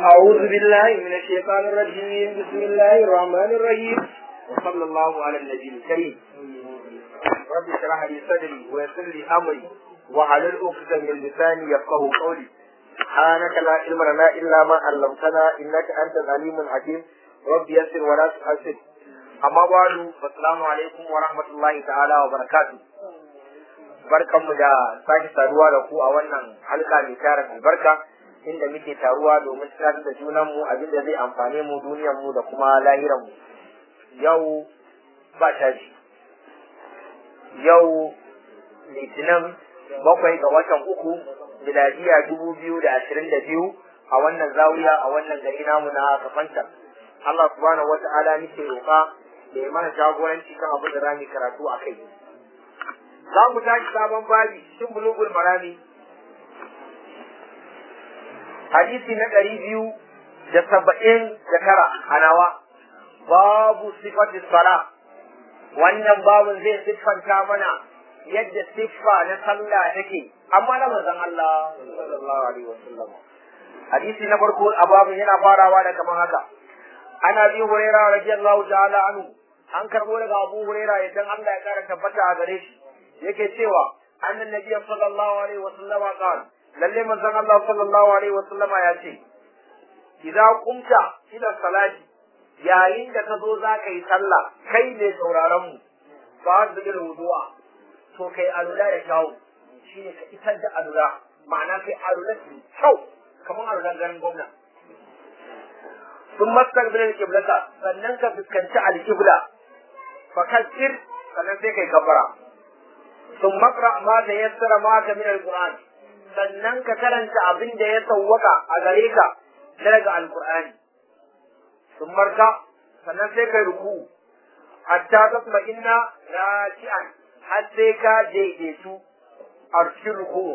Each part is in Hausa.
أعوذ بالله من الشيطان الرجيم بسم الله الرحمن الرحيم وصلى الله على النبي الكريم رب اشرح لي صدري ويسر لي أمري وحلل عقدة من لساني يفقه قولي سبحانك لا علم لنا إلا ما علمتنا إنك أنت العليم الحكيم رب يسر ولا تحسن أما بعد فالسلام عليكم ورحمة الله تعالى وبركاته barkanmu da sake saduwa da ku a wannan halka mai tarin albarka inda muke taruwa domin tunatar da junanmu abin da zai amfane mu duniyarmu da kuma lahiranmu yau ba tashi yau litinin bakwai ga watan uku miladiya dubu biyu da ashirin da biyu a wannan zawiya a wannan gari namu na kafanta Allah subhanahu wa ta'ala nake roƙa da ya mana jagoranci kan abin da rami karatu a kai za mu tashi sabon babi cikin bulugul marami hadisi na ɗari biyu da saba'in da tara a nawa babu sifati sala wannan babun zai siffanta mana yadda siffa na sallah take amma na manzon Allah sallallahu alaihi wasallam hadisi na farko a babun yana farawa da kamar haka ana bi huraira radiyallahu ta'ala anhu an karbo daga abu huraira idan Allah ya kara tabbata a gare shi yake cewa annan nabiyyu sallallahu alaihi wasallam qala lalle manzon Allah sallallahu alaihi wasallam ya ce idza qumta ila salati yayin da ka zo za ka yi sallah kai ne sauraron mu ba da bil wudu'a to kai alula da kyau shine ka isar da alula ma'ana kai alula da kyau kamar alulan garin gwamna sun maskar bilal kiblata sannan ka fuskanci alkibla fakassir sannan sai kai kafara sun makra ma da yassara maka min alquran sannan ka karanta abin da ya sawwaka a gare ka na daga alqur'ani sun marka sannan sai kai ruku hatta tasma inna raki'an har sai ka daidaitu a cikin ruku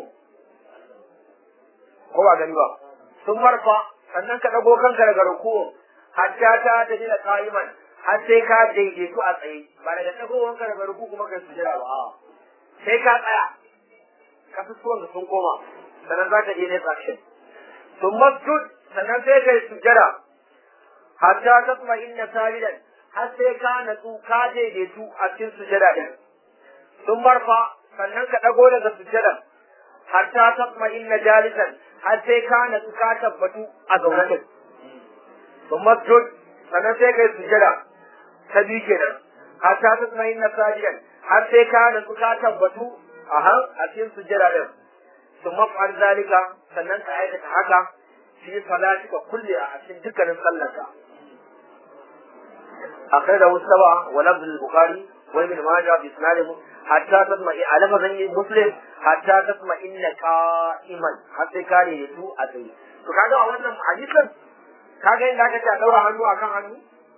ko ba gani ba sun marfa sannan ka dago kanka daga ruku hatta ta tafi da qa'iman har sai ka daidaitu a tsaye ba daga dagowanka daga ruku kuma kai sujada ba a'a sai ka tsaya kasusuwan da sun koma sannan za ka je ne action sun masjud sannan sai ka yi sujjada hatta ta kuma inna sabidan har sai ka natsu ka daidaitu a cikin sujjada din sun marfa sannan ka dago daga sujjadan hatta ta kuma inna jalisan har sai ka natsu ka tabbatu a zaune din sun masjud sannan sai ka yi sujjada ta biyu kenan hatta ta kuma inna sabidan har sai ka da ka tabbatu a har a cikin sujjada din sun mafar zalika sannan ka aikata haka fi salatika kulle a cikin dukkanin sallarka akai da wasaba wa lafz al-bukhari wa ibn majah bi isnadih hatta tasma a lafazin muslim hatta tasma inna qa'iman har sai ka ne tu a tsaye to kaga a wannan hadisin kaga inda aka ce a daura hannu akan hannu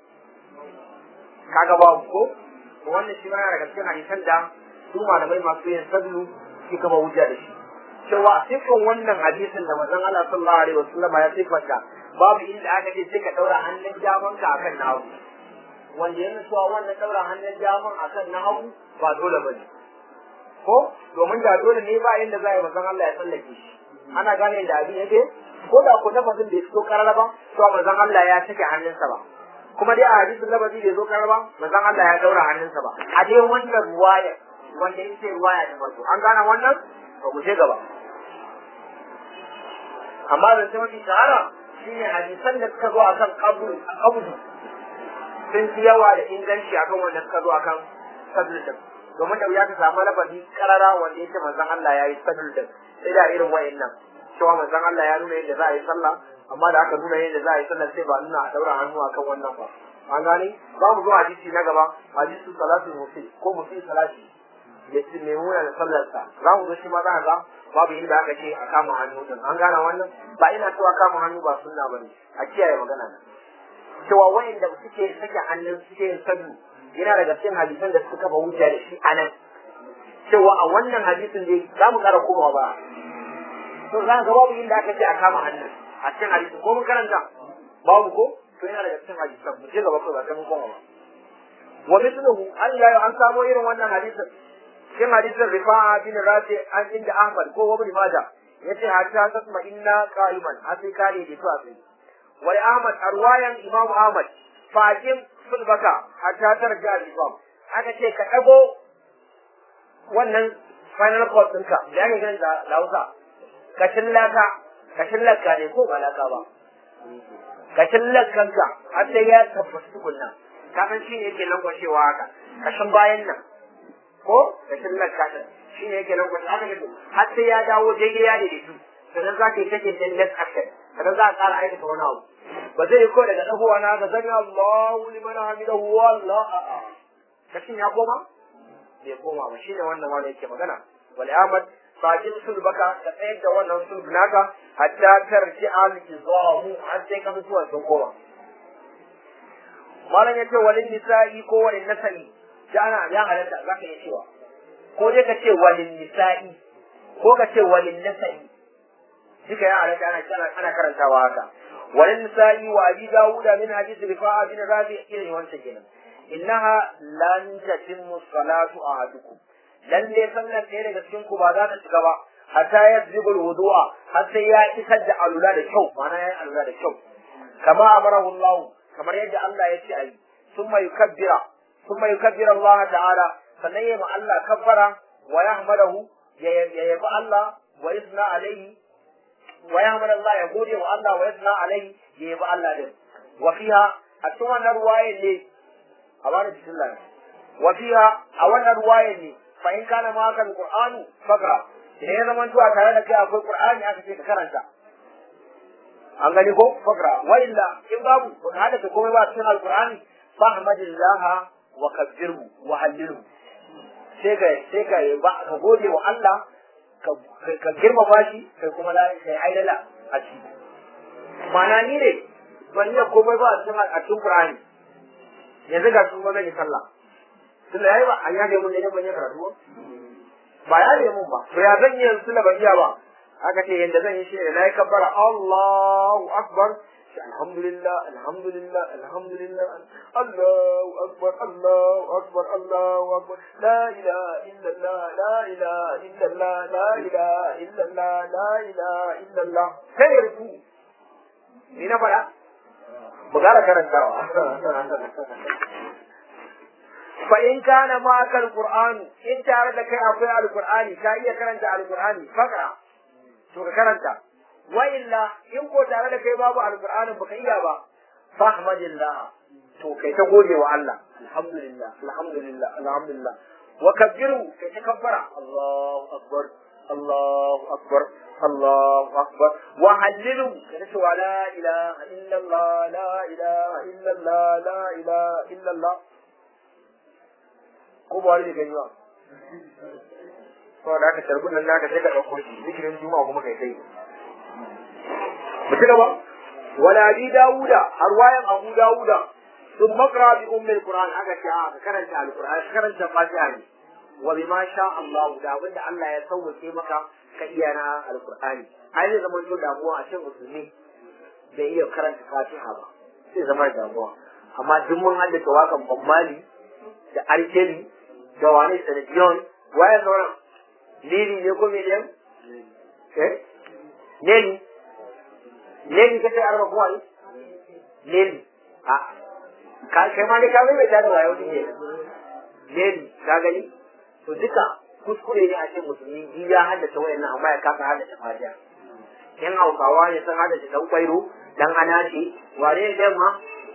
kaga babu ko wannan shi yana daga cikin hadisan da su malamai masu yin sablu shi kama hujja da shi cewa sifan wannan hadisin da manzon Allah sallallahu alaihi wasallam ya sifanta babu inda aka ce sai ka daura hannun daman ka akan na hagu wanda yana cewa wannan daura hannun daman akan na hagu ba dole ba ne ko domin da dole ne ba inda za a yi manzon Allah ya tsallake shi ana gane da abin yake ko da ko lafazin da ya fito karara ba to manzon Allah ya sake hannunsa ba kuma dai a hadisin lafazi bai zo karba manzon Allah ya daura hannunsa ba a dai wannan ruwaya wanda yake ruwaya da farko an gane wannan to mu je gaba amma da sai mafi shahara shine hadisan da suka zo akan kabul kabul sun fi yawa da inganci akan wanda suka zo akan sadul din domin da wuya ka samu lafazi karara wanda yake manzon Allah ya yi sadul din sai da irin wayannan cewa manzon Allah ya nuna yadda za a yi sallah amma da aka nuna yadda za a yi sallar sai ba nuna a daura hannu akan wannan ba an gane za mu zo hadisi na gaba hadisi salatu musi ko musi salati ya ce mai muna da sallarsa za mu zo shi ma za ga babu inda aka ce a kama hannu din an gane wannan ba ina cewa kama hannu ba sunna bane a kiyaye magana nan cewa wayanda suke sake hannun suke yin sabu yana daga cikin hadisan da suka kafa hujja da shi anan cewa a wannan hadisin dai za mu kara komawa ba to za ga babu inda aka ce a kama hannun a cikin hadisi ko mun karanta babu ko to yana daga cikin hadisan mu je gaba ko ba ta mun koma ba wa mithluhu Allah ya an samu irin wannan hadisin cikin hadisin rifa'a bin rafi an inda Ahmad ko Ibn Majah yace hatta tasma inna qa'iman har sai kare da to a tsaye wal ahmad arwayan imam ahmad faqim sulbaka hatta tarja al-imam aka ce ka dago wannan final court ɗinka da yake ganin da Hausa ka shillaka ka shillaka ne ko ba laka ba ka shillakanka har sai ya tabbata tukunna ka san shine yake lankwashewa haka kashin bayan nan ko ka shillaka ta shine yake lankwashewa haka ne har sai ya dawo daidai ya daidaitu sannan za ka yi take din next action sannan za a ƙara aikata wani abu ba zai yi ko daga ɗagowa na ga zami Allahu liman hamidahu wallah a'a kashin ya koma bai koma ba shine wannan wanda yake magana wal amad bakin sulbaka ka tsayar da wannan sulb naka hatta tarji al izamu har sai ka mutuwa sun koma malam yace walin nisa'i ko walin nasa'i da ana ya halatta zaka iya cewa ko dai ka ce walin nisa'i ko ka ce walin nasa'i duka ya halatta ana ana karantawa haka walin nisa'i wa abi dawuda min hadith rifa'a bin rabi irin wancan kenan innaha lan tatimmu salatu ahadukum lalle sallar ɗaya daga cikin ku ba za ta shiga ba hatta ya zibul wudu'a har sai ya isar da alula da kyau ma'ana ya alula da kyau kama amarahu Allah kamar yadda Allah ya ce ayi summa yukabbira summa yukabbira Allah ta'ala sannan ya ma Allah kabbara wa yahmadahu ya yabi Allah wa yasna alaihi wa yahmadu Allah ya gode wa Allah wa yasna alaihi ya yabi Allah din wa fiha a cikin wannan ruwaye ne a bani bismillah wa fiha a wannan ruwaye ne fa in kana ma kan qur'anu fakra idan ya zama tuwa tare da kai akwai qur'ani aka ce ka karanta an gani ko fakra wa illa in babu ko hada ka komai ba cikin alqur'ani fahmadillah wa kabbirhu wa hallilhu sai ka sai ka ba ka gode wa Allah ka girmama shi kai kuma la kai aidala a ciki ma'ana ni ne ban iya komai ba a cikin a cikin qur'ani yanzu ga su ba zan yi sallah tunda yayi ba an yaje mun ne ban yi karatu ba ya ne mun ba to ya zan yi yanzu ban iya ba aka ce yanda zan yi shi ne nayi kabbara Allahu akbar alhamdulillah alhamdulillah alhamdulillah Allahu akbar Allahu akbar Allahu akbar la ilaha illallah la ilaha illallah la ilaha illallah la ilaha illallah sai ruku ni na fara mu gara karantawa fa in kana ma kal qur'an in tare da kai akwai alqur'ani ka iya karanta alqur'ani faka to ka karanta wa illa in ko tare da kai babu alqur'ani baka iya ba fahmadillah to kai ta gode wa Allah alhamdulillah alhamdulillah alhamdulillah wa kabbiru kai ta kabbara Allahu akbar Allahu akbar Allahu akbar wa hallilu kai ta wa la ilaha illa Allah la ilaha illa Allah la ilaha illa Allah ko ba wani da gani ba saboda aka tarbun nan naka sai ka ɗauko shi zikirin juma'a kuma kai kai mu ci gaba wala bi dawuda har wayan abu dawuda sun makra bi ummil qur'an aka ce a ka karanta alqur'an ka karanta fatiha ne wa bima sha Allah da abinda Allah ya sauke maka ka iya na alqur'ani ai zai zama to damuwa a cikin musulmi bai iya karanta fatiha ba sai zama damuwa amma duk mun haddace wakan bammali da arkeli da wani sanadiyon waye sauran lili ne ko miliyan eh lili lili kace arba ko ai lili a ka kai ma ne ka mai da wayo ne lili ka gani to duka kuskure ne a cikin musulmi ji ya haddace wayannan amma ya kasa haddace fatiha yan hausawa ne sun haddace dan kwairo dan anace wane ne ma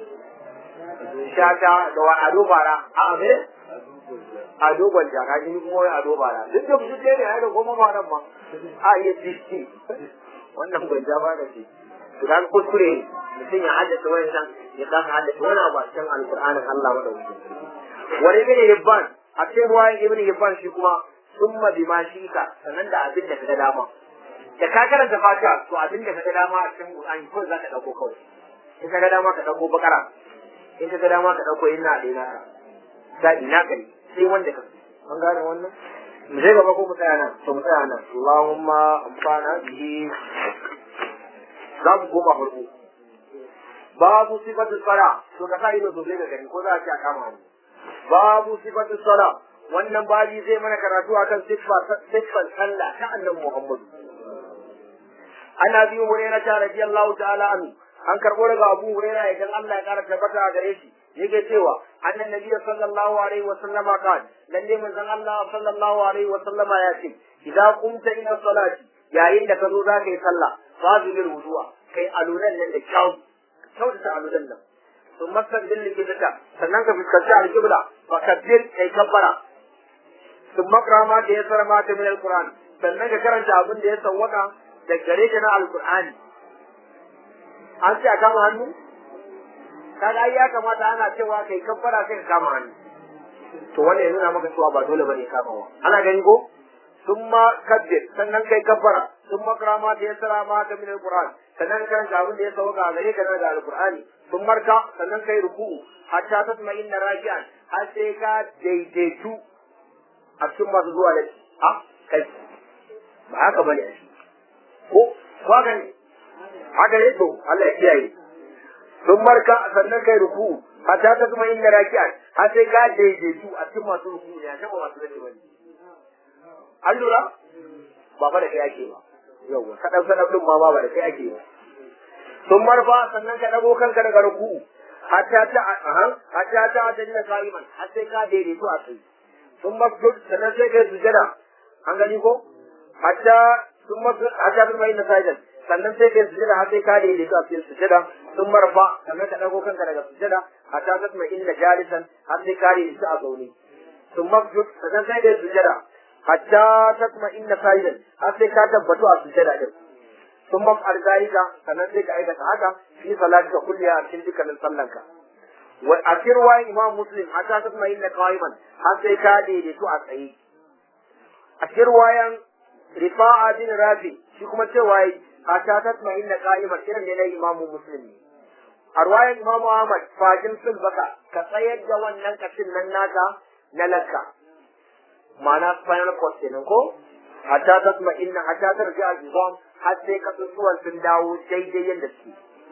shata da wa ado bara a abin ado gwanja ka ji kuma wai ado bara duk da su ne ai da goma ba nan ma a iya diski wannan gwanja ba da shi to dan kuskure mutum ya haddace wannan ya kasa haddace wani abu a cikin alqur'anin Allah madaukakin wani ibn hibban a cikin ruwayan ibn hibban shi kuma summa bima shika sanan da abin da kaga dama da ka karanta fatiha to abin da kaga dama a cikin qur'ani ko za ka dauko kawai in kaga dama ka dauko bakara in kaga dama ka dauko inna da ina da ina kai sai wanda ka an gane wannan mu je gaba ko mu tsaya nan to mu tsaya nan Allahumma amfana bihi za mu koma farko babu sifatu sala to ka sa ido sosai ga gani ko za a ci a kama mu babu sifatu sala wannan babi zai mana karatu akan siffar sallah ta annabi Muhammad ana biyu hurairah radiyallahu ta'ala anhu an karbo daga Abu Hurairah idan Allah ya kara tabbata a gare shi yake cewa annan nabi sallallahu alaihi wa sallama kan lalle manzon Allah sallallahu alaihi wa sallama ya ce idan kumta ila salati yayin da ka zo za ka yi sallah fazilul wudu'a kai alulan nan da kyau kyautata alulan nan sun masar din likitaka sannan ka fuskanci alƙibla fa kabbir kai kabbara sun makra ma da ya sara ma ta min alquran sannan ka karanta abin da ya sawwaka da gare ka na alqur'ani an ce a kama hannu kaga ai ya kamata ana cewa kai kabbara sai ka kama hannu to wannan ya nuna maka cewa ba dole bane kamawa ana gani ko thumma kabbir sannan kai kabbara thumma karama da yasara ma ta min alquran sannan kan ga abin da ya sauka a gare ka na da alqurani sun marka sannan kai ruku'u hatta tatma inna raji'an har sai ka daidaitu a cikin masu zuwa da a kai ba haka bane ko ko haka ne haka ne to Allah ya kiyaye sun marka sannan kai ruku hatta ta kuma inda raki'an har sai ka daidaitu a cikin masu ruku ne a kan masu rage bane an lura ba fa da kai ake ba yawa kadan kadan din ma ba da kai ake ba sun marfa sannan ka dago kanka daga ruku hatta ta aha hatta ta ta dinga kaiman har sai ka daidaitu a kai sun masjud sannan sai kai sujada an gani ko hatta sun masjud hatta ta mai nasajan sannan sai kai sujada har sai ka daidaitu a cikin sujada sun marfa sannan ka dago kanka daga sujada hatta ta mai inda jalisan har sai ka daidaitu a zaune sun masjud sannan sai kai sujada hatta ta kuma inda sajidan har sai ka tabbatu a sujada din sun maf'al zalika sannan sai ka aikata haka fi salatika kulliya a cikin dukkanin sallanka wa a cikin ruwayan imam muslim hatta ta kuma inda qa'iman har sai ka daidaitu a tsaye a cikin ruwayan rifa'a bin rafi shi kuma cewa hatta ta kuma inda qa'iman irin ne na imamu muslim ne a ruwayan imam ahmad fajin sulbaka ka tsayar da wannan kashin nan naka na lakka ma'ana spinal cord kenan ko hatta ta kuma inna hatta ta rija al-izam har sai kasusuwan sun dawo daidai yadda suke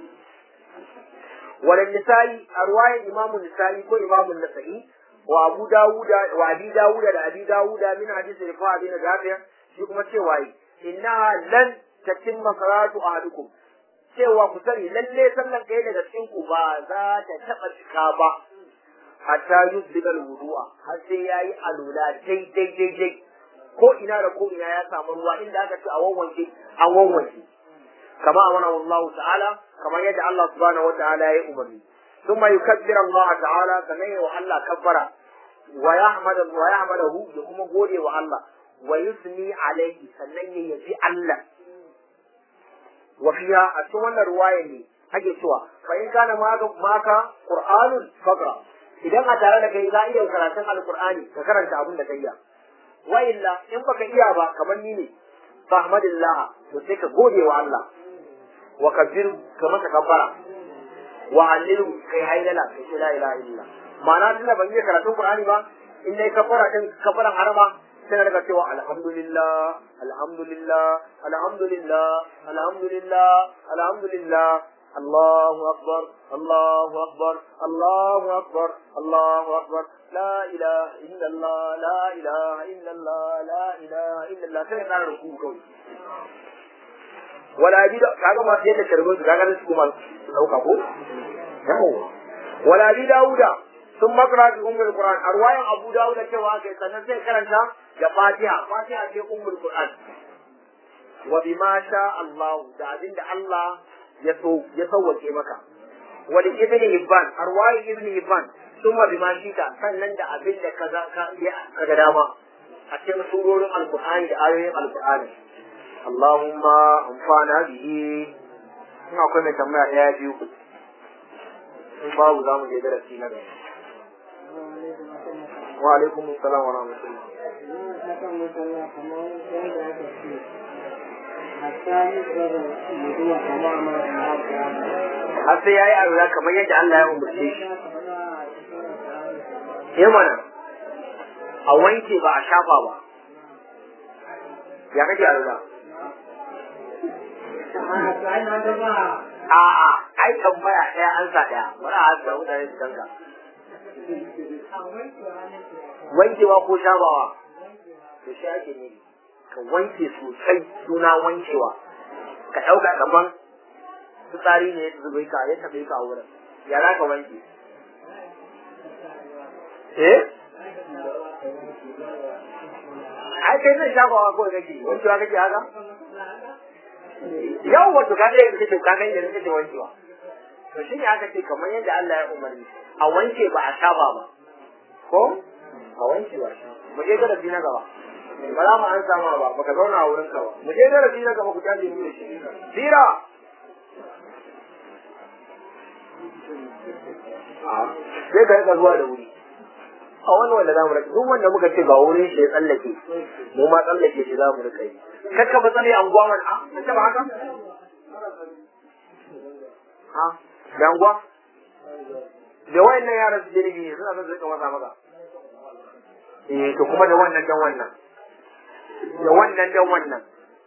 wala nisa'i a ruwayan imamu nisa'i ko imamu nasa'i wa abu dawuda wa abi dawuda da abi dawuda min hadisi rifa'a bin jafiya shi kuma cewa yi innaha lan tatimma salatu ahadukum cewa ku sani lalle sallan kai daga cikin ku ba za ta taba cika ba hatta yuzbiga wudu'a har sai yayi alula daidai daidai ko ina da ko ina ya samu ruwa inda aka ce a wawwanke an wawwanke kama amana Allah ta'ala kamar yadda Allah subhanahu wa ta'ala ya umarni thumma yukabbiru Allah ta'ala sannan ya wa Allah kabbara wa yahmadu wa yahmadahu ya kuma gode wa Allah wa yusni alaihi sannan ya yabi Allah wa fiha a cikin wannan ruwaya ne ake cewa fa in kana maka qur'anun faqra idan a tare da kai za iya karatun alqur'ani ka karanta abin da kai ya wa illa in baka iya ba kamar ni ne fahmadillah to sai ka gode wa Allah wa kabbiru ka masa kabbara wa hallilu kai hailala kai ce la ilaha illa ma'ana tunda ban yi karatun qur'ani ba in dai kabbara din kabbaran harama sai daga cewa alhamdulillah alhamdulillah alhamdulillah alhamdulillah alhamdulillah الله أكبر الله أكبر الله أكبر الله أكبر لا إله إلا الله لا إله إلا الله لا إله إلا الله sai ka ruku kawai wala bi da kaga ma sai da karbin su kaga su kuma dauka ko yawo wala bi dauda sun makara bi ummul qur'an arwayan abu dauda cewa kai sannan sai karanta da fatiha fatiha ce ummul qur'an wa bima sha Allah da abinda Allah ya so ya sauwake maka wani ibn hibban arwayi ibn hibban summa bima shita sannan da abin da kaza ka ga dama a cikin surorin alqur'ani da ayoyin alqur'ani Allahumma amfana bihi ina akwai mai tambaya daya biyu in babu za mu je darasi na gaba wa alaikum assalam wa rahmatullah har sai ya yi arura kamar yadda Allah ya umarce shi. Ya mana, a wanke ba a shafa ba. Ya kake arura? A'a, ai tambaya ɗaya an sa ɗaya, wani a hasa mutane su kanka. Wankewa ko shafawa? To shi ake ne. ka wanke sosai suna wankewa ka ɗauka daban fitsari ne ya zubai ka ya tabe ka a wurin ya za ka wanke eh ai kai zai shafawa kawai kake wankewa kake haka yau wato ka ga yadda kake ka ga yadda kake wankewa to shi ne aka ce kamar yadda Allah ya umarni a wanke ba a shafa ba ko a wanke ba mu je darasi na gaba ba za mu an sama ba baka zauna a wurin ka ba mu je darasi na gaba ku tashi mu da shi sira sai ka rika zuwa da wuri a wani wanda za mu rika duk wanda muka ce ba wurin shi ya tsallake mu ma tsallake shi za mu rika yi kakka ba tsare anguwa man a kace ba haka ha da anguwa da wayannan yaran su jirgi ne suna son su rika masa maka eh to kuma da wannan dan wannan da wannan dan wannan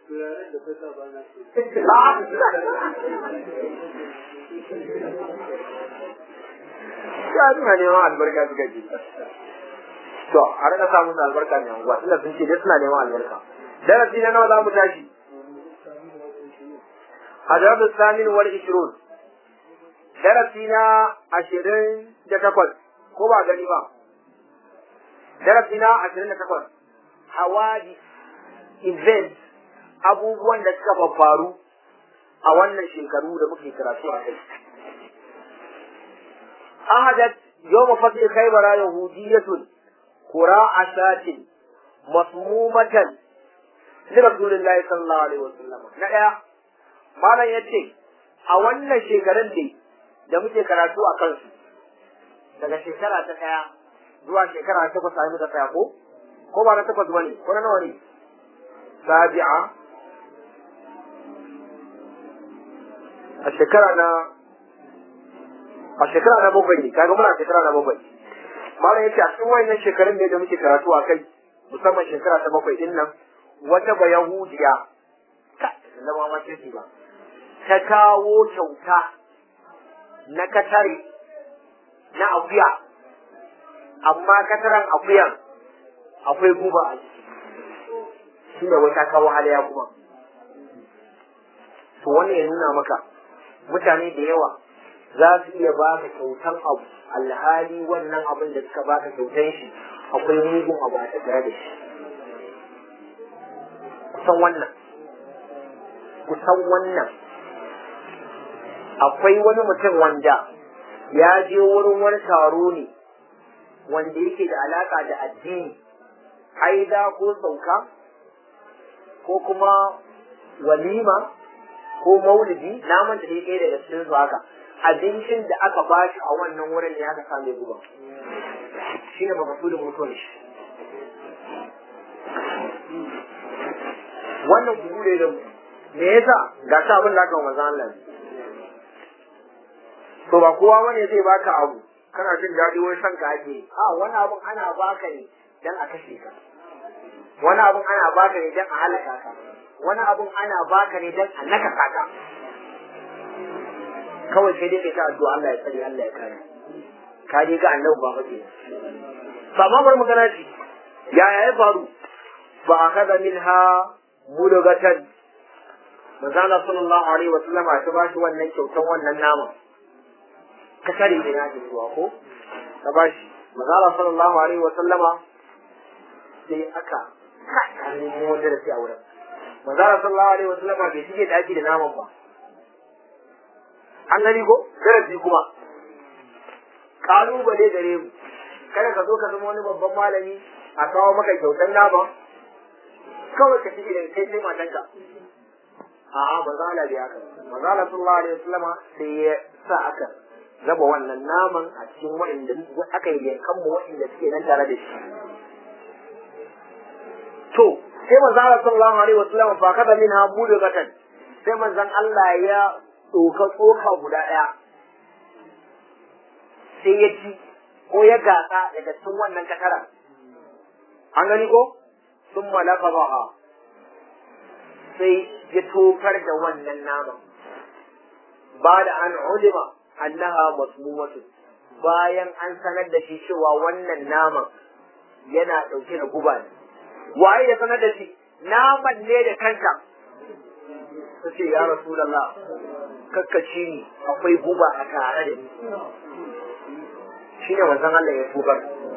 ya suna neman albarka suka ji to a rika samun albarka ne anguwa tunda sun ce dai suna neman albarka darasi na nawa za mu tashi hadabu samin wal ishrun darasi na ashirin da takwas ko ba gani ba darasi na ashirin da takwas hawadi event abubuwan da suka faru a wannan shekaru da muke karatu a kai ahadat yawma fatih khaybara yahudiyatun qura'a shatin masmumatan li rasulillahi sallallahu alaihi wasallam na daya malam yace a wannan shekarun ne da muke karatu a kansu daga shekara ta daya zuwa shekara ta takwas ai muka tsaya ko ko ba na takwas bane ko na nawa ne sabi'a a shekara na a shekara na bakwai ne kaga muna shekara na bakwai malam yace a cikin wayannan shekarun ne da muke karatu a kai musamman shekara ta bakwai din nan wata ba yahudiya ka da ma mace ba ta kawo kyauta na katare na akuya amma kataran akuyan akwai guba a ciki shi da wata kawo halaya kuma to wannan ya nuna maka mutane da yawa za su iya baka kyautan abu alhali wannan abin da suka baka kyautan shi akwai mugun abu a tattare da shi kusan wannan kusan wannan akwai wani mutum wanda ya je wurin wani taro ne wanda yake da alaka da addini haida ko sauka ko kuma walima ko maulidi naman da ya kai daga cikin su haka abincin da aka bashi a wannan wurin ne aka same guba shi ne makasudin mutuwar shi wannan kuku ne da me yasa ga ta abin da aka wa manzo Allah to ba kowa bane zai baka abu kana jin daɗi wai san ka ake a wani abun ana baka ne dan a kashe ka wani abun ana baka ne dan a halaka ka wani abun ana baka ne dan a naka ka kawai sai dai kai ta addu'a Allah ya tsare Allah ya kare ka dai ga annabi ba fa ba ma bar magana ci ya ya faru fa akada minha mulugatan manzo Allah sallallahu alaihi wa sallam ta bashi wannan kyautan wannan nama ka kare da ya ji zuwa ko ka bashi manzo Allah sallallahu alaihi wa sallama sai aka ka nemo wanda da sai a wurin manzo Allah sallallahu alaihi wa sallama bai shige daki da naman ba an gani ko darasi kuma kalubale gare mu kada ka zo ka zama wani babban malami a kawo maka kyautan nama kawai ka shige da kai sai matanka a'a ba za a biya ka ba za a sallallahu alaihi wasallama sai ya sa aka raba wannan naman a cikin wa'inda aka yi yankan mu wa'inda suke nan tare da shi to sai manzo Allah sallallahu alaihi wasallama fa kada min ha budu gatan sai manzon Allah ya tsoka tsoka guda daya sai ya ci ko ya gasa daga cikin wannan kataran an gani ko sun malaka baha sai ya tofar da wannan naman ba da an ulima annaha masmumatu bayan an sanar da shi cewa wannan naman yana ɗauke da guba ne waye ya sanar da shi naman ne da kanka ta ce ya rasulallah kakkaci ni akwai guba a tare da ni shine manzon Allah ya tubar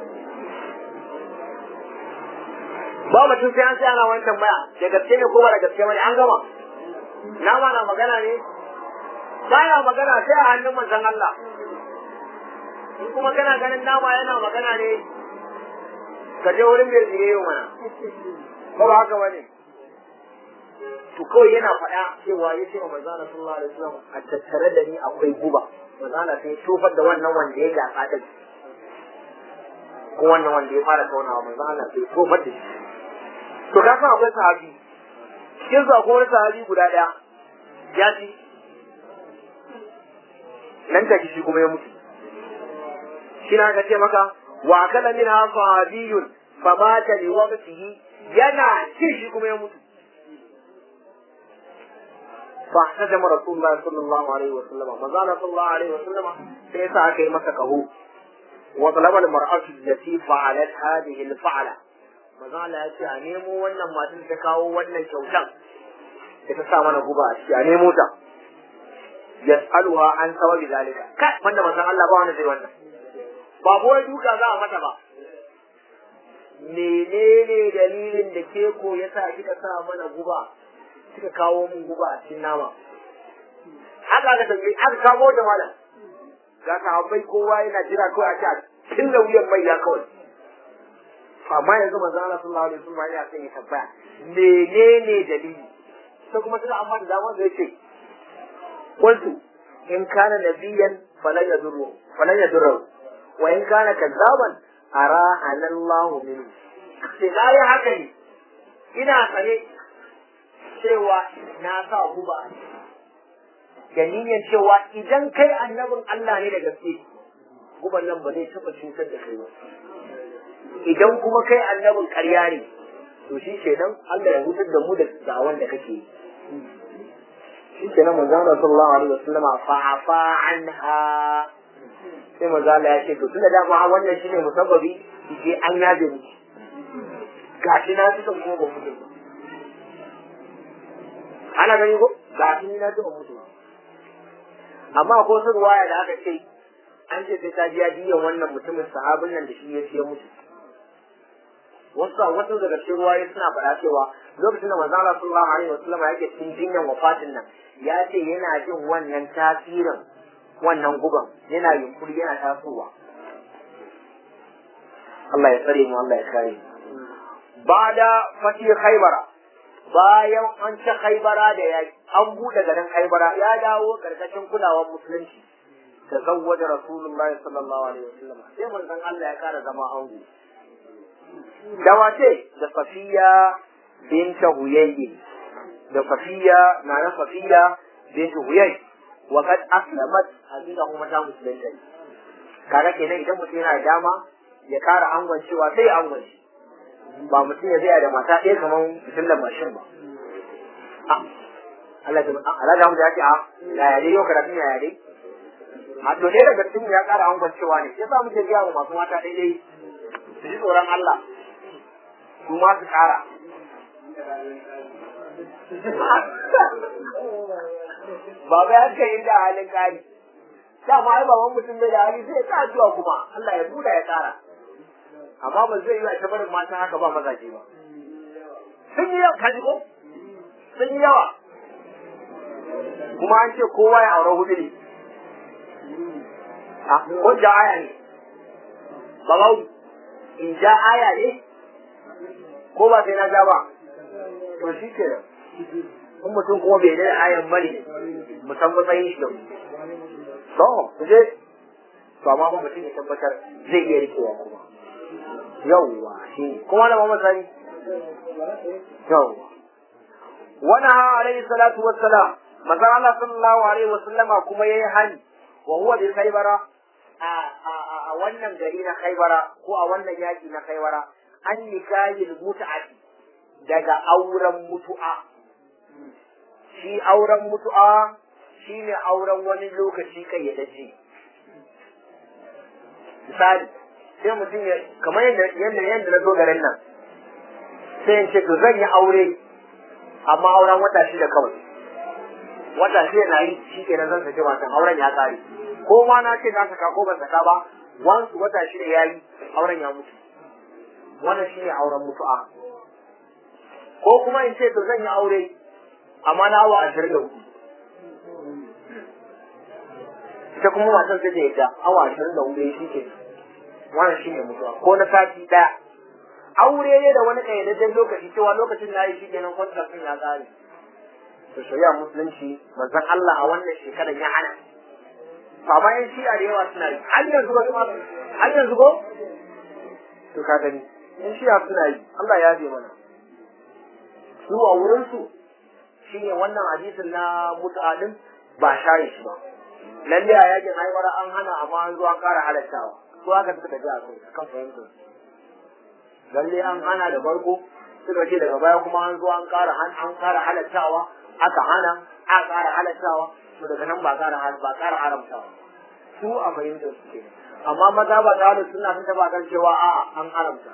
ba mutum sai an sai ana wani tambaya da gaske ne ko ba da gaske bane an gama nama na magana ne baya magana sai a hannun manzon Allah in kuma kana ganin nama yana magana ne ka je wurin mai tsire yau mana ba ba haka bane to kawai yana faɗa cewa ya ce wa manzon Allah sallallahu alaihi wasallam a tattare da ni akwai guba manzon Allah sai tofar da wannan wanda ya gasa din ko wannan wanda ya fara taunawa manzon Allah sai tofar da shi to ka san akwai sahabi cikin su akwai wani sahabi guda ɗaya ya ci nan take shi kuma ya mutu shi na ce maka wa kala min sahabiyun fa mata li waqtihi yana ci shi kuma ya mutu fa hajama rasulullahi sallallahu alaihi wa sallam manzana sallallahu alaihi wa sallam sai sa aka yi masa kaho wa talaba al mar'atu allati fa'alat hadhihi al fa'ala manzana ya ce a nemo wannan matan ta kawo wannan kyautan da ta sa mana guba a ciki a nemo ta yas'aluha an sababi zalika kai wanda manzon Allah ba wanda zai wannan ba wai duka za a mata ba menene dalilin da ke ko yasa kika sa mana guba kika kawo mun guba a cikin nama haka aka tambaye aka kawo da malam ga sahabbai kowa yana jira kawai a ce tun da wuyan mai ya kawai amma yanzu manzo Allah sallallahu alaihi wasallam ya sai ya tabbaya menene dalili sai kuma suka amma da dama zai ce قلت إن كان نبيا فلن يضره فلن يضره وإن كان كذابا أراحنا الله منه sai na yi haka ne ina tsare cewa na sa guba da niyyar cewa idan kai annabin Allah ne da gaske guban nan ba zai taɓa cutar da kai ba idan kuma kai annabin ƙarya ne to shi kenan Allah ya hutar da mu da da'awan da kake yi shi ke nan manzo Allah sallallahu alaihi wasallama fa afa anha sai manzo Allah ya ce to tunda dama wannan shine musabbabi ke an yaje ni gashi na tuka kuma ba mutu ana gani ko gashi ni na tuka mutu amma ko sun waya da aka ce an ce sai ta biya diyan wannan mutumin sahabin nan da shi ya ce mutu wasu wasu daga cikin ruwaye suna faɗa cewa lokacin da manzo Allah sallallahu alaihi wasallam yake cikin jinyan wafatin nan ya ce yana jin wannan tasirin wannan guban yana yunkuri yana tasowa Allah ya tsare mu Allah ya kare mu bada fati khaybara bayan an ci khaybara da yaki an bude garin khaybara ya dawo karkashin kulawar musulunci tazawwaja rasulullahi sallallahu alaihi wasallam sai manzon Allah ya kara zama ango da wace da safiya binta huyayyi da safiya na na safiya binta huyayyi wa kad aslamat hakika kuma ta musulunta kaga kenan idan mutum yana da dama ya kara angon cewa sai angon shi ba mutum ya zai da mata ɗaya kamar fitilar mashin ba Allah da Allah da ya ce a ya yare yau karatun ya yare a to ɗaya daga cikin ya kara angon cewa ne sai sa muke gaya wa masu mata ɗaya su ji tsoron Allah su ma su kara Baba ya kai da halin kari. Dama ai baban mutum bai da hali sai ya sa zuwa kuma Allah ya buɗa ya kara. Amma ba zai yi a barin mata haka ba mazaje ba. Sun yi yawa kaji ko? Sun yi yawa. Kuma an ce kowa ya aure hudu ne. A ko ja aya ne. Babau in ja aya ne ko ba sai na ja ba. To shi ke in mutum kuma bai da ayan bane musan matsayin shi da to ku je to amma ba mutum ya tabbatar zai iya rikewa kuma yawwa shi kuma da mamman sani yawwa wani ha alaihi salatu wassalam manzon Allah sallallahu alaihi wasallama kuma yayi hani wa huwa bi khaybara a a wannan gari na khaybara ko a wannan yaki na khaybara an nikahil mut'ati daga auren mutu'a shi auren mutu'a shi ne auren wani lokaci kayyadajje misali sai mutum ya kamar yadda yadda yadda na zo garin nan sai in ce to zan yi aure amma auren wata shida kawai wata shi na yi shi kenan zan saki matan auren ya tsare ko ma na ce na saka ko ban saka ba wansu wata shida ya yi auren ya mutu wannan shi ne auren mutu'a ko kuma in ce to zan yi aure amma na awa ashirin da hudu ita kuma matan sai da yadda awa ashirin da hudu shi ke wannan shi ne mutuwa ko na sati ɗaya aure ne da wani ƙayyadajjen lokaci cewa lokacin da yi shi kenan kwantar sun ya ƙare to shari'a musulunci manzon Allah a wannan shekarar ya hana amma yan shi'a da yawa suna yi har yanzu ba su har yanzu ko to ka gani yan shi'a suna yi Allah ya bi mana su a wurin su shine wannan hadisin na mut'adin ba share shi ba lalle a yakin haihuwar an hana amma an zo an ƙara halattawa su haka suka tafi a kai kan fahimtar lalle an hana da farko suka ce daga baya kuma an zo an ƙara an ƙara halattawa aka hana a ƙara halattawa to daga nan ba ƙara ba ƙara haramtawa su a fahimtar su ke amma maza ba ta da suna sun taba kan cewa a'a an haramta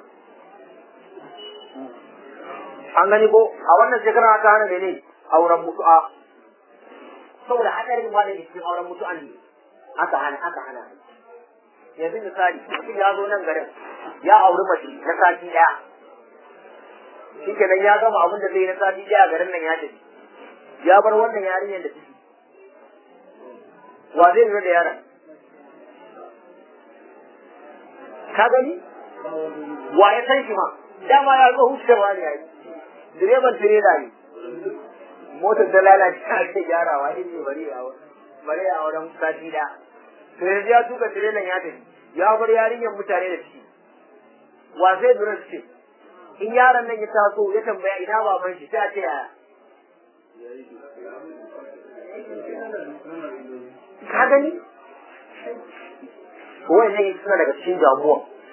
an gani ko a wannan shekara aka hana mene auren mutu'a saboda hadarin ma da cikin auren mutu'a ne aka hana aka hana yanzu misali mutum ya zo nan garin ya auri mace na sati daya shi kenan ya gama abin da zai na sati daya garin nan ya tafi ya bar wannan yarinyar da ciki wa zai lura da yaron ka gani wa ya san shi ma dama ya zo hucewa ne yayi direban tirela ne motar ta lalace a ce gyarawa ne bari a bari a wurin sati da to yanzu ya tuka tirelan ya tafi ya bar yarinyar mutane da ciki wa zai lura da ce in yaron nan ya taso ya tambaya ina baban shi sai a ce yaya ka gani wannan suna daga cikin damuwa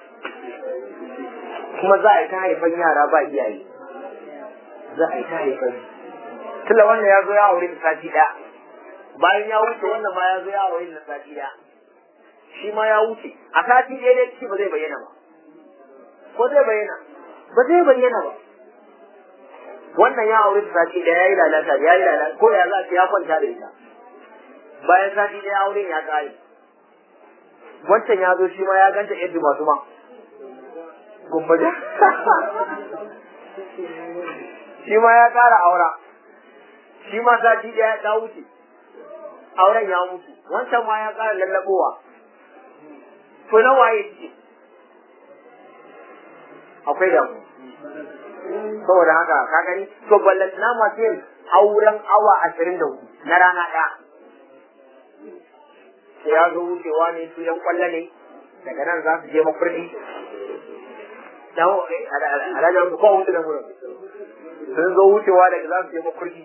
kuma za a yi ta haifan yara ba iyaye za a yi ta haifan tunda wannan ya zo ya aure da sati ɗaya bayan ya wuce wannan ma ya zo ya aure da sati ɗaya shi ma ya wuce a sati ɗaya dai ciki ba zai bayyana ba ko zai bayyana ba zai bayyana ba wannan ya aure da sati ɗaya ya yi lalata ya yi lalata ko ya za ya kwanta da ita bayan sati ɗaya auren ya ƙare wancan ya zo shi ma ya ganta yadda masu ma gumbaje shi ma ya ƙara aura shi ma sati ɗaya ta wuce auren ya mutu wancan ma ya ƙara lallaɓowa to na waye ce akwai damu saboda haka ka gani to ballantana masu yin auren awa ashirin da hudu na rana ɗaya sai ya zo wucewa ne su yan kwallo ne daga nan za su je makurdi alhaji su kowa wuce da wurin sun zo wucewa daga za su je makurdi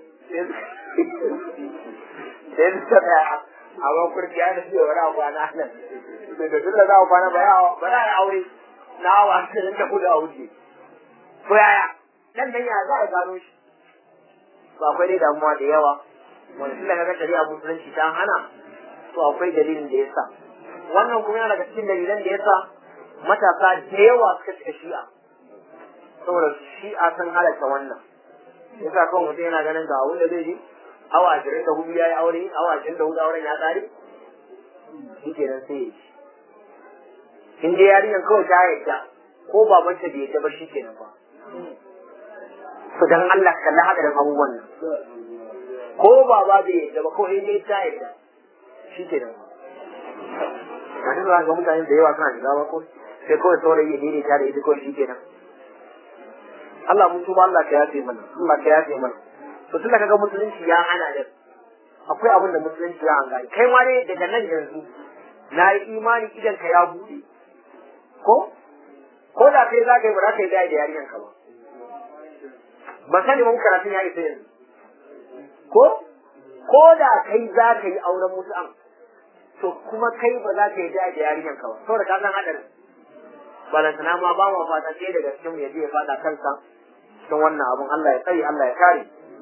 sai su ta tsaya a makurdi ya nufi wani abu a nan da tun da za a kwana ba za a yi aure na awa ashirin da hudu a wuce ko yaya nan dan ya za a gano shi ba akwai dai damuwa da yawa wanda tun da kaga shari'a musulunci ta hana to akwai dalilin da yasa wannan kuma yana daga cikin dalilan da yasa matasa da yawa suka cika shi'a saboda shi'a sun halatta wannan yasa kawai mutum yana ganin ga abin da zai ji awa ashirin da hudu ya yi aure awa ashirin da hudu auren ya tsare shi kenan sai ya ci in dai yarinyar kawai ta yadda ko babanta bai yadda ba shi kenan ba to dan Allah kalli hadarin abubuwan nan ko baba bai yadda ba ko in dai ta yadda shi ke nan a cikin ga mutane da yawa suna shiga ba ko sai kawai saurayi ya daidaita da ita kawai shi ke nan Allah mun tuba Allah ka yafe mana Allah ka yafe mana to tun da kaga musulunci ya hana da akwai abin da musulunci ya hanga kai ma ne daga nan yanzu na yi imani idan ka ya buɗe ko ko da kai za ka yi ba za ka yi da yarinyar ka ba ba sani mun karatun ya isa yanzu ko ko da kai za ka yi auren mutu'an to kuma kai ba za ka yi da da yarinyar ka ba saboda ka san hadarin balantana ma ba ma fata sai daga cikin ya je ya fada kansa cikin wannan abun Allah ya tsare Allah ya kare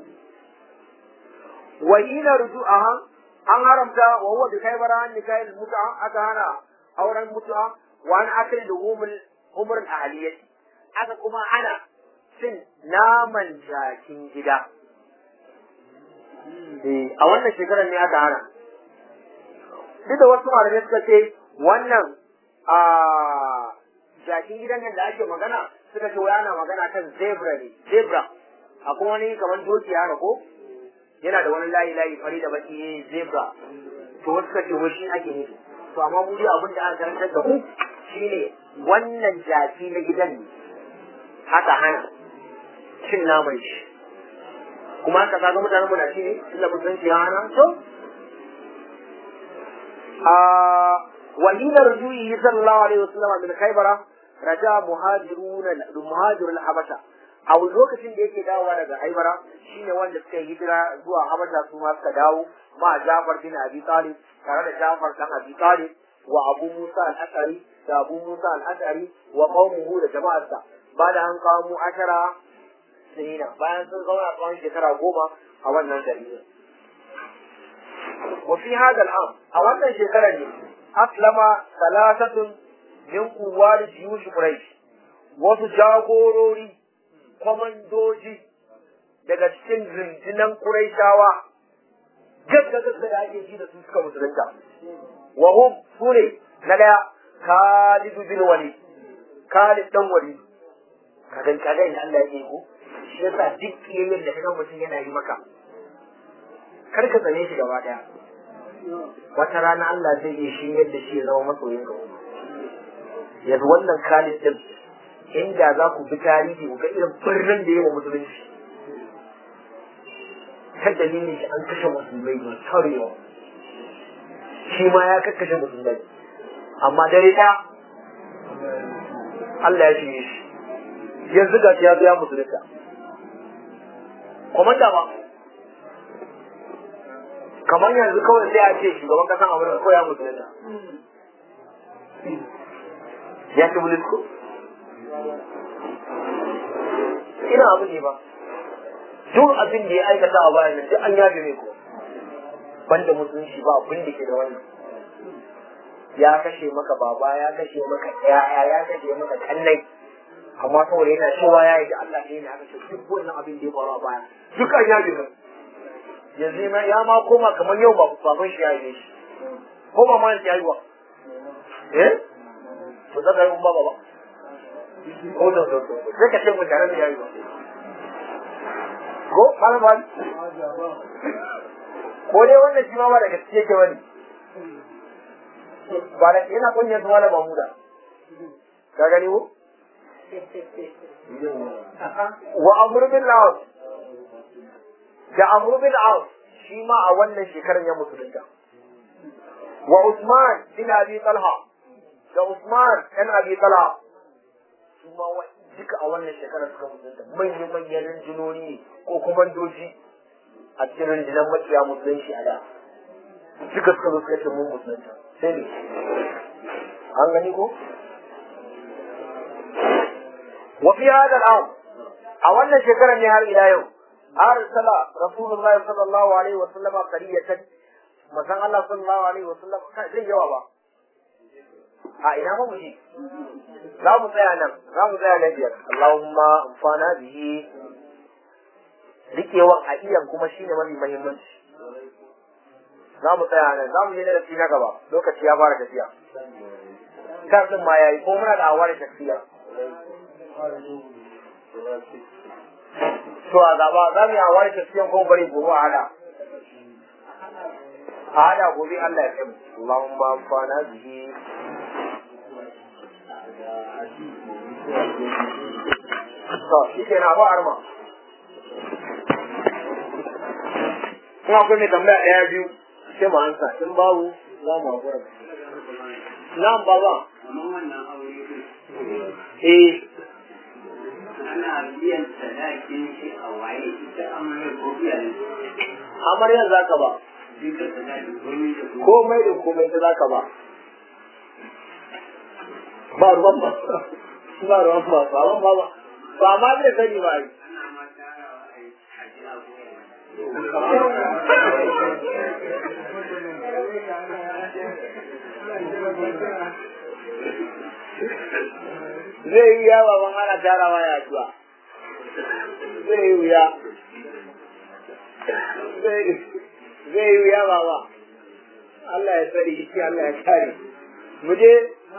wa ina ruju'aha an haramta wa huwa bi kaybara an nikahil mut'a aka hana auren mutu'a wa an akil luhumul umr al ahliyati aka kuma ana cin naman jakin gida a wannan shekarar ne aka hana duk da wasu malamai suka ce wannan a jakin gidan nan da ake magana suka ce wai ana magana kan zebra ne zebra akwai wani kamar doki haka ko yana da wani layi layi fari da baki ne zebra to wasu suka ce wai shi ake nufi to amma mu dai abin da aka karantar da ku shine wannan jaki na gidan ne aka hana cin naman shi kuma haka kaga mutanen mu na ci ne tunda mun san shi ya hana to وحين رجوعه صلى الله عليه وسلم من خيبر رجع مهاجرون مهاجر الحبشة a lokacin da yake dawowa daga haibara shine wanda suka yi hijira zuwa habasha su ma suka dawo ma Jafar bin Abi Talib tare da Jafar dan Abi Talib wa Abu Musa al-Ashari da Abu Musa al-Ashari wa qaumuhu da jama'arsa bayan an kawo mu ashara sinina bayan sun zauna tsawon shekara goma a wannan gari وفي هذا العام أولا شكرا أسلم ثلاثة من قوات جيوش قريش wasu jagorori kwamandoji daga cikin rundunan Qurayshawa gaggagagga da ake ji da su suka musulunta wa hum sune na daya Khalid bin Walid Khalid dan Walid kagan kagan da Allah ya yi ko shi yasa duk kiyayen da kaga mutum yana yi maka kar ka tsane shi gaba daya wata rana Allah zai iya shi yadda shi ya zama masoyin ka yanzu wannan Khalid din inda za ku bi tarihi ku ga irin birnin da yawa musulunci ta dalilin shi an kashe musulmai da tarewa shi ma ya kakkashe musulmai amma dare ɗaya Allah ya shirye shi yanzu ga ya zo ya musulunta komanda ba kamar yanzu kawai sai a ce shugaban kasan amurka ko ya musulunta ya ci bulis ko ina abu ne ba duk abin da ya aikata a bayan nan duk an yafe mai ko banda musulunci ba abin da ke da wannan ya kashe maka baba ya kashe maka yaya ya kashe maka kannai amma saboda yana cewa ya yi da Allah ne ya kashe duk wannan abin da ya faru a baya duk an yafe mai yanzu ma ya ma koma kamar yau ba baban shi ya yi shi ko ba ma ya yi wa eh to da kai ba ba ko da da sai ka ce mu tare da yayi ba ko malam ba ko dai wannan shi ma ba da gaskiya ke wani ba da yana kunyar su malam Mahmuda ka gani ko wa amr bin lawas da amr bin lawas shi ma a wannan shekarar ya musulunta wa Usman bin Abi Talha da Usman ɗan Abi Talha su ma duka a wannan shekarar suka musulunta manyan manyan rinjinoni ne ko kuma doji a cikin rinjinan makiya musulunci a da duka suka zo suka ce mun musulunta sai ne an gani ko wa fi hada al'am a wannan shekarar ne har ila yau arsala rasulullahi sallallahu alaihi wa sallama qariyatan manzon Allah sallallahu alaihi wa sallam zai yawa ba a ina ba mu ji za mu tsaya nan za mu tsaya na biyar Allahumma amfana bihi rikewan a iyan kuma shine mafi muhimmanci za mu tsaya nan za mu je darasi na gaba lokaci ya fara tafiya kan din ma yayi ko muna da awar tafiya to a gaba za mu yi awar tafiya ko bari gobe a hada a hada gobe Allah ya kai Allahumma amfana bihi to shi ke na ba arma kuma akwai mai tambaya ɗaya biyu sai mu ansa in babu za mu haƙura na'am baba eh ana biyan sadakin shi a waye ita amarya ko biyan amarya za ka ba duka sadakin komai da komai komai da komai ta za ka ba ba ruwan ba ba ruwan ba ba ruwan ba ba ba ma zai sani ba ai ana ma tarawa a yi a ji abu zai yi yawa ban ana tarawa ya zuwa zai yi wuya zai yi wuya baba Allah ya tsare shi Allah ya kare mu je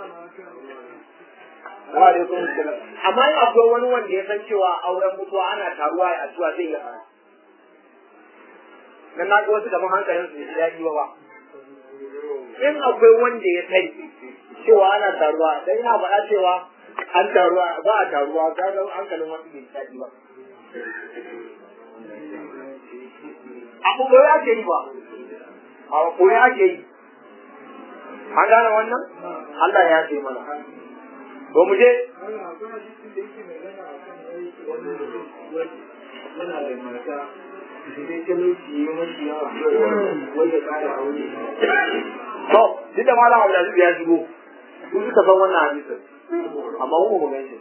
wa alaikum salam amma in akwai wani wanda ya san cewa auren mutuwa ana taruwa a addu'a zai iya fara dan na ga wasu gaban hankalin su ya yi ba in akwai wanda ya sani cewa ana taruwa dan ina faɗa cewa an taruwa ba a taruwa ga ga hankalin wasu bai daɗi ba abu ko ya ke yi ba a ko ya ke yi an gane wannan Allah ya ce mana to mu je to duk da malam Abdulaziz ya shigo kun suka san wannan hadisin amma mu ba gaishe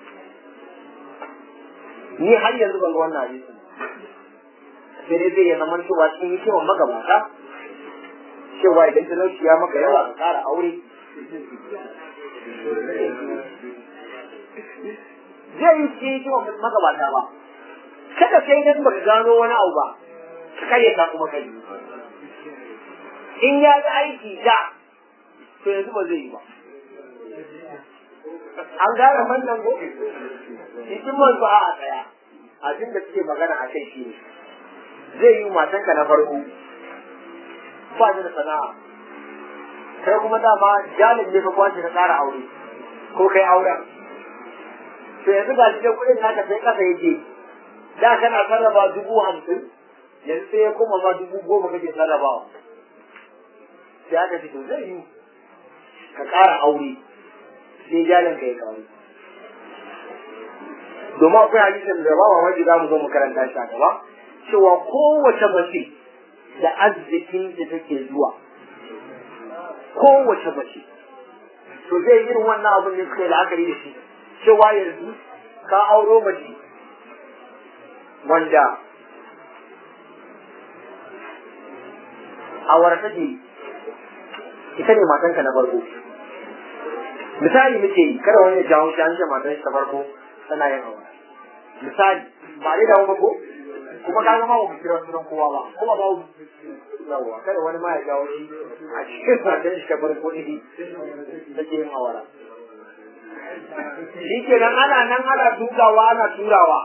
ni har yanzu ban ga wannan hadisin sai dai zai zama cewa cikin hikimar magabata cewa idan talauci ya maka yawa ka kara aure zai yi cikin hikimar magabata ba kada sai idan baka gano wani abu ba ka kayyata kuma kai in ya ga aiki da to yanzu ba zai yi ba an gane wannan ko hikimar su a tsaya abin da suke magana a kai shi ne zai yi matanka na farko ba ni da sana'a kai kuma dama jalin ne ka kwace ka tsara aure ko kai auren to yanzu ga shi kuɗin naka sai kasa yake da kana sarrafa dubu hamsin yanzu sai ya koma ma dubu goma kake sarrafawa sai aka ce to zai yi ka ƙara aure sai jalin ka ya kawo domin akwai hadisin da ba mamaki za mu zo mu karanta shi a gaba cewa kowace mace da arzikin da take zuwa kowace mace to zai irin wannan abin da suka yi la'akari da shi cewa yanzu ka auro mace wanda awara take ita ne matanka na farko misali muke yi kada wani ya jawo shi an ce matan shi ta farko tana yin aure misali ba dai dawo ba ko kuma ka zama ba mu kira sunan kowa ba kuma ba mu yawa kada wani ma ya jawo shi a cikin matan shi ta farko ne take yin awara shi kenan ana nan ana dukawa ana turawa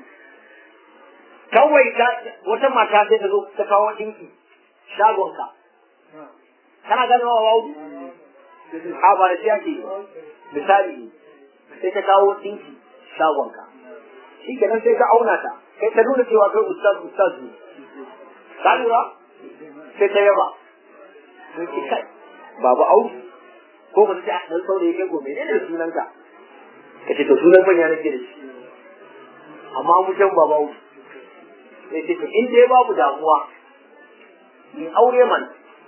kawai wata mata sai ta zo ta kawo ɗinki shagonka kana ganin wa wawu a ba da shi ake misali sai ta kawo ɗinki shagonka shi kenan sai ka auna ta kai ta nuna cewa kai ustaz ustaz ne ka lura sai ta yaba sai ki kai babu au ko ba sai dan saurayi kai gobe ne da sunanka kace to sunan manya nake da shi amma mu jan babu au sai ce to in dai babu damuwa ni aure man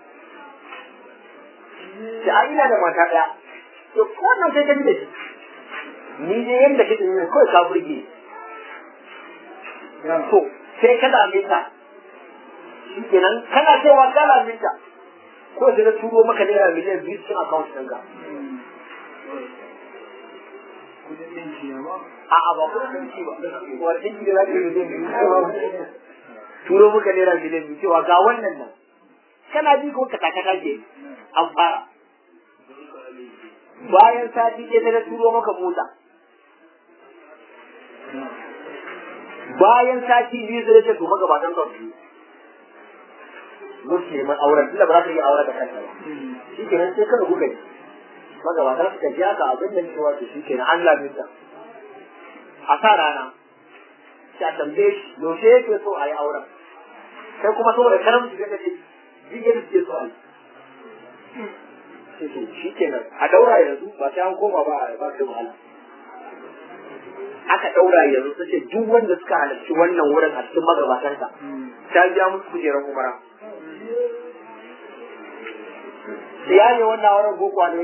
sai a ina da mata daya to wannan sai ka ji da shi ni dai yanda kake ne kawai ka burge to sai ka dame ta shi kenan kana cewa ka dame ta ko sai na turo maka naira miliyan biyu cikin account ɗinka a'a ba kuma ɗinki ba wani ɗinki da za ka yi miliyan biyu turo maka naira miliyan biyu cewa ga wannan nan kana ji ko ka takata ke an fara bayan sati ɗaya sai na turo maka mota bayan sati biyu sai ce to magabatan ka su musu neman auren tunda ba za ka yi auren da kanta ba shi kenan sai kada kuka yi magabatan suka ji haka abin da cewa to shi kenan an laminta a sa rana sai a tambaye shi yaushe yake so a yi auren kai kuma saboda karamci sai ka ce jiya da suke so a yi shi kenan a daura yanzu ba sai an koma ba a ba kai wahala aka daura yanzu ta ce duk wanda suka halarci wannan wurin a cikin magabatansa ta biya musu kujerar umara ya ne wannan wurin boko ne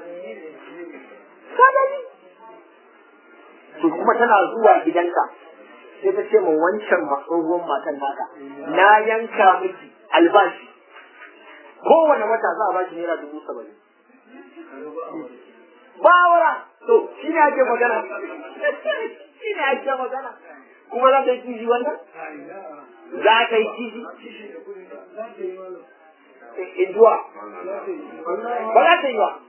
ka gani to kuma tana zuwa gidanka sai ta ce ma wancan matsohon matan naka na yanka miki albashi kowane wata za a bashi naira dubu saba'in bawara to shi ne ake magana shi ne ake magana kuma za ta yi kishi wannan za ka yi kishi in zuwa ba za ta yi ba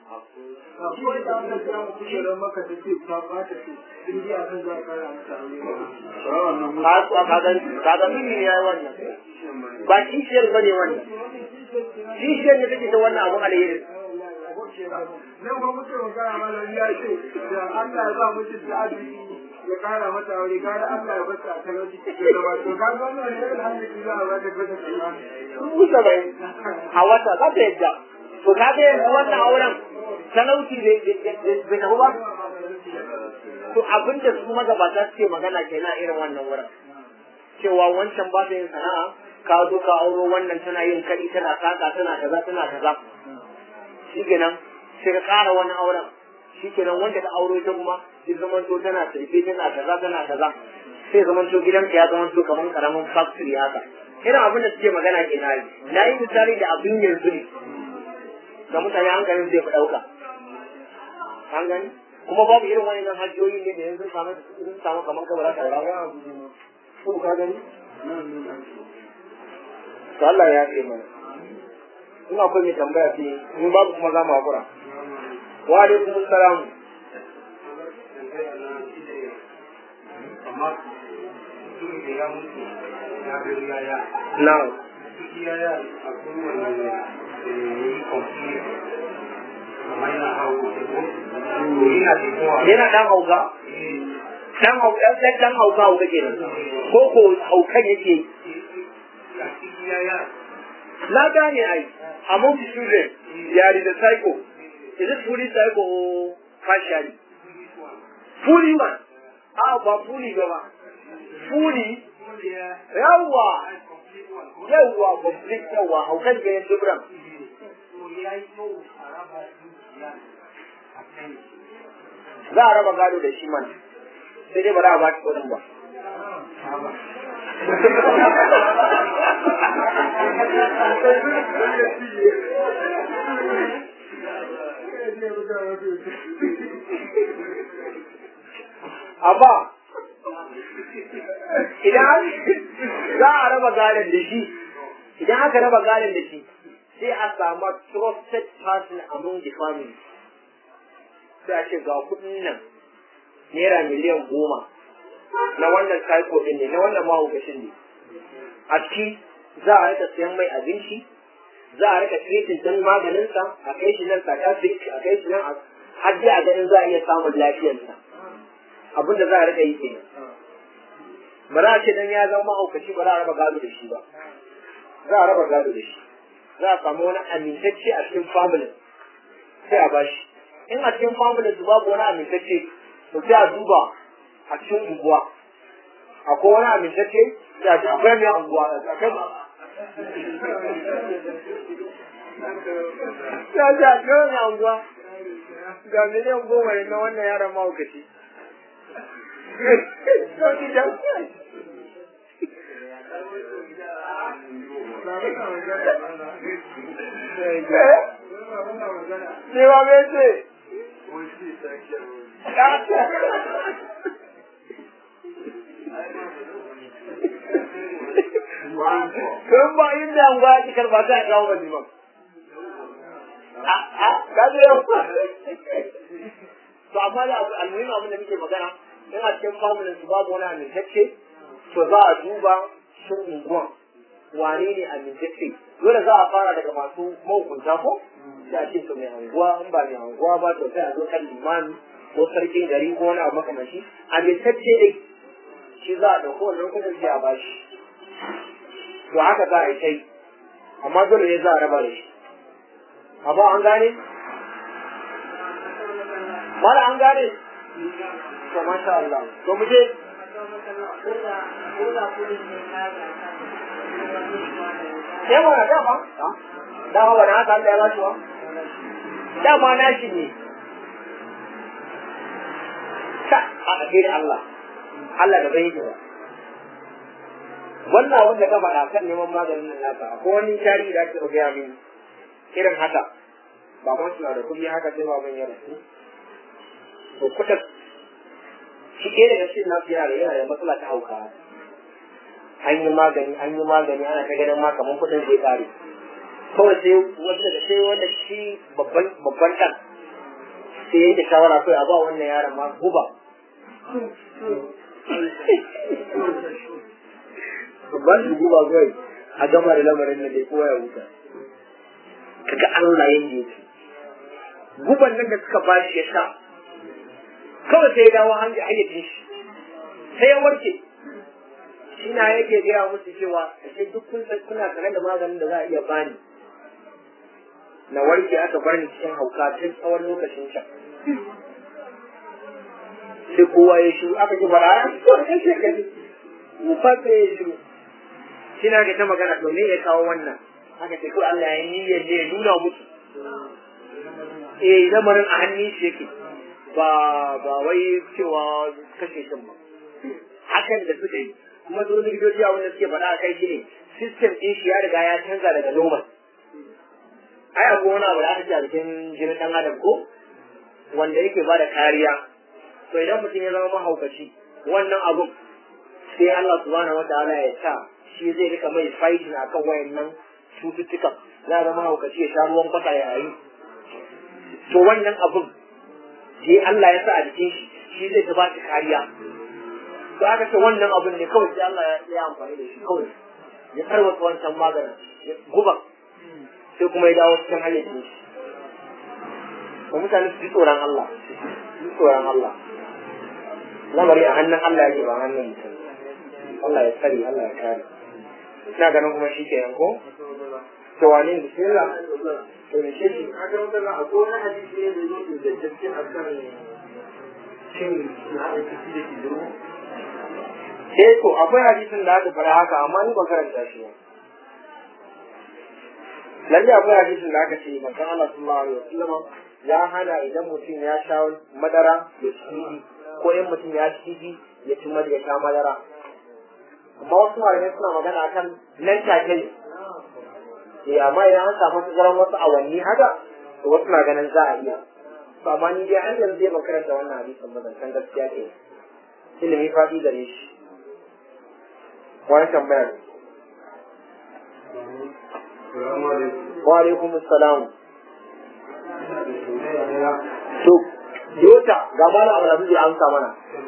kaga mini ya yi wannan ba kishiyar ba ne wannan kishiyar ne take ta wannan abu alheri nan ba muke magana mana ya ce da Allah ya ba mutum da arziki ya kara mata aure gara Allah ya bata a talauci cikin zama to ka ga wannan ne alhamdulillah za ta bata kenan dubu saba'in a wata za ta yadda to ka ga yanzu wannan auren talauci bai tafi ba to abinda su magabata suke magana kenan irin wannan wurin cewa wancan ba ta yin sana'a ka zo ka auro wannan tana yin kaɗi tana saka tana kaza tana kaza shi kenan sai ka ƙara wani auren shi kenan wanda ta auro ita kuma sai zamanto tana sirfe tana kaza tana kaza sai zamanto gidanka ya zamanto kamar karamin factory haka irin abin da suke magana ke na yi na yi misali da abin yanzu ne ga mutane hankalin zai fi ɗauka an gani kuma babu irin wani nan hajjoyi ne da yanzu samu sun samu kamar kabara ta rawa ko ka gani to Allah ya ce mana in akwai mai tambaya ce in babu kuma za mu hakura wa alaikum assalam amma mutum da ya mutu ya ga yaya na'am yaya akwai wani yi kwamfi amma yana hau ko yana da kowa yana dan hauka dan hauka dan dan hauka hauka kenan ko ko haukan yake yaya na gane ai among the children there is a psycho is it fully psycho or partially fully one ah ba fully ba ba fully yawa yawa complete yawa haukan ke yin dubran za a raba gado da shi man sai dai ba za a ba shi kudin ba amma idan za a raba gadon da shi idan aka raba gadon da shi sai a samu trusted person among the family sai a ce ga kudin nan naira miliyan goma na wannan psycho din ne na wannan mahaukacin ne a ciki za a rika siyan mai abinci za a rika treating din maganinsa a kai shi nan psychiatric a kai shi nan har dai a ganin za a iya samun lafiyarsa abin da za a rika yi kenan ba za a ce dan ya zama mahaukaci ba za a raba gado da shi ba za a raba gado da shi za a samu wani amintacce a cikin family sai a bashi in a cikin family su babu wani amintacce to sai a duba a cikin unguwa akwai wani amintacce da ta akwai mai unguwa akwai ya ce akwai mai unguwa ga miliyan goma ne na wannan yaron mahaukaci Ne ba me ce? Kun ba inda an ba ki karba ta kawo ba ba. A a ka je yau. To amma da almuhim abin da muke magana in a cikin familin su babu wani amintacce to za a duba shin unguwan wane ne amintacce dole za a fara daga masu mahukunta ko da a ce to mai anguwa in ba mai anguwa ba to sai a zo kan limami ko sarkin gari ko wani abu makamashi amintacce dai shi za a ɗauko wannan kudin sai a bashi to haka za a yi kai amma dole ne za a raba da shi amma an gane mala an gane to masha Allah to mu je sai mana dama dama wani haka Allah ya ba shi wa dama na shi ne ta a ɗage da Allah Allah da bai yi ba wannan abin da ka faɗa kan neman maganin nan naka ko wani tarihi da ake gaya min irin haka ba ma suna da kuɗi haka sai ba ban ya rasu to kuta shi ke daga cikin nasu yara yana da matsala ta hauka an yi magani an yi magani ana ta ganin ma kamar kuɗin zai ƙare kawai sai wanda da sai wanda shi babban babban ɗan sai yanke shawara kawai a ba wannan yaron ma guba babban su guba kawai a gama da lamarin da dai kowa ya huta kaga Allah yanda yake guban nan da suka ba shi ya sha kawai sai ya dawo hanyar hayyacin shi sai ya warke shi na yake gaya musu cewa ashe duk kun san kuna tare da maganin da za a iya bani na warke aka bar ni cikin hauka tun tsawon lokacin sha sai kowa ya shiru aka ji fara to kai sai ka ji mu fata ya shiru shi na ga ta magana to me ya kawo wannan aka ce ko Allah ya yi niyyar ne ya nuna musu eh lamarin a hannun shi yake ba ba wai cewa kashe shi ba hakan da suka yi kuma su likitoci a wanda suke faɗa a kai shi ne system ɗin shi ya riga ya canza daga normal ai akwai wani abu da aka ce a cikin jinin ɗan adam ko wanda yake ba da kariya to idan mutum ya zama mahaukaci wannan abun sai Allah subhanahu wa ta'ala ya sa shi zai rika mai fighting akan wayannan cututtukan za a zama mahaukaci ya sha ruwan kwata ya yi to wannan abun je Allah ya sa a jikin shi shi zai ta ba shi kariya to aka ce wannan abun ne kawai sai Allah ya amfani da shi kawai ya tarwata wancan maganin ya guba sai kuma ya dawo cikin hayyacin shi ba mutane su ji tsoron Allah su ji tsoron Allah lamari a hannun Allah yake ba hannun mutum Allah ya tsare Allah ya kare ina ganin kuma shi kenan ko to wane bismillah to ne shi shi a kan wannan akwai wani hadisi ne da yake da gaske a kan cin na aiki da ke zuru eh to akwai hadisin da aka fara haka amma ni ban karanta shi ba lalle akwai hadisin da aka ce manzon Allah sallallahu alaihi wasallam ya hana idan mutum ya sha madara ya ci ko in mutum ya ci ya ci madara ya sha madara amma wasu malamai suna magana kan nan take ne eh amma idan an samu tazaran wasu awanni haka to wasu na ganin za a iya to amma ni dai har yanzu zai makaranta wannan hadisin ba zan san gaskiya ke ilimi faɗi gare shi wani tambayar wa alaikum assalam to yota ga bala abu da zai amsa mana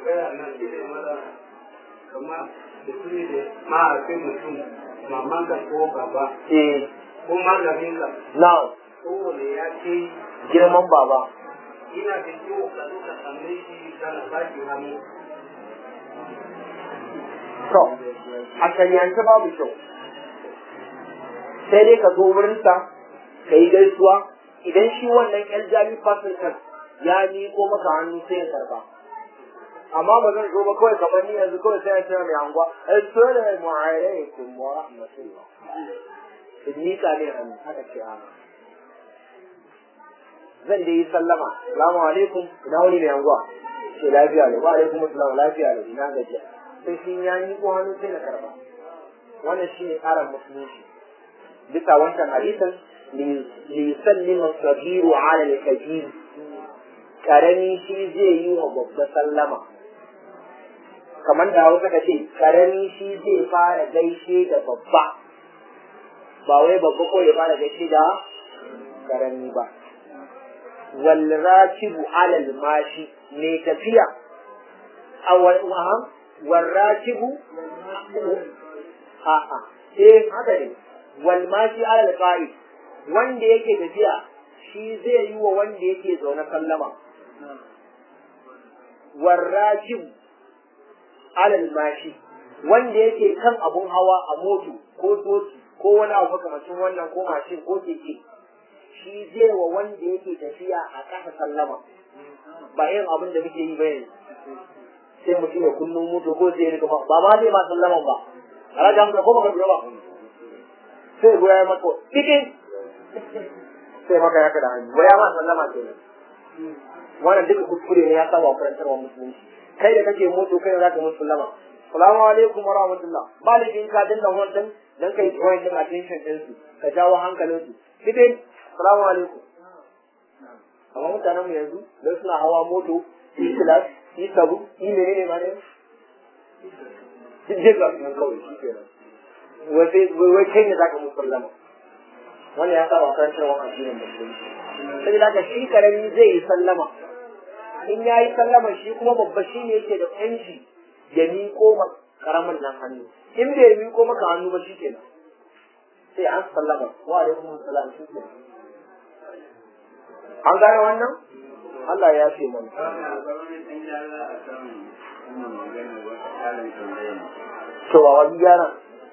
kamar mutum da mahaifin mutum maman ka ko baba eh ko malamin ka na kowane ya ce girman baba ina da ciwo ka zo ka same shi kana baki hannu to a shari'ance babu kyau sai dai ka zo wurinsa ka yi gaisuwa idan shi wannan yan jami fasilkan ya miƙo maka hannu sai ya karba amma ba zan zo ba kawai kamar ni yanzu kawai sai ya ce mai anguwa assalamu alaikum wa rahmatullah in miƙa ne hannu haka ce a zan dai yi sallama salamu alaikum ina wani mai anguwa ce lafiya ne wa alaikum assalam lafiya ne ina gajiya sai shi ya miƙo hannu sai na karba wannan shi ne tsarin musulunci bisa wancan hadisin liyusallima sabiru ala al-kabir karami shi zai yi wa babba sallama kamar da hausa ka ce karami shi zai fara gaishe da babba ba wai babba ko ya fara gaishe da karami ba wal rakibu ala al-mashi ne tafiya a wal rakibu a'a eh haka ne wal mashi ala al-qa'id wanda yake tafiya shi zai yi wa wanda yake zaune sallama warrajim alal mashi wanda yake kan abun hawa a moto ko doki ko wani abu makamacin wannan ko mashin ko keke shi zai wa wanda yake tafiya a ƙasa sallama ba yin abin da muke yi ba yanzu sai mutum ya kunnu moto ko sai ya rika ba ma zai ma sallaman ba a rajin ko baka ba sai goya ya maka dikin sai maka ya kada hannu goya ma sallama kenan wannan duka kuskure ne ya saba wa karantarwa musulunci kai da kake moto kai za ka musu sallama salamu alaikum wa rahmatullah ba da ka dinga wannan dan kai tsoron din attention din su ka jawo hankalin su dikin salamu alaikum amma mutanen mu yanzu dan suna hawa moto yi class yi sabu yi menene ma ne duk dai ga sunan kawai shi ke nan wai sai wai kai ne zaka musu sallama wannan ya saba kan cewa addinin musulunci sai da shi karami zai yi sallama in ya yi sallama shi kuma babba shi ne yake da yanci ya miƙo ma karamin nan hannu in bai miƙo maka hannu ba shi kenan sai an sallama wa alaikum salam shi kenan an gane wannan Allah ya ce mana cewa wani gyara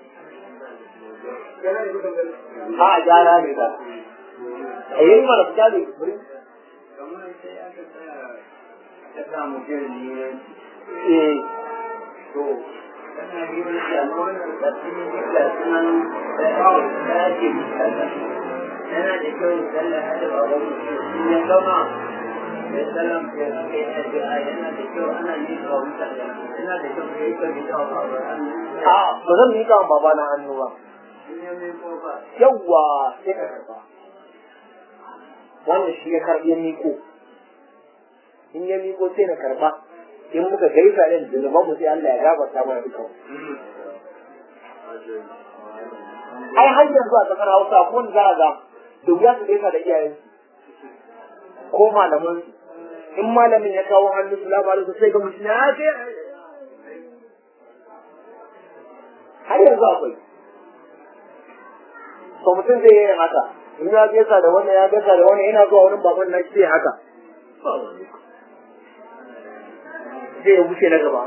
a gyara ne ba a yi mana fita ne kamar sai aka tsaya ta samu jirgin eh to kana yi wani jagoran da sun yi da sunan da ake misala yana da kyau sallah hada ba wani in ya gama ya salam ya aka yi addu'a yana da kyau ana yi wa mutane yana da kyau ya yi ka bi da wa ba a ba zan miƙa wa baba na hannu ba in ya mai ko ba yawwa sai ka karba wannan shi ya karɓi ya miko in ya miko sai na karba in muka gaisa da zunuban mu sai Allah ya gafarta mana duka ai har yanzu a kasar Hausa ko wanda za a ga da wuya su gaisa da iyayen ko malaman in malamin ya kawo hannu salamu alaikum sai ga mutum ya ce har yanzu akwai to mutum zai yi haka in ya gaisa da wannan ya gaisa da wannan yana zuwa wurin baban na sai haka zai ya wuce na gaba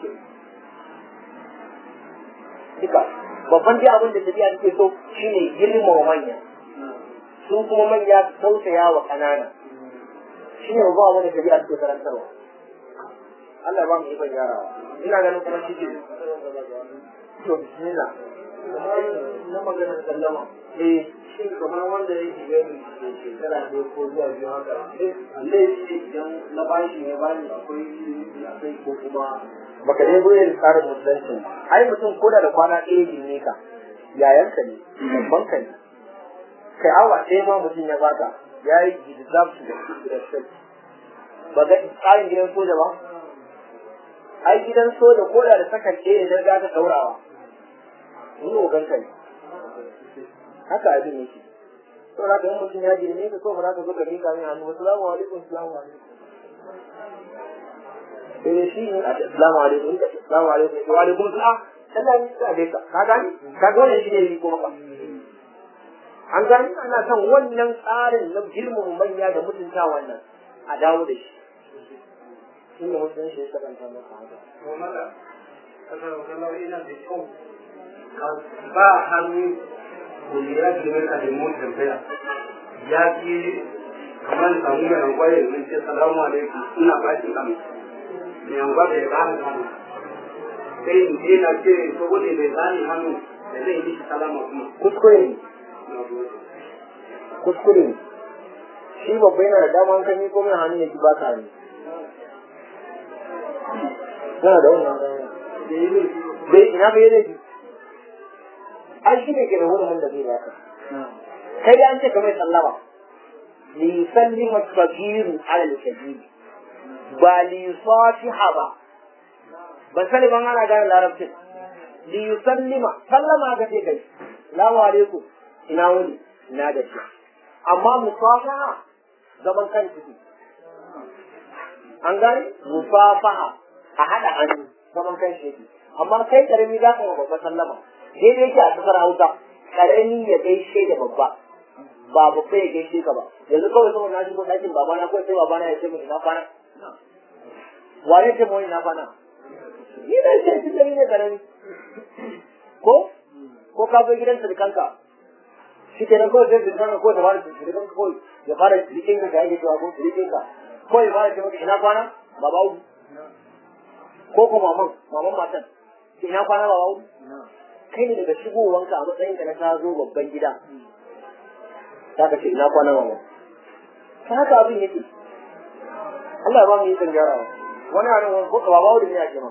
duka babban dai abin da tafiya take so shine girmama manya su kuma manya su tausaya wa ƙanana shine babban abin da tafiya take karantarwa Allah ya ba mu ikon yarawa ina ganin kuma shi ke to bismillah na maganar sallama eh shin kamar wanda ya shiga ni da shekara ne ko zuwa biyu haka laifi idan na bashi ne bani akwai ilimi akwai ko kuma baka dai goyi da tsarin musulunci ai mutum ko da da kwana ɗaya ne ka yayanka ne babban ka ne kai awa ɗaya ma mutum ya baka ya yi deserve to be respect ba ga tsarin gidan soja ba ai gidan soja ko da da sakan ɗaya idan za ka ɗaurawa ni ogan ka ne haka abin yake to da ka yi mutum ya girme ka ko ba za ka zo ka miƙa min hannu assalamu alaikum assalamu alaikum sai shi ne a assalamu alaikum in ka ce assalamu alaikum wa alaikum salam Allah ya sa dai ka ka gani ka ga wannan shi ne yi kuma an gani ana son wannan tsarin na girmama manya da mutunta wannan a dawo da shi shi ne mutum shi ya sabanta maka haka to mala kasar wajen ina da kyau ka ba hannu ko ya girme ka da mun tambaya ya fi kamar samu mai hankwaye da ce salamu alaikum ina ba shi kan mai hankwa da ya bani hannu sai in je na ce saboda bai bani hannu da zai yi salama kuma kuskure ne na gode kuskure ne shi babba yana da dama kan yi komai hannu ya ki ba ka hannu yana da wannan dama da yi ne bai ina bai laifi ai shi ne ke da wurin da zai baka kai da an ce kamar sallama li sallima kabiru ala al-kabir ba li fatiha ba ban sani ban ana gane larabcin li sallima sallama ga ce kai salamu alaikum ina wuni ina da shi amma musafaha zaman kan ciki an gane musafaha a haɗa hannu zaman kan shi amma kai karami za ka yi babba sallama daidai yake a kasar hausa karami ya gaishe da babba ba babba ya gaishe ka ba yanzu kawai saboda na shigo ɗakin babana kawai sai babana ya ce min ina kwana wane ce mu ina kwana ni da ce shi gari ne karami ko ko ka zo gidan sirikanka shi ke nan kawai sai sirikanka ko ta fara sirikanka kawai ya fara sirikinka da yake cewa ko sirikinka ko ya fara ce maka ina kwana baba uku ko ko maman maman matan ina kwana baba uku kai ne daga shigowanka a matsayinka na ka zo babban gida za ka ce ina kwana mama ta haka abin yake Allah ya ba mu yi kan gyarawa wani a nan ko baba uku ne ya ce ma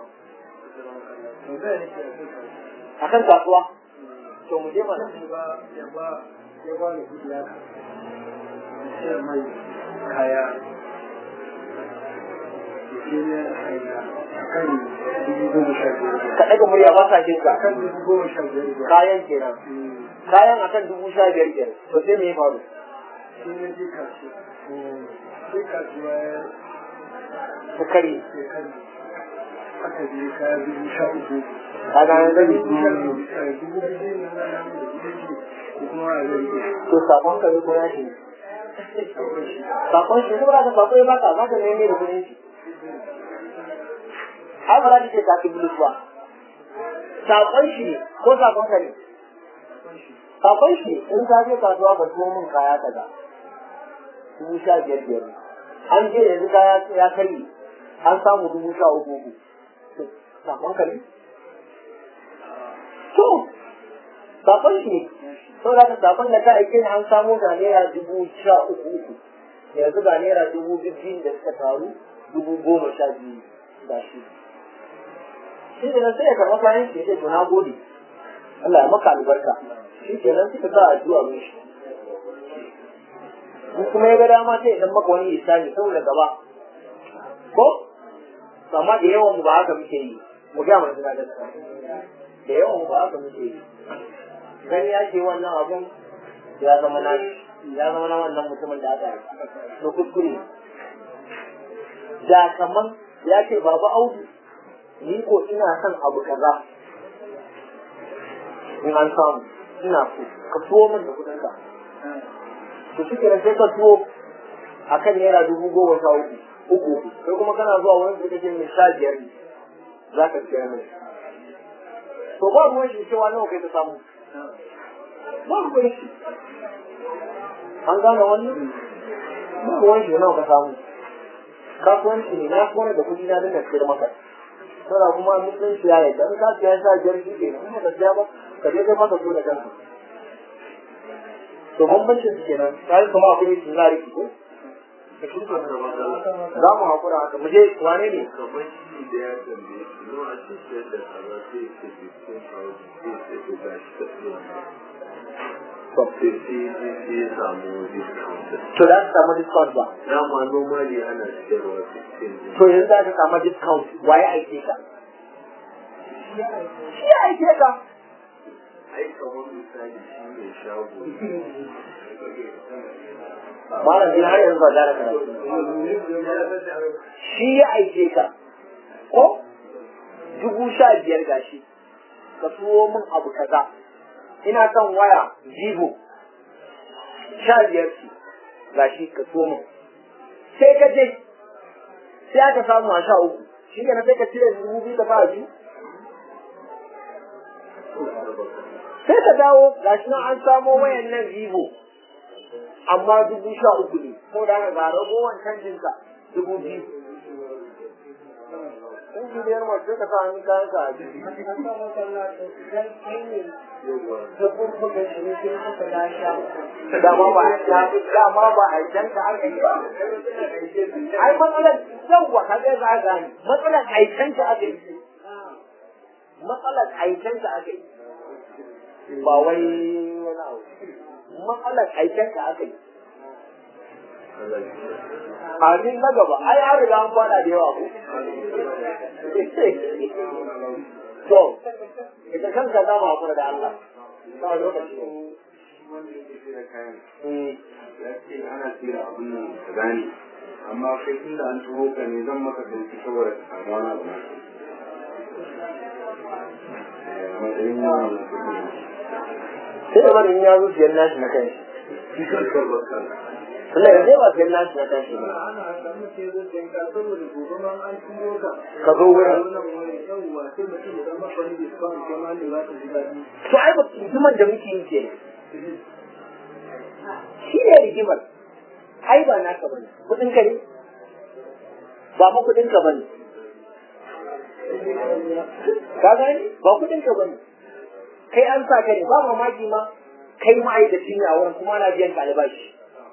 a kan kasuwa to mu je mana ya ba ya ba ya ba ni kudi ya sai mai kaya shi ne hanya akan dubu goma sha biyar ka ɗaga murya ba sa jinka akan dubu goma sha biyar biyar kayan kenan kayan akan dubu sha biyar kenan to sai me ya faru shi ne je kasuwa sai kasuwa ya ta kare sai kan aka je kaya dubu sha uku ka ga an gani dubu sha biyu eh, dubu biyu ne na nan da dubu biyu ko kuma a zai to sakon ka ne ko ya shi sakon shi saboda ka sakon ya baka za ka nemi da kuɗin shi ai ba za ka ce ka ki bulus ba sakon shi ne ko sakon ka ne sakon shi ne in ka je kasuwa ka tuwo min kaya kaza dubu sha biyar biyar an je yanzu kaya ya kai an samu dubu sha uku uku To, sakon ka ne to sakon shi ne saboda ka sakon da ka aike ni an samu ga naira dubu sha uku uku yanzu ga naira dubu biyu da suka taru dubu goma sha biyu ga shi shi ne sai ya karɓa kayan shi ya ce to na gode Allah ya maka albarka shi ke nan suka sa addu'a mai shi in kuma ya ga dama sai ya dan maka wani isani saboda gaba ko to amma da yawan mu ba haka muke yi mu ga mu da gaskiya da yawan mu ba haka muke yi gani ya ce wannan abun ya zama na ya zama na wannan mutumin da aka yi to kuskure da kaman ya ce baba audu ni ko ina son abu kaza in an samu ina so ka tuwo min da kudin ka to shi kenan sai ka tuwo akan naira dubu goma sha uku uku uku sai kuma kana zuwa wani da kake mai sha biyar ne za ka siya mai to ba ruwan shi cewa nawa kai ka samu ba ruwan shi an gane wannan ba ruwan shi nawa ka samu kasuwanci ne na kone da kuɗi na dinga sayar maka saboda kuma musulunci ya yi dan ka siya sa biyar shi ke kuma ka siya ba ka je kai maka so da kanka to bambancin su kenan kai kuma akwai su na riki ko za mu haƙura haka mu je wane ne kamar shi da ya tambaye shi nawa ake sayar da kaza sai ce fifteen thousand sai ce to ga shi ta siya sai sai sai sai ya samu discount to za ka samu discount ba dama normally ana siyarwa fifteen to yanzu za ka samu discount waye aike ka shi ya aike ka ai kamar misali shi ne shago malam din har yanzu ba za ka shi ya aike ka ko dubu sha biyar gashi ka tuwo min abu kaza ina son waya vivo sha biyar ce gashi ka tuwo min sai ka je sai aka samu a sha uku shi ne sai ka cire dubu biyu ka fara biyu sai ka dawo gashi nan an samo wayan nan vivo amma dubu sha uku ne ko da ga ragowar canjinka dubu biyu in ji biyar mace ka sa hannun kayan ka a jiki dama ba a dama ba a can ka aka yi ba ai matsalar yawwa ka ga za ga ni matsalar aikan ka aka yi matsalar aikan ka aka yi ba wai wani abu matsalar aikan ka aka yi Amin na gaba, ai an riga an fada da yawa ko. To, ita kanka za mu haƙura da Allah. Ba lokaci ne. wanda yake sai da kayan Mm. ya ce ana tsira abin nan ka gane amma kai tunda an turo ka ne zan maka sauki saboda ka samu wani abu na Eh, a matsayin yawan da kuɗi Sai da bari in ya zo siyan nashi na kai. shi kanka baka Tunda yanzu ba siyan nashi na kai ba. ana samu ce zai tanka saboda gobe ma an turo ka Ka zo wurin. wannan wani yawwa sai mutum ya zama kwani da suka kai ma da za ka ji daɗi To ai ba rigimar da muke yi ke. Shi ne rigimar. Ai ba naka bane. Kuɗin ka ne. Ba ma kuɗin ka bane. Ka gani? Ba kuɗin ka bane. Kai an sa ka ne ba mamaki ma kai ma'aikaci ne a wurin kuma ana biyan ka albashi.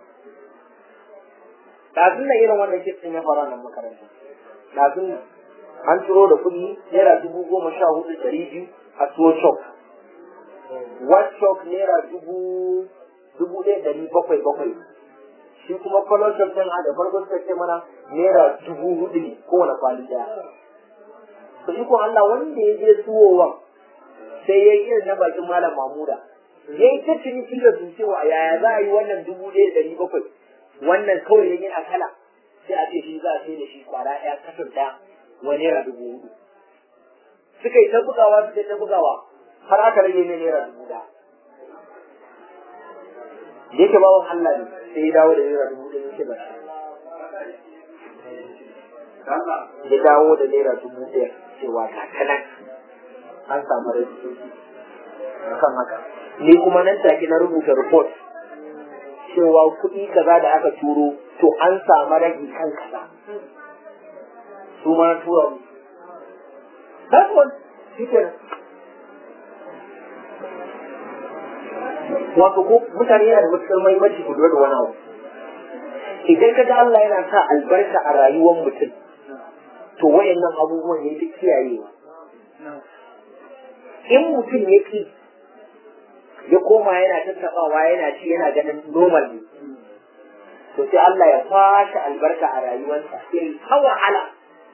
Ɗazun nan irin wannan kitsin ya fara nan makaranta. Ɗazun nan an turo da kuɗi naira dubu goma sha hudu ɗari biyu a tuwo chok. One chok naira dubu dubu ɗaya ɗari bakwai bakwai. Shi kuma kwallon chok ɗin a da farko suka ce mana naira dubu hudu ne kowane kwali ɗaya. to shi ko Allah wanda ya je suwowa sai ya yi irin na bakin malam Mamuda ya yi ta ciniki da su cewa yaya za a yi wannan dubu ɗaya da ɗari bakwai wannan kawai ya yana kala sai a ce shi za a sai da shi kwara ɗaya kasar ɗaya wani naira dubu hudu suka yi ta bugawa suka yi ta bugawa har aka rage ne naira dubu ɗaya da yake bawan Allah ne sai ya dawo da naira dubu ɗaya yake ba ya dawo da naira dubu ɗaya cewa ga ta nan an samu rage kan haka ni kuma nan take na rubuta report cewa kuɗi kaza da aka turo to an samu rage kan kaza su ma tura mu that's one shi kenan wato ko mutane yana da matuƙar mahimmanci ku lura da wani abu idan ka ga Allah yana sa albarka a rayuwar mutum to wayannan abubuwan ne duk kiyayewa in mutum ya ki ya koma yana tattabawa yana ci yana ganin normal ne to sai Allah ya kwashe albarka a rayuwarsa sai ta wahala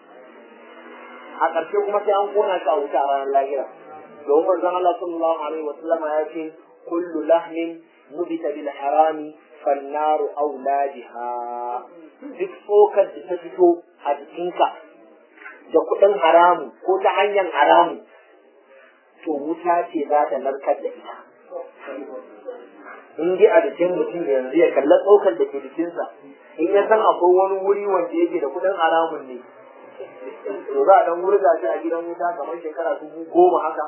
a ƙarshe kuma sai an kona shi a wuta a ranar lahira domin manzon Allah sallallahu alaihi wa sallam ya ce kullu lahmin mubita bil harami fannaru auladiha duk tsokar da ta fito a jikinka da kuɗin haramu ko ta hanyar haramu to wuta ce za ta narkar da ita in ji a jikin mutum yanzu ya kalla tsokar da ke jikinsa in ya san akwai wani wuri wanda yake da kuɗin haramun ne to za a dan wurga shi a gidan wuta kamar shekara dubu goma haka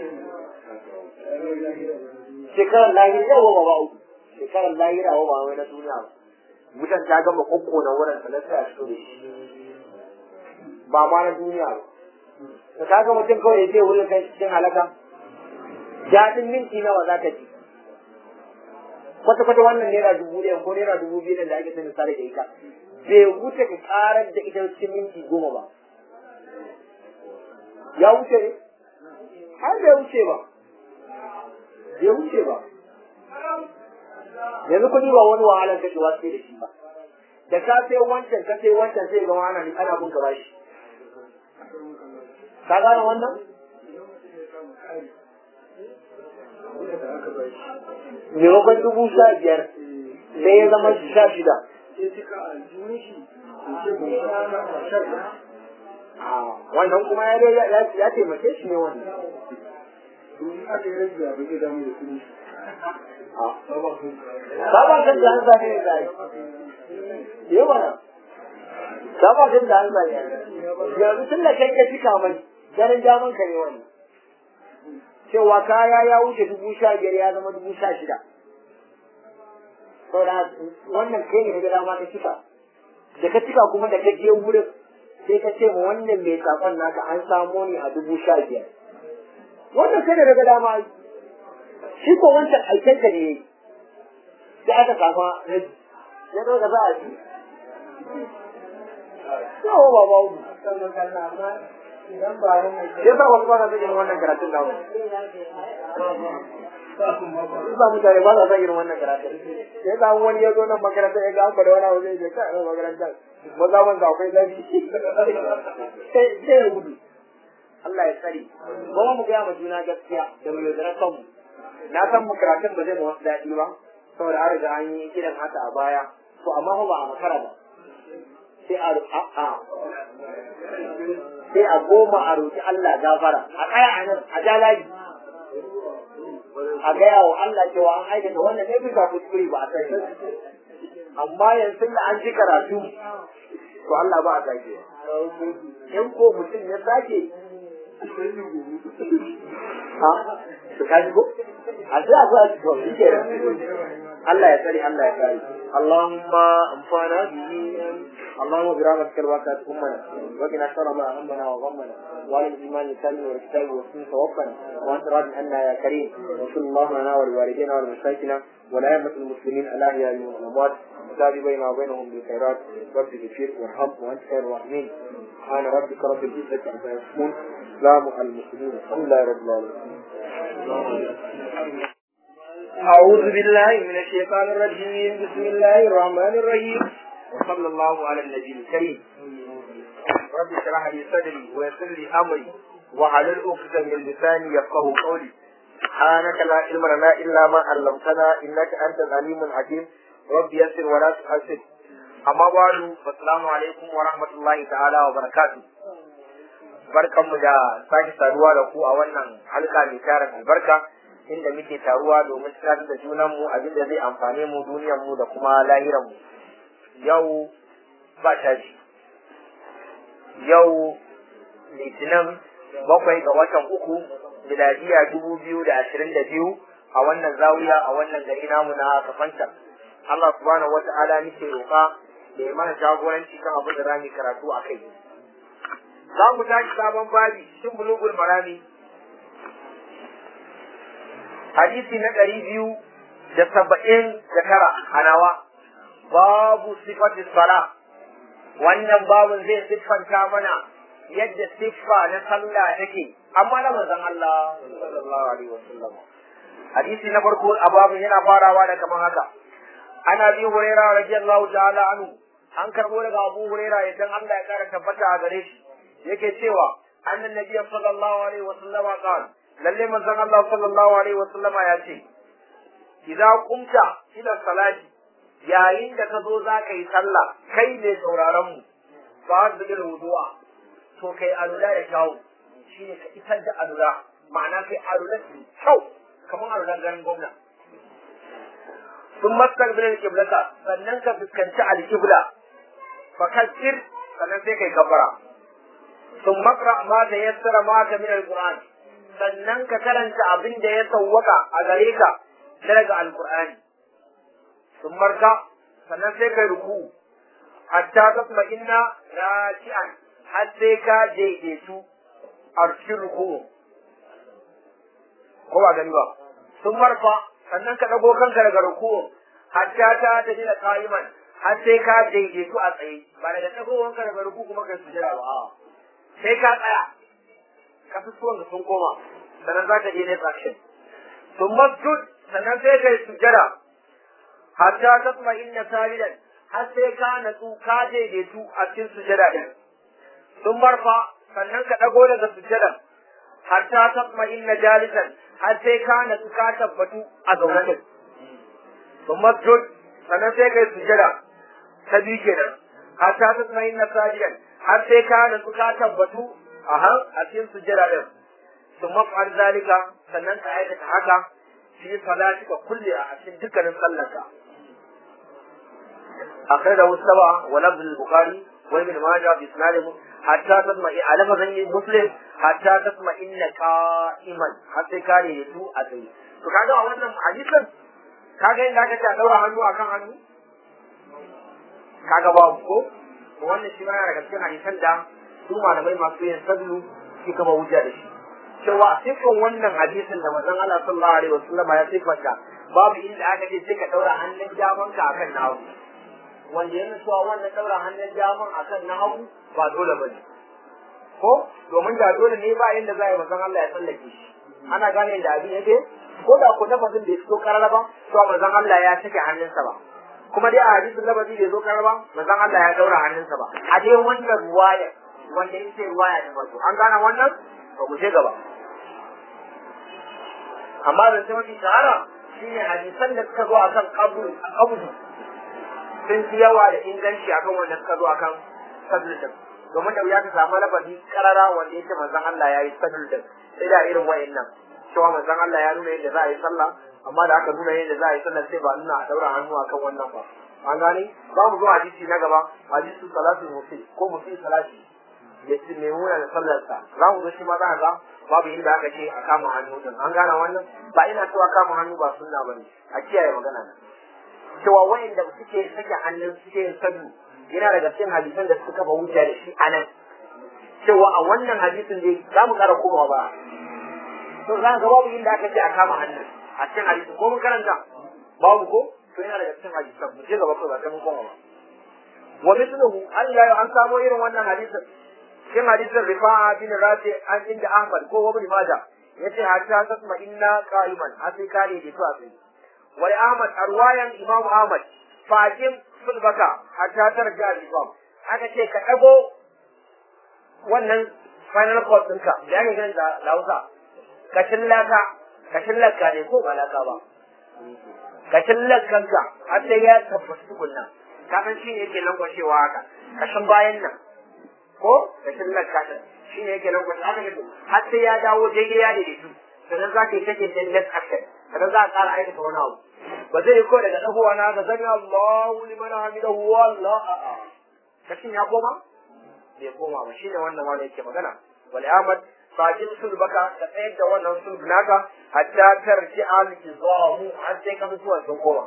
shekarar lahira yawa ba uku shekarar lahira wa ba wai na duniya ba wutan ta gama kokko na wurin ta lafiya shi da shi ba ma na duniya ba da ka ga mutum kawai ya ce wurin kai cikin halaka daɗin minti nawa za ka ji kwata-kwata wannan naira dubu ɗaya ko naira dubu biyu da ake sanin sare da ita bai wuce ka karar da ita cikin minti goma ba ya wuce ne har bai wuce ba bai wuce ba yanzu kuɗi ba wani wahalar kashewa sai da shi ba da ka sai wancan ka sai wancan sai ga wani ne ana bin ka bashi ka gane wannan maimakon dubu sha biyar sai ya zama sha shida wannan kuma ya taimake shi ne wannan Saba kan da an zane ne zai. Yi mana. Saba kan da an zane Yanzu tun da kai ka cika mai, ganin daman ka ne wani. Cewa kaya ya wuce dubu sha biyar ya zama dubu sha shida. Saboda wannan kai ne ga dama ka cika. Da ka cika kuma da ka je wurin sai ka ce ma wannan mai sakon naka an samo ni a dubu sha biyar. Wannan kai da daga dama shi ko wancan aikenka ne sai aka kama rabi ya zo da za a ji yawa ba ba wu idan ba ran mai sai ba wasu ba sa son irin wannan karatun namu ba mutane ba sa son irin wannan karatun sai ba wani ya zo nan makarantar ya ga an kwada wani abu zai je kai makarantar maza man akwai zafi sai ya gudu Allah ya tsare kuma mu gaya ma juna gaskiya da mu yaudara kanmu na san mu karatun ba zai mu wasu daɗi ba saboda an riga an yi irin haka a baya to amma fa ba a makara ba sai a a sai a goma a roƙi Allah gafara a tsaya a nan a ja layi a gaya wa Allah cewa an aikata wannan ne bisa kuskure ba a sani amma yanzu da an ji karatu to Allah ba a sake in ko mutum ya sake ha to ka ji ko a sai a zo a ci to shi kenan Allah ya tsare Allah ya kare Allahumma amfana bihi اللهم برحمتك الواقعة أمنا وقنا شر ما أهمنا وغمنا وعلى الإيمان الكامل والكتاب والسنة توفنا وأنت راض عنا يا كريم وصل الله لنا ولوالدينا ولمشايخنا ولأئمة المسلمين الأحياء والأموات وتاب بيننا وبينهم بالخيرات رب اغفر وارحم وأنت خير الراحمين سبحان ربك رب العزة عما يصفون سلام على المسلمين الحمد لله رب العالمين أعوذ بالله من الشيطان الرجيم بسم الله الرحمن الرحيم وصلى الله على النبي الكريم رب اشرح لي صدري ويسر لي امري وحلل عقدة من لساني يفقه قولي سبحانك لا علم لنا الا ما علمتنا انك انت العليم الحكيم رب يسر ولا تحسن amma ba'du assalamu alaikum wa rahmatullahi ta'ala wa barakatuh barkanmu da sake saduwa da ku a wannan halka mai tarin albarka inda muke taruwa domin tunatar da junanmu abin da zai amfane mu duniyarmu da kuma lahiranmu yau ba tashi yau litinin bakwai ga watan uku miladiya dubu biyu da ashirin da biyu a wannan zawiya a wannan gari namu na kafanta Allah subhanahu wa ta'ala nake roƙa da ya mana jagoranci kan abin da rami karatu a kai za mu tashi sabon babi cikin bulugul marami hadisi na ɗari biyu da saba'in da tara a nawa babu sifati sala wannan babun zai siffanta mana yadda siffa na sallah take amma na manzon Allah sallallahu alaihi wasallam hadisi na farko a babun yana farawa da kamar haka ana bi huraira radiyallahu ta'ala anhu an karbo daga Abu Huraira idan Allah ya kara tabbata a gare shi yake cewa annan nabiy sallallahu alaihi wasallam qala lalle manzon Allah sallallahu alaihi wasallam ya ce idza qumta ila salati yayin da ka zo za ka yi sallah kai ne sauraron mu ba da bil wudu'a to kai alula da kyau shine ka isar da alula ma'ana kai alula da kyau kamar alulan garin gwamna sun mastaqbil al-qiblata sannan ka fuskanci al-qibla fakassir sannan sai kai kafara sun makra ma da yassara ma ka min al-qur'an sannan ka karanta abin da ya sawwaka a gare ka daga al-qur'ani sun marka sannan sai kai ruku hatta tasma inna raki'an har sai ka daidaitu a cikin ruku ko ba gani ba sun marfa sannan ka ɗago kanka daga ruku'un hatta ta tafi da qa'iman har sai ka daidaitu a tsaye ba daga ɗagowar ka daga ruku kuma kai sujada ba sai ka tsaya ka fi suwan sun koma sannan za ka je ne action sun masjud sannan sai kai sujada hatta ta kuma inna sajidan har sai ka natsu ka daidaitu a cikin sujada din sun marfa sannan ka ɗago daga sujadan hatta ta kuma inna jalisan har sai ka natsu ka tabbatu a zaune din sun masjud sannan sai kai sujada ta biyu kenan hatta ta tsayin na sajidan har sai ka natsu ka tabbatu a har a cikin sujada din sun mafar zalika sannan ka aikata haka fi salatika kulle a cikin dukkanin sallarka akai da wasaba wa lafz al-bukhari wa ibn majah bi isnadih hatta tasma'i a lafazin muslim hatta tasma'i inna qa'iman har sai ka ne tu a tsaye to kaga a wannan hadisin kaga inda aka ce a daura hannu akan hannu kaga babu ko wannan shi ma yana daga cikin hadisan da su malamai masu yin sablu shi kama hujja da shi cewa sifin wannan hadisin da manzon Allah sallallahu alaihi wasallam ya sifanta babu inda aka ce sai ka daura hannun daman ka akan na hagu wanda yana cewa wannan daura hannun daman akan na hagu ba dole bane ko domin da dole ne ba inda za a yi manzon Allah ya tsallake shi ana gane da abin yake ko da ko lafazin da ya fito karara ba to manzon Allah ya sake hannunsa ba kuma dai a hadisin lafazi bai zo karara ba manzon Allah ya daura hannunsa ba a dai wannan ruwaya wanda yake ruwaya da farko an gane wannan to mu je gaba amma da sai mafi shahara shine hadisan da suka zo akan kabul kabul sun fi yawa da inganci akan wanda suka zo akan sadul din domin da wuya ka samu lafazi karara wanda yake manzon Allah ya yi sadul din sai da irin wayannan cewa manzon Allah ya nuna yadda za a yi sallah amma da aka nuna yadda za a yi sallah sai ba nuna a daura hannu akan wannan ba an gane za mu zo hadisi na gaba hadisi salatu musi ko musi salati ya ce mai muna da sallarsa za mu zo shi ma za ga babu inda aka ce a kama hannu din an gane wannan ba ina cewa kama hannu ba sunna bane a kiyaye magana nan cewa wayanda suke sake hannun suke yin sadu yana daga cikin hadisan da suka kafa hujja da shi anan cewa a wannan hadisin dai za mu kara komawa ba to za ga babu inda aka ce a kama hannun a cikin hadisin ko mun karanta babu ko to yana daga cikin hadisan mu je gaba ko ba sai mun koma ba wa mithluhu Allah ya an samu irin wannan hadisin cikin hadisin rifa'a bin rafi an inda Ahmad ko Ibn Majah yace hatta tasma inna qa'iman a sai kare da to a sai wai Ahmad arwayan Imam Ahmad faqim sulbaka hatta tarja al-imam aka ce ka dago wannan final course ɗinka da ya gani da lausa kashin laka kashin laka ne ko ba laka ba kashin lakanka har sai ya tabbata tukunna kafin shi ne yake lankwashewa haka kashin bayan nan ko kashin laka shi ne yake lankwashewa haka ne har sai ya dawo daidai ya daidaitu sannan za ka yi take din next action sannan za a ƙara aikata wani abu ba zai yi ko daga ɗagowa na ga zami Allahu liman hamidahu wallah a'a kashin ya koma bai koma ba shine wannan wanda yake magana wal amad fajin sulbaka ka tsayar da wannan sulb naka hatta tarji al izamu har sai ka fito sun koma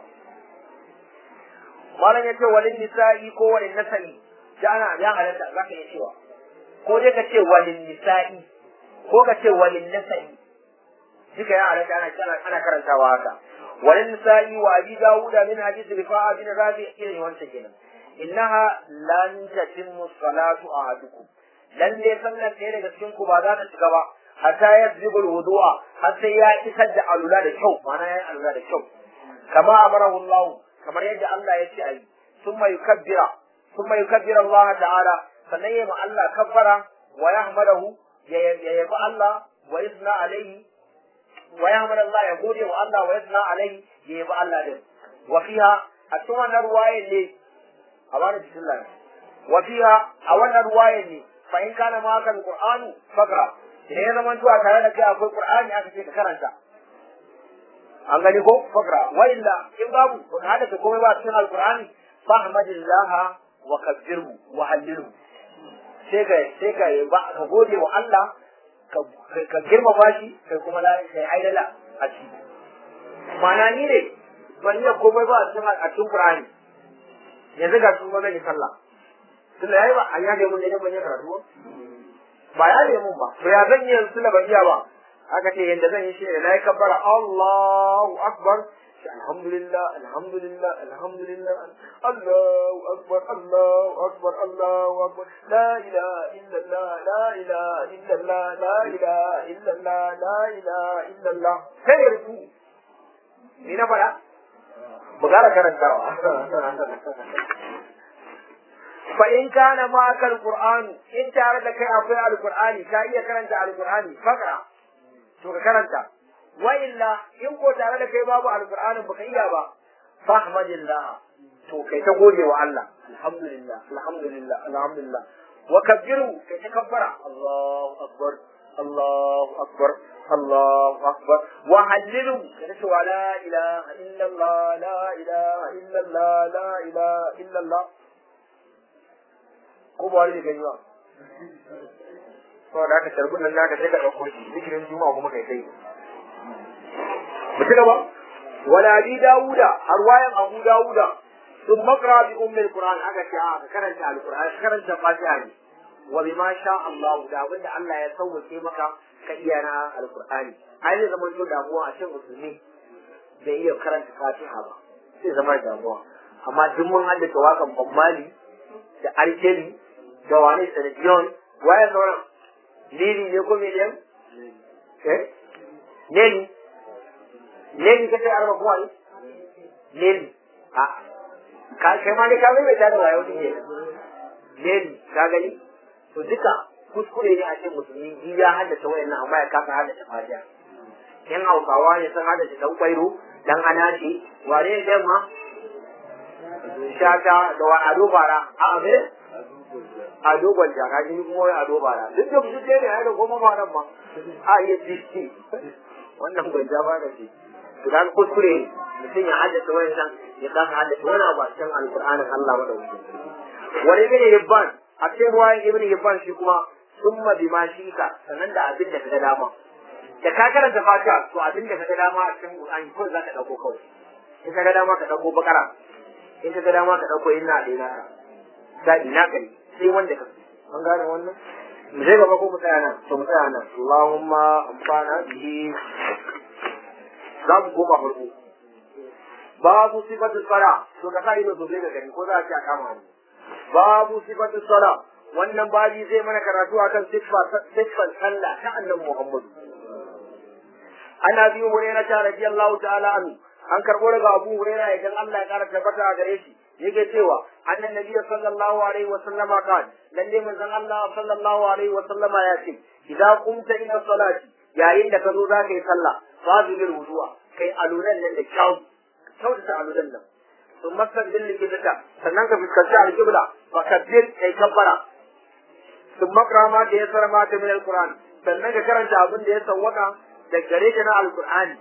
malam yace walin nisa'i ko walin nasa'i da ana ya halatta zaka iya cewa ko dai ka ce walin nisa'i ko ka ce walin nasa'i duka ya halatta ana ana karantawa haka walin nisa'i wa abi dawuda min hadith rifa'a bin rabi irin wancan kenan innaha lan tatimmu salatu ahadukum lalle sallar ɗaya daga cikin ku ba za ta shiga ba hatta ya zibul wudu'a har sai ya isar da alula da kyau ma'ana ya alula da kyau kama amarahu Allah kamar yadda Allah ya ce ayi summa yukabbira summa yukabbira Allah ta'ala sannan ya ma Allah kabbara wa yahmadahu ya yabi Allah wa yusna alaihi wa yahmadu Allah ya gode wa Allah wa yusna alaihi ya yabi Allah din wa fiha a cikin wannan ruwaye ne a bani bismillah wa fiha a wannan ruwaye ne fa in kana ma kan qur'anu fakra idan ya zama tuwa tare da kai akwai qur'ani aka ce ka karanta an gani ko fakra wa illa in babu ko hada ka komai ba cikin alqur'ani fahmadillah wa kabbirhu wa hallilhu sai ka sai ka ba ka gode wa Allah ka girmama shi kai kuma la kai aidala a ciki ma'ana ni ne ban iya komai ba a cikin a cikin qur'ani yanzu ga su ba zan yi sallah tunda yayi ba an yaje mun ne ban yi karatu ba ya ne mun ba to ya zan yi yanzu ban iya ba aka ce yanda zan yi shi ne nayi kabbara Allahu akbar alhamdulillah alhamdulillah alhamdulillah Allahu akbar Allahu akbar Allahu akbar la ilaha illallah la ilaha illallah la ilaha illallah la ilaha illallah sai ruku ni na fara mu gara karantawa fa in kana ma kal qur'an in tare da kai akwai alqur'ani ka iya karanta alqur'ani faka to ka karanta wa illa in ko tare da kai babu alqur'anin baka iya ba fahmadillah to kai ta gode wa Allah alhamdulillah alhamdulillah alhamdulillah wa kabbiru kai ta kabbara Allahu akbar Allahu akbar Allahu akbar wa hallilu kai ta wa la ilaha illa Allah la ilaha illa Allah la ilaha illa Allah ko ba wani gani ba saboda aka tarbin nan naka sai ka ɗauko shi zikirin juma'a kuma kai kai mu ci gaba wala bi dawuda har wayan abu dawuda sun makra bi ummil qur'an aka ce a ka karanta alqur'an ka karanta fatiha ne wa bima sha Allah da abinda Allah ya sauke maka ka iya na alqur'ani ai zai zama to damuwa a cikin musulmi bai iya karanta fatiha ba sai zama damuwa amma duk mun haddace wakan bammali da arkeli da wane sanadiyon waye sauran lili ne ko miliyan eh lili lili ka sai arba kuma lili a ka kai ma ne ka mai da wayo ne lili ka gani to duka kuskure ne a cikin musulmi ji ya haddace wayannan amma ya kasa haddace fatiha yan hausawa ne sun haddace dan kwairo dan anashi wane ne ma shata da wa ado bara a abin ado gwanja ka ji kuma wai ado bara duk da su ne ai da goma ma nan ma a iya diski wannan gwanja ba da shi to dan kuskure mutum ya haddace wannan ya kasa haddace wani abu a cikin alqur'anin Allah madauki wani ibn hibban a cikin ruwayan ibn hibban shi kuma summa bima shika sanan da abin da kaga dama da ka karanta fatiha to abin da kaga dama a cikin qur'ani ko za ka dauko kawai in kaga dama ka dauko bakara in kaga dama ka dauko inna da ina da ina kai sai wanda ka an gane wannan mu je gaba ko mu tsaya nan to mu tsaya nan Allahumma amfana bihi za mu koma farko babu sifatu sala to ka sa ido sosai ga gani ko za a ci a kama ni babu sifatu sala wannan babi zai mana karatu akan siffar sallah ta annabi Muhammad ana biyu hurairah ta radiyallahu ta'ala anhu an karbo daga Abu Hurairah idan Allah ya kara tabbata a gare shi yake cewa annan nabiy sallallahu alaihi wa sallama kan lalle manzon Allah sallallahu alaihi wa sallama ya ce idan kumta ila salati yayin da ka zo za ka yi sallah fadilul wudu'a kai alunan nan da kyau kyautata alunan nan sun masar din likitata sannan ka fuskanci alƙibla fa kabbir kai kabbara sun makra ma da ya sara ma ta min alquran sannan ka karanta abin da ya sawwaka da gare ka na alqur'ani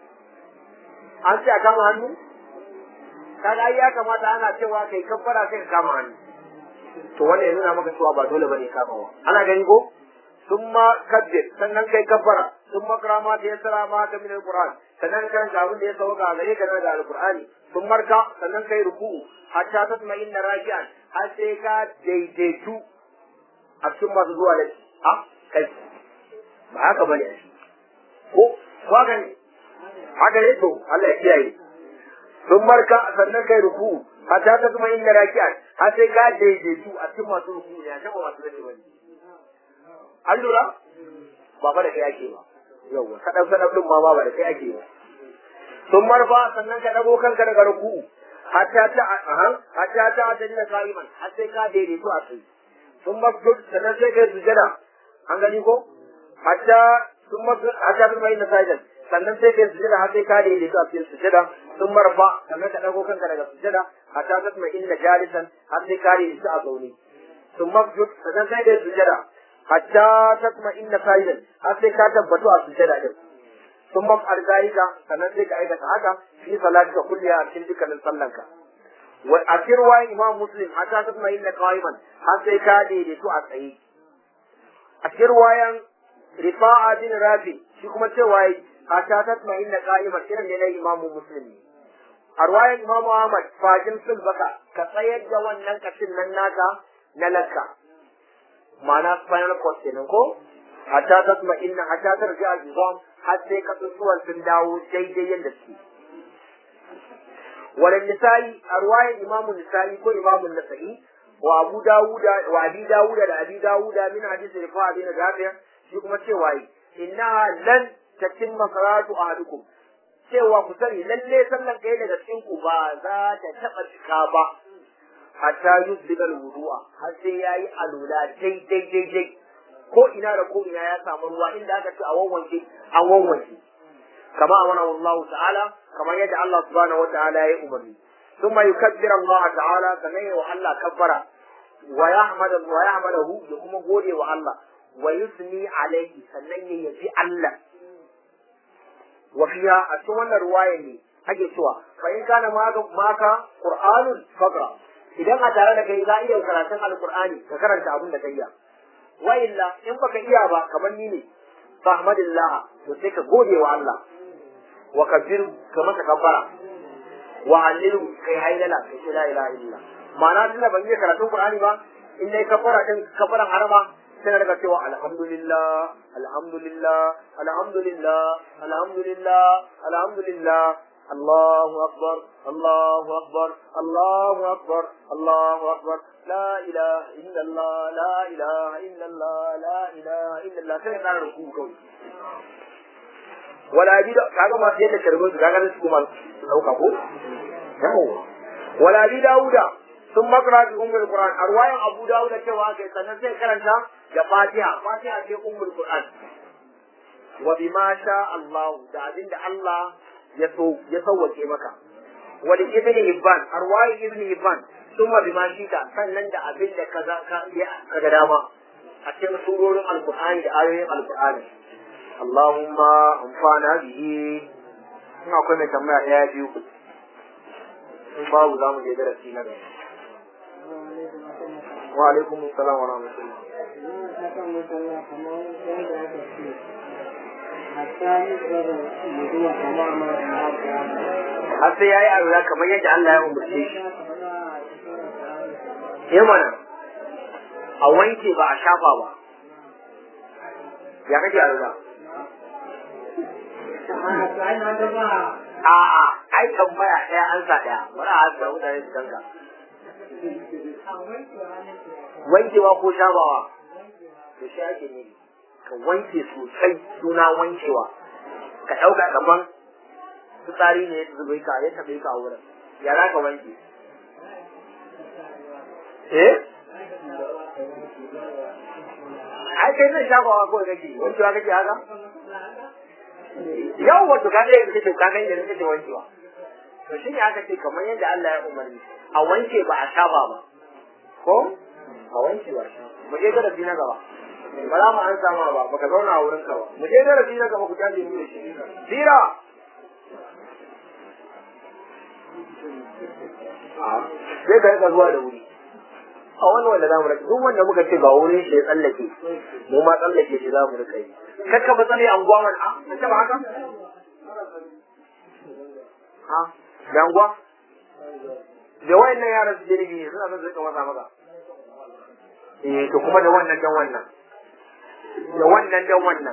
an ce a kama hannu kaga ai ya kamata ana cewa kai kabbara kai ka kama hannu to wannan ya nuna maka cewa ba dole bane kamawa ana gani ko thumma kabbir sannan kai kabbara thumma karama da yasara ma ta min alquran sannan kan ga abin da ya sauka gare ka da alqurani sun marka sannan kai ruku'u hatta tasma inna raji'an har sai ka daidaitu a cikin masu zuwa da a kai ba haka bane ko ko haka ne haka ne to Allah ya kiyaye sun marka sannan kai ruku hatta ta kuma inda raki'an har sai ka daidaitu a cikin masu ruku ne a kan masu rage wani an lura ba fa da kai ake ba yawwa kadan kadan din ma ba da kai ake ba sun marfa sannan ka dago kanka daga ruku hatta ta aha hatta ta ta dinga qa'iman har sai ka daidaitu a tsaye sun masjud sannan sai kai sujada an gani ko hatta sun masjud hatta ta mai nasajan sannan sai kai sujada har sai ka daidaitu a cikin sujada sun marfa sannan ka dago kanka daga sujada hatta ta mai inda jalisan har sai ka daidaitu a zaune sun masjud sannan sai kai sujada hatta ta mai inda sajidan har sai ka tabbatu a sujada din sun maf'al zalika sannan sai ka aikata haka fi salatika kulliya a cikin dukkanin sallanka wa a cikin ruwayan imam muslim hatta ta kuma yin da qa'iman har sai ka daidaitu a tsaye a cikin ruwayan rifa'a bin rafi shi kuma cewa hatta ta kuma yin da qa'iman irin ne na imamu muslim ne a ruwayan imam ahmad fajin sulbaka ka tsayar da wannan kashin nan naka na lakka ma'ana spinal cord kenan ko hatta ta kuma inna hatta ta rija al-izam har sai kasusuwan sun dawo daidai yadda suke. Wani nisa'i a ruwayan imamun nisa'i ko imamun nasa'i wa abu dawuda wa abi dawuda da abi dawuda min hadisi rifa bin jafiya shi kuma cewa yi innaha lan tatimma salatu ahadukum cewa ku sani lalle sallan kai daga cikin ku ba za ta taba cika ba hatta yusbiga wudu'a har sai yayi alula daidai daidai ko ina da ko ina ya samu ruwa inda aka ce a wawwanke an wawwanke kama amana Allah ta'ala kamar yadda Allah subhanahu wata'ala ya umarni thumma yukabbiru Allah ta'ala sannan ya wa Allah kabbara wa yahmadu wa yahmadahu ya kuma gode wa Allah wa yusni alaihi sannan ya yabi Allah wa fiha a cikin wannan ruwaya ne ake cewa fa in kana maka qur'anun faqra idan a tare da kai za iya karatun alqur'ani ka karanta abin da kai ya wa illa in baka iya ba kamar ni ne fahmadillah to sai ka gode wa Allah wa kabir ka maka kabbara wa hallilu kai hailala kai ce la ilaha illa ma'ana tunda ban yi karatun Qur'ani ba in dai kabbara din kabbaran harama sai daga cewa alhamdulillah alhamdulillah alhamdulillah alhamdulillah alhamdulillah الله أكبر الله أكبر الله أكبر الله أكبر لا إله إلا الله لا إله إلا الله لا إله إلا الله كيف أنا ركوع ولا بد كذا ما تيجي تكرمون كذا نسكو ما لو كفو ولا بد داودا ثم قرأ أم القرآن أرواية أبو داود كوا كذا نسي كرنتا جفاتها فاتها في أم القرآن وبما شاء الله دعين الله ya so ya sauwake maka wani ibn hibban arwayi ibn hibban summa bima shita sannan da abin da kaza ka ka ga dama a cikin surorin alqur'ani da ayoyin alqur'ani Allahumma amfana bihi ina akwai mai tambaya daya biyu in babu za mu je darasi na gaba wa alaikum assalam wa rahmatullah har sai ya yi arura kamar yadda Allah ya umarce shi. Ya mana, a wanke ba a shafa ba. Ya kake arura? A'a, ai tambaya ɗaya an sa ɗaya, bari a hasa mutane su kanka. Wankewa ko shafawa? To shi ake ne. ka wanke sosai suna wankewa ka ɗauka kaman fitsari ne ya zubai ka ya taɓe ka a wurin ya za ka wanke eh ai kai nan shafawa kawai kake wankewa kake haka yau wato ka ga yadda kake ka ga yadda kake wankewa to shi ne aka ce kamar yadda Allah ya umarni a wanke ba a shafa ba ko a wanke ba mu je darasi na gaba ba za mu an sama ba baka zauna a wurin ka ba mu je darasi na gaba ku tashi mu da shi sira sai ka rika zuwa da wuri a wani wanda za mu rika duk wanda muka ce ba wurin shi ya tsallake mu ma tsallake shi za mu rika yi kakka ba tsare anguwa wani a kakka ba haka ha da anguwa da wayannan yaran su jirgi suna son su rika masa maka eh to kuma da wannan dan wannan da wannan dan wannan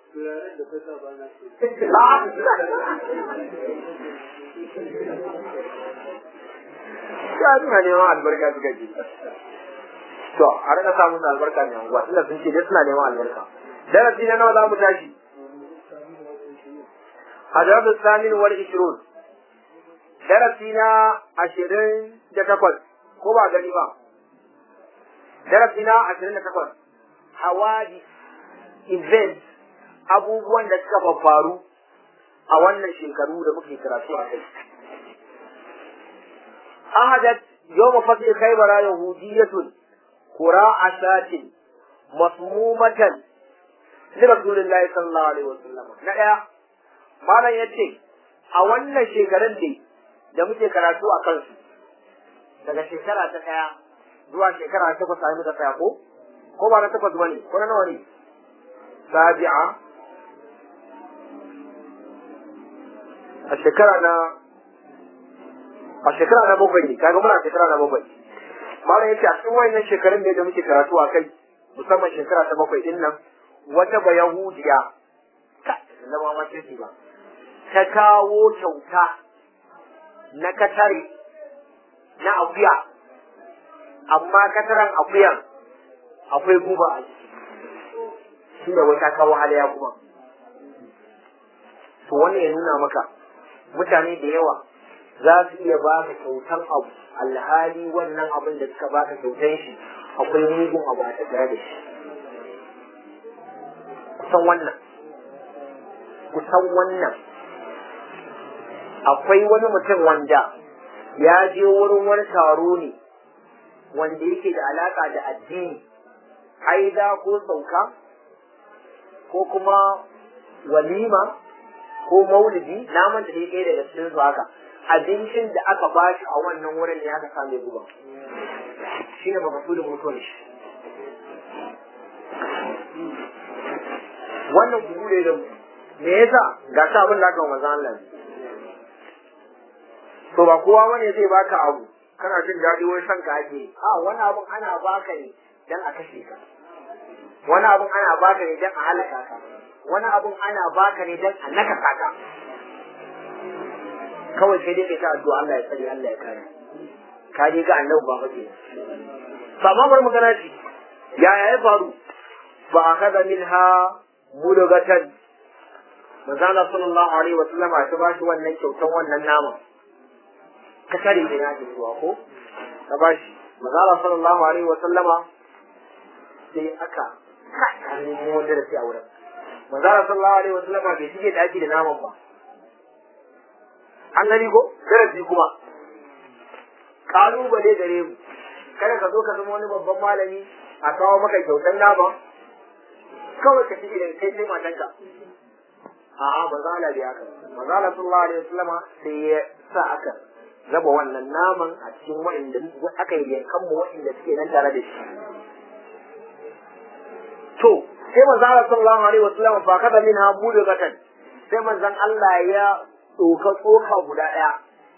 ya suna neman albarka suka ji to a rika samun albarka ne anguwa tunda sun ce dai suna neman albarka darasi na nawa za mu tashi hadabu samin wal ishrun darasi na ashirin da takwas ko ba gani ba darasi na ashirin da takwas hawadi event abubuwan da suka faru a wannan shekaru da muke karatu a kai ahadat yawma fatih khaybara yahudiyatun qura'a shatin masmumatan li rasulillahi sallallahu alaihi wasallam na daya malam yace a wannan shekarun ne da muke karatu a kansu daga shekara ta daya zuwa shekara ta takwas ai muka tsaya ko ko ba na takwas bane ko na nawa ne sabi'a a shekara na a shekara na bakwai ne kaga muna shekara na bakwai malam yace a cikin wayannan shekarun ne da muke karatu a kai musamman shekara ta bakwai din nan wata ba yahudiya ka da ma mace ce ba ta kawo kyauta na katare na akuya amma kataran akuyan akwai guba a ciki shi da wata kawo halaya kuma to wannan ya nuna maka mutane da yawa za su iya baka kyautan abu alhali wannan abin da suka baka kyautan shi akwai mugun abu a tattare da shi kusan wannan kusan wannan akwai wani mutum wanda ya je wurin wani taro ne wanda yake da alaka da addini aida ko sauka ko kuma walima ko maulidi naman da ya kai daga cikin su haka abincin da aka ba shi a wannan wurin ne aka same guba shi ne makasudin mutuwar shi wannan gugu ne da me yasa ga ta abin da aka wa manzo Allah to ba kowa bane zai baka abu kana jin daɗi wai san ka ake a wani abun ana baka ne dan a kashe ka wani abun ana baka ne dan a halaka ka wani abun ana baka ne dan a naka ka kawai sai dai kai ta addu'a Allah ya tsare Allah ya kare ka dai ga annabi ba fa ba ma bar magana ce yaya ya faru fa akada minha mudagatan manzo Allah sallallahu alaihi wa sallam ta bashi wannan kyautan wannan nama ka kare da ya ji zuwa ko ka bashi manzo Allah sallallahu alaihi wa sallama sai aka ka ne wanda da sai a wurin manzo Allah sallallahu alaihi wa sallama bai shige daki da naman ba an gani ko darasi kuma kalubale gare mu kada ka zo ka zama wani babban malami a kawo maka kyautan nama kawai ka shige da kai sai matanka a'a ba za a biya ka ba za a sallallahu alaihi wasallama sai ya sa aka raba wannan naman a cikin wa'inda aka yi yankan mu wa'inda suke nan tare da shi to sai manzo Allah sallallahu alaihi wasallama fa kada min ha budu zakan sai manzon Allah ya tsoka tsoka guda daya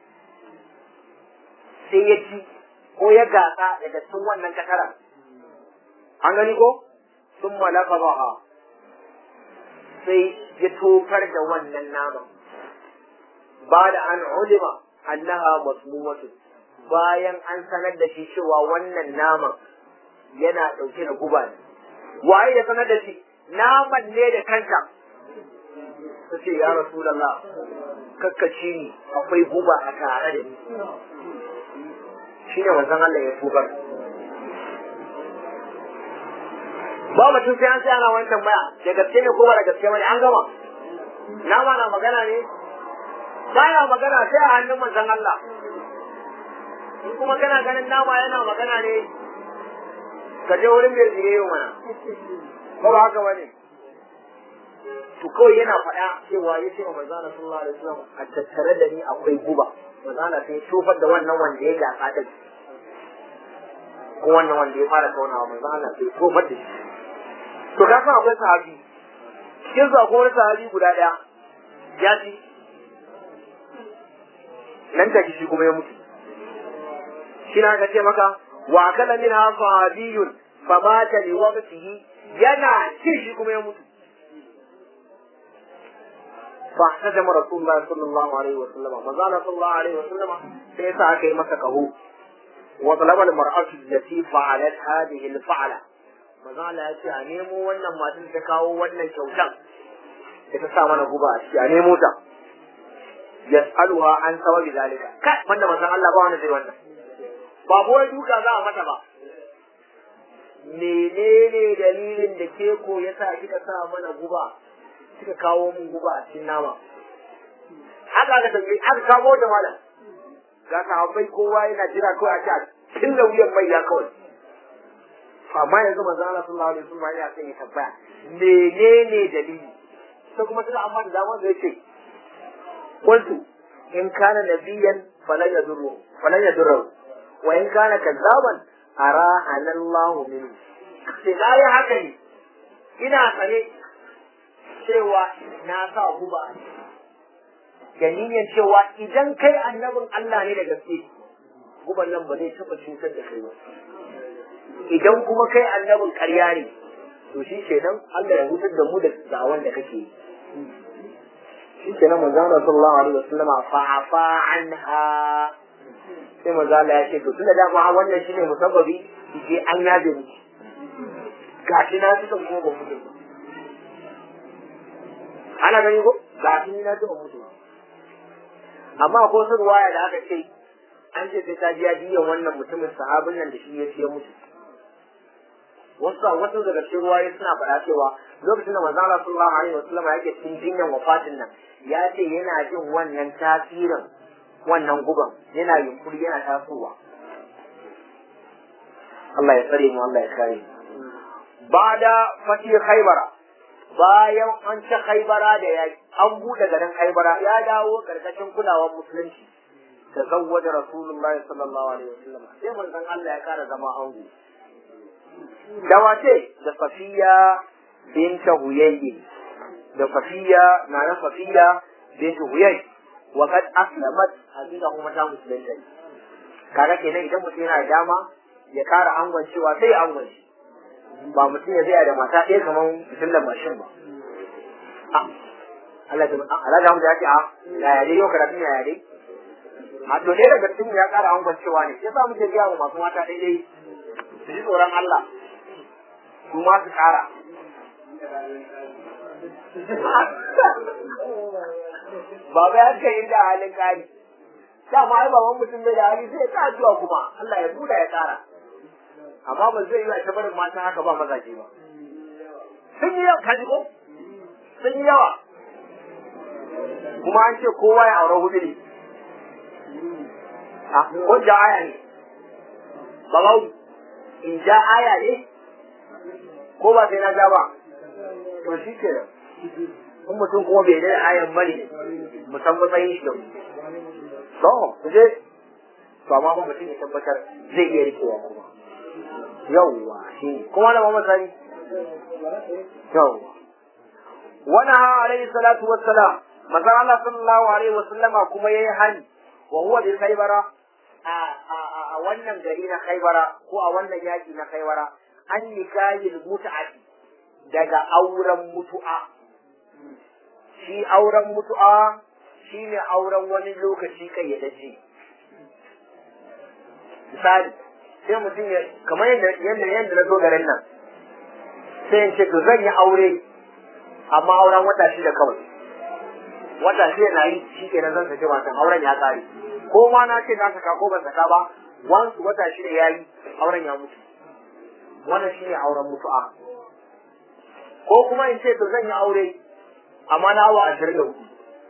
sai ya ci ko ya gasa daga cikin wannan kataran an gani ko sun malafa baha sai ya tofar da wannan naman ba da an ulima annaha masmumatu bayan an sanar da shi cewa wannan naman yana ɗauke da guba ne waye ya sanar da shi naman ne da kanta ta ce ya rasulallah kakkaci ni akwai guba a tare da ni shi ne wanzan Allah ya tubar ba mutum sai an sai ana wani tambaya da gaske ne ko ba da gaske bane an gama nama na magana ne baya magana sai a hannun manzon Allah in kuma kana ganin nama yana magana ne ka je wurin mai zire yau mana ba ba haka bane to kawai yana faɗa cewa ya ce wa manzon Allah sallallahu alaihi wasallam a tattare da ni akwai guba manzon Allah sai tofar da wannan wanda ya gasa din ko wannan wanda ya fara taunawa manzon Allah sai tofar da shi to ka san akwai sahabi cikin su akwai wani sahabi guda ɗaya ya ci nan take shi kuma ya mutu shi na ka ce maka wa kala min ha sahabiyun fa mata li waqtihi yana ci shi kuma ya mutu fa hajama rasulullahi sallallahu alaihi wa sallam manzala sallallahu alaihi wa sallam sai sa aka yi masa kaho wa talaba al mar'atu allati fa'alat hadhihi al fa'ala manzala ya ce a nemo wannan matan ta kawo wannan kyautan da ta sa mana guba a ciki a nemo ta yas'aluha an sababi zalika kai wanda manzon Allah ba wanda zai wannan ba boye duka za a mata ba menene dalilin da ke ko yasa kika sa mana guba kika kawo mun guba a cikin nama haka aka tambaye aka kawo da malam ga sahabbai kowa yana jira kawai a ce a cikin wuyan mai ya kawai amma yanzu manzo Allah sallallahu alaihi wasallam ya sai ya tabbaya menene dalili sai kuma suka amma da dama zai ce قلت إن كان نبيا فلن يضره فلن يضره وإن كان كذابا أراحنا الله منه sai na yi haka ne ina tsare cewa na sa guba da niyyar cewa idan kai annabin Allah ne da gaske guban nan ba zai taɓa cutar da kai ba idan kuma kai annabin ƙarya ne to shi kenan Allah ya hutar da mu da da'awan da kake yi shi ke nan manzo Allah sallallahu alaihi wasallama fa afa anha sai manzo Allah ya ce to tunda dama wannan shine musabbabi je an yaje ni gashi na tuka kuma ba mutu ana gani ko gashi ni na tuka mutu amma ko su ruwaya da aka ce an ce sai ta biya diyan wannan mutumin sahabin nan da shi ya ce ya mutu wasu wasu daga cikin ruwaye suna faɗa cewa lokacin da manzo Allah sallallahu alaihi wasallam yake cikin jinyan wafatin nan ya ce yana jin wannan tasirin wannan guban yana yunkuri yana tasowa Allah ya tsare mu Allah ya kare bada fati khaybara bayan an ci khaybara da yaki an bude garin khaybara ya dawo karkashin kulawar musulunci tazawwaja rasulullahi sallallahu alaihi wasallam sai manzon Allah ya kara zama ango da wace da safiya binta huyayyi da safiya na na safiya binta huyayyi wa kad aslamat hakika kuma ta musulunta kaga kenan idan mutum yana da dama ya kara angon cewa sai angon shi ba mutum ya zai da mata ɗaya kamar fitilar mashin ba Allah ta Allah da ya ce a ya yare yau karatun ya yare a to ɗaya daga cikin ya kara angon cewa ne sai sa muke gaya wa masu mata ɗaya su ji tsoron Allah su ma su kara Baba ya kai da halin kari. Dama ai baban mutum bai da hali sai ya ta addu'a kuma Allah ya buɗa ya kara. Amma ba zai yi a barin mata haka ba mazaje ba. Sun yi yawa kaji ko? Sun yi yawa. Kuma an ce kowa ya aure hudu ne. A ko ja aya ne. Babau in ja aya ne ko ba sai na ja ba. To shi ke in mutum kuma bai da ayan bane musan matsayin shi da mu to ku je to amma ba mutum ya tabbatar zai iya rikewa kuma yawwa shi kuma da mamman sani yawwa wani ha alaihi salatu wassalam manzon Allah sallallahu alaihi wasallama kuma yayi hani wa huwa bi khaybara a a wannan gari na khaybara ko a wannan yaki na khaybara an nikahil mut'ati daga auren mutu'a shi auren mutu'a shi ne auren wani lokaci kayyadajje misali sai mutum ya kamar yadda yadda yadda na zo garin nan sai in ce to zan yi aure amma auren wata shida kawai wata shida na yi shi kenan zan saki matan auren ya tsare ko ma na ce na saka ko ban saka ba once wata shida ya yi auren ya mutu wannan shi ne auren mutu'a ko kuma in ce to zan yi aure amma na awa ashirin da hudu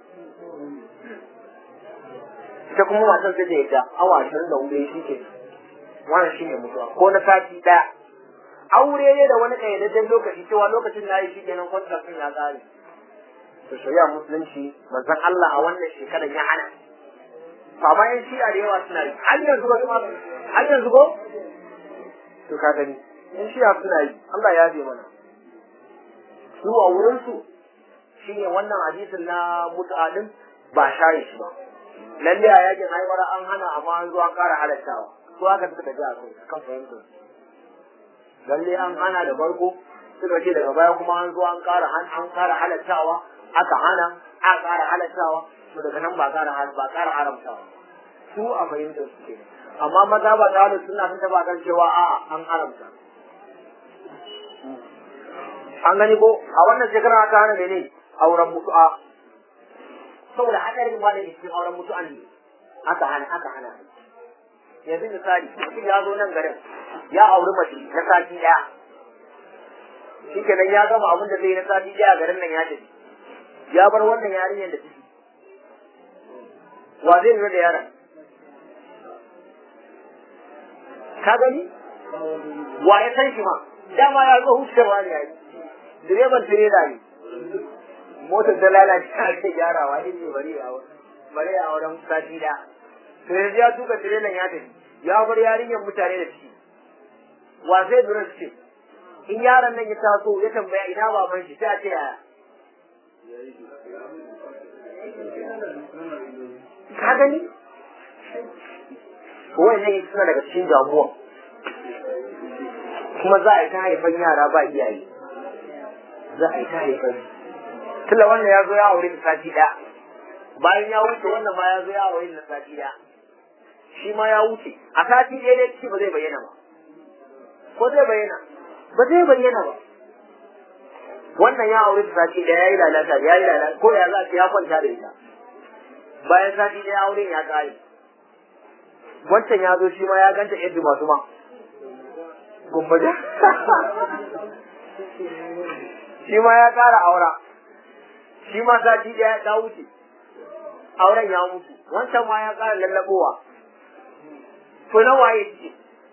ita kuma matan sai da yadda awa ashirin da hudu shi ke wannan shi ne mutuwa ko na sati ɗaya aure ne da wani ƙayyadajjen lokaci cewa lokacin da yi shi kenan kwantar sun ya ƙare to shari'a musulunci manzon Allah a wannan shekarar ya hana amma yan shi'a da yawa suna yi har yanzu ba kuma har yanzu ko to ka gani yan shi'a suna yi Allah ya bi mana su a wurin su shine wannan hadisin na mut'adin ba share shi ba lalle a yakin haibara an hana amma an zo an ƙara halattawa su aka suka tafi a kai kan fahimtar lalle an hana da farko suka ce daga baya kuma an zo an ƙara an ƙara halattawa aka hana a ƙara halattawa to daga nan ba ƙara ba ƙara haramtawa su a fahimtar su ke amma maza ba ta da suna sun taba kan cewa a'a an haramta an gani ko a wannan shekara aka hana mene auren mutu'a saboda hadarin ma da cikin auren mutu'a ne aka hana aka hana yanzu misali mutum ya zo nan garin ya auri mace na sati daya shi kenan ya gama abin da zai na sati daya garin nan ya tafi ya bar wannan yarinyar da ciki wa zai lura da yaron ka gani wa ya san shi ma dama ya zo hucewa ne yayi direban tirela ne motar ta lalace a ce gyarawa ne ne bari a bari a wurin sati da to yanzu ya tuka tirelan ya tafi ya bar yarinyar mutane da ciki wa zai lura da ce in yaron nan ya taso ya tambaya ina baban shi sai a ce yaya ka gani wannan suna daga cikin damuwa kuma za a yi ta haifan yara ba iyaye za a yi ta haifan tunda wannan ya zo ya aure da sati ɗaya bayan ya wuce wannan ma ya zo ya aure da sati ɗaya shi ma ya wuce a sati ɗaya dai ciki ba zai bayyana ba ko zai bayyana ba zai bayyana ba wannan ya aure da sati ɗaya ya yi lalata ya yi lalata ko ya za ya kwanta da ita bayan sati ɗaya auren ya ƙare wancan ya zo shi ma ya ganta yadda masu ma gumbaje shi ma ya ƙara aura shi ma sati ɗaya ta wuce auren ya mutu wancan ma ya ƙara lallaɓowa to na waye ce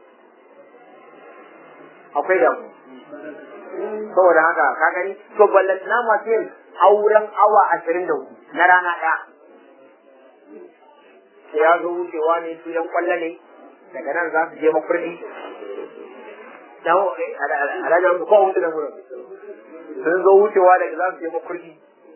akwai damu saboda haka ka gani to ballatana masu yin auren awa ashirin da hudu na rana ɗaya sai ya zo wucewa ne su yan kwallo ne daga nan za su je makurdi alhaji su kowa wuce da wurin sun zo wucewa daga za su je makurdi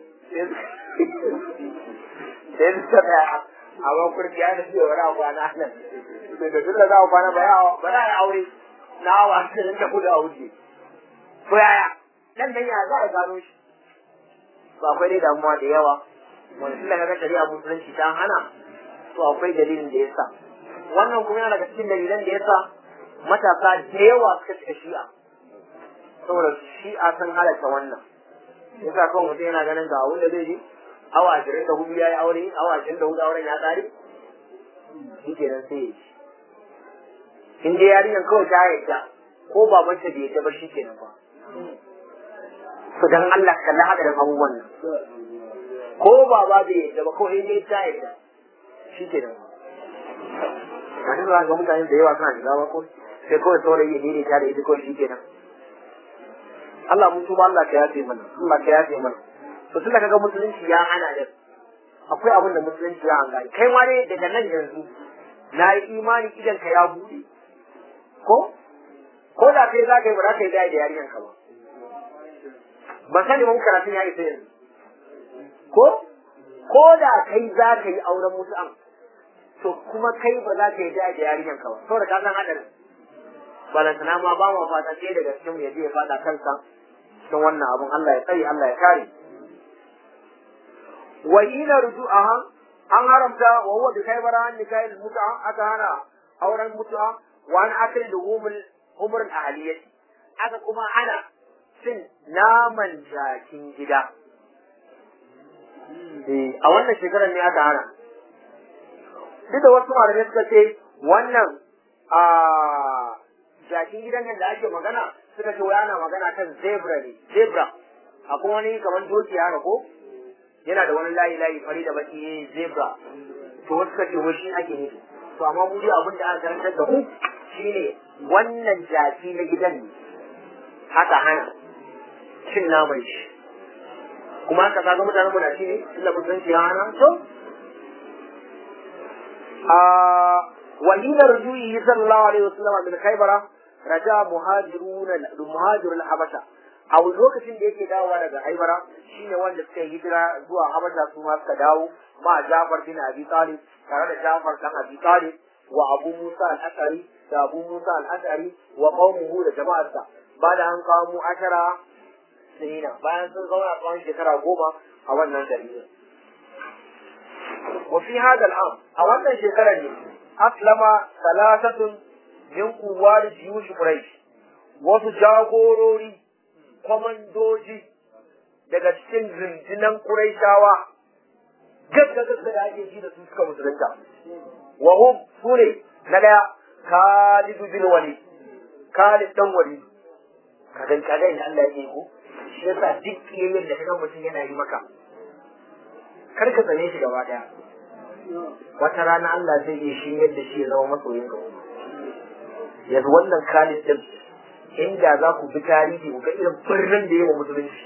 sai su ta tsaya a makurdi ya nufi wani abu a nan da tun da za a kwana ba za a yi aure na awa ashirin da hudu a wuce ko yaya nan dan ya za a gano shi ba akwai dai damuwa da yawa wani tun da kaga shari'a musulunci ta hana to akwai dalilin da yasa wannan kuma yana daga cikin dalilan da yasa matasa da yawa suka shiga shi'a saboda shi'a sun halatta wannan yasa kawai mutum yana ganin ga abin da zai ji awa ashirin da hudu ya yi aure awa ashirin da hudu auren ya tsare shi kenan sai ya ci in dai yarinyar kawai ta yadda ko babanta bai yadda ba shi kenan ba to dan Allah kalli hadarin abubuwan nan ko baba bai yadda ba kawai dai ta yadda shi ke nan a cikin ga mutane da yawa suna shiga ba ko sai kawai saurayi ya daidaita da ita kawai shi ke nan Allah mun tuba Allah ka yafe mana Allah ka yafe mana to tun da kaga musulunci ya hana da akwai abin da musulunci ya hanga kai ma dai daga nan yanzu na yi imani idan ka ya buɗe ko ko da kai za ka yi ba za ka yi da yarinyar ka ba ban sani mun karatun ya isa yanzu ko ko da kai za ka yi auren mutu'an to kuma kai ba za ka yi da da yarinyan ka ba saboda ka san hadarin balantana ma ba ma fata sai daga cikin ya je ya fada kansa cikin wannan abun Allah ya tsare Allah ya kare wa ila ruju'aha an haramta wa huwa bi kaybara an nikahil mut'a aka hana auren mutu'a wa an akil luhumul umr al ahliyati aka kuma hana cin naman jakin gida a wannan shekarar ne aka hana duk da wasu malamai suka ce wannan a jakin gidan nan da ake magana suka ce wai ana magana kan zebra ne zebra akwai wani kamar doki haka ko yana da wani layi layi fari da baki eh, zebra to wasu suka ce wai shi ake nufi to amma mu dai abin da aka karantar da mu shine wannan jaki na gidan ne haka hana cin naman shi kuma haka kaga mutanen mu na ci ne tunda mun san shi ya hana to وحين رجوعه صلى الله عليه وسلم من خيبر رجع مهاجرون المهاجر الحبشة a lokacin da yake dawowa daga haibara shine wanda suka yi hijira zuwa habasha su ma suka dawo ma Jafar bin Abi Talib tare da Jafar dan Abi Talib wa Abu Musa al-Ashari da Abu Musa al-Ashari wa qaumuhu da jama'arsa bayan an kawo mu ashara sinina bayan sun zauna tsawon shekara goma a wannan gari وفي هذا العام أولا شكرا أسلم ثلاثة من قوات جيوش قريش wasu jagorori kwamandoji daga cikin rundunan Qurayshawa gaggagagga da ake ji da su suka musulunta wa hum sune na daya Khalid bin Walid Khalid dan Walid kadan kadan da Allah ya ko shi yasa duk kiyayen da kaga mutum yana yi maka kar ka tsane shi gaba daya wata rana Allah zai iya shi yadda shi ya zama masoyin ka yanzu wannan Khalid din inda za ku bi tarihi ku ga irin birnin da yawa musulunci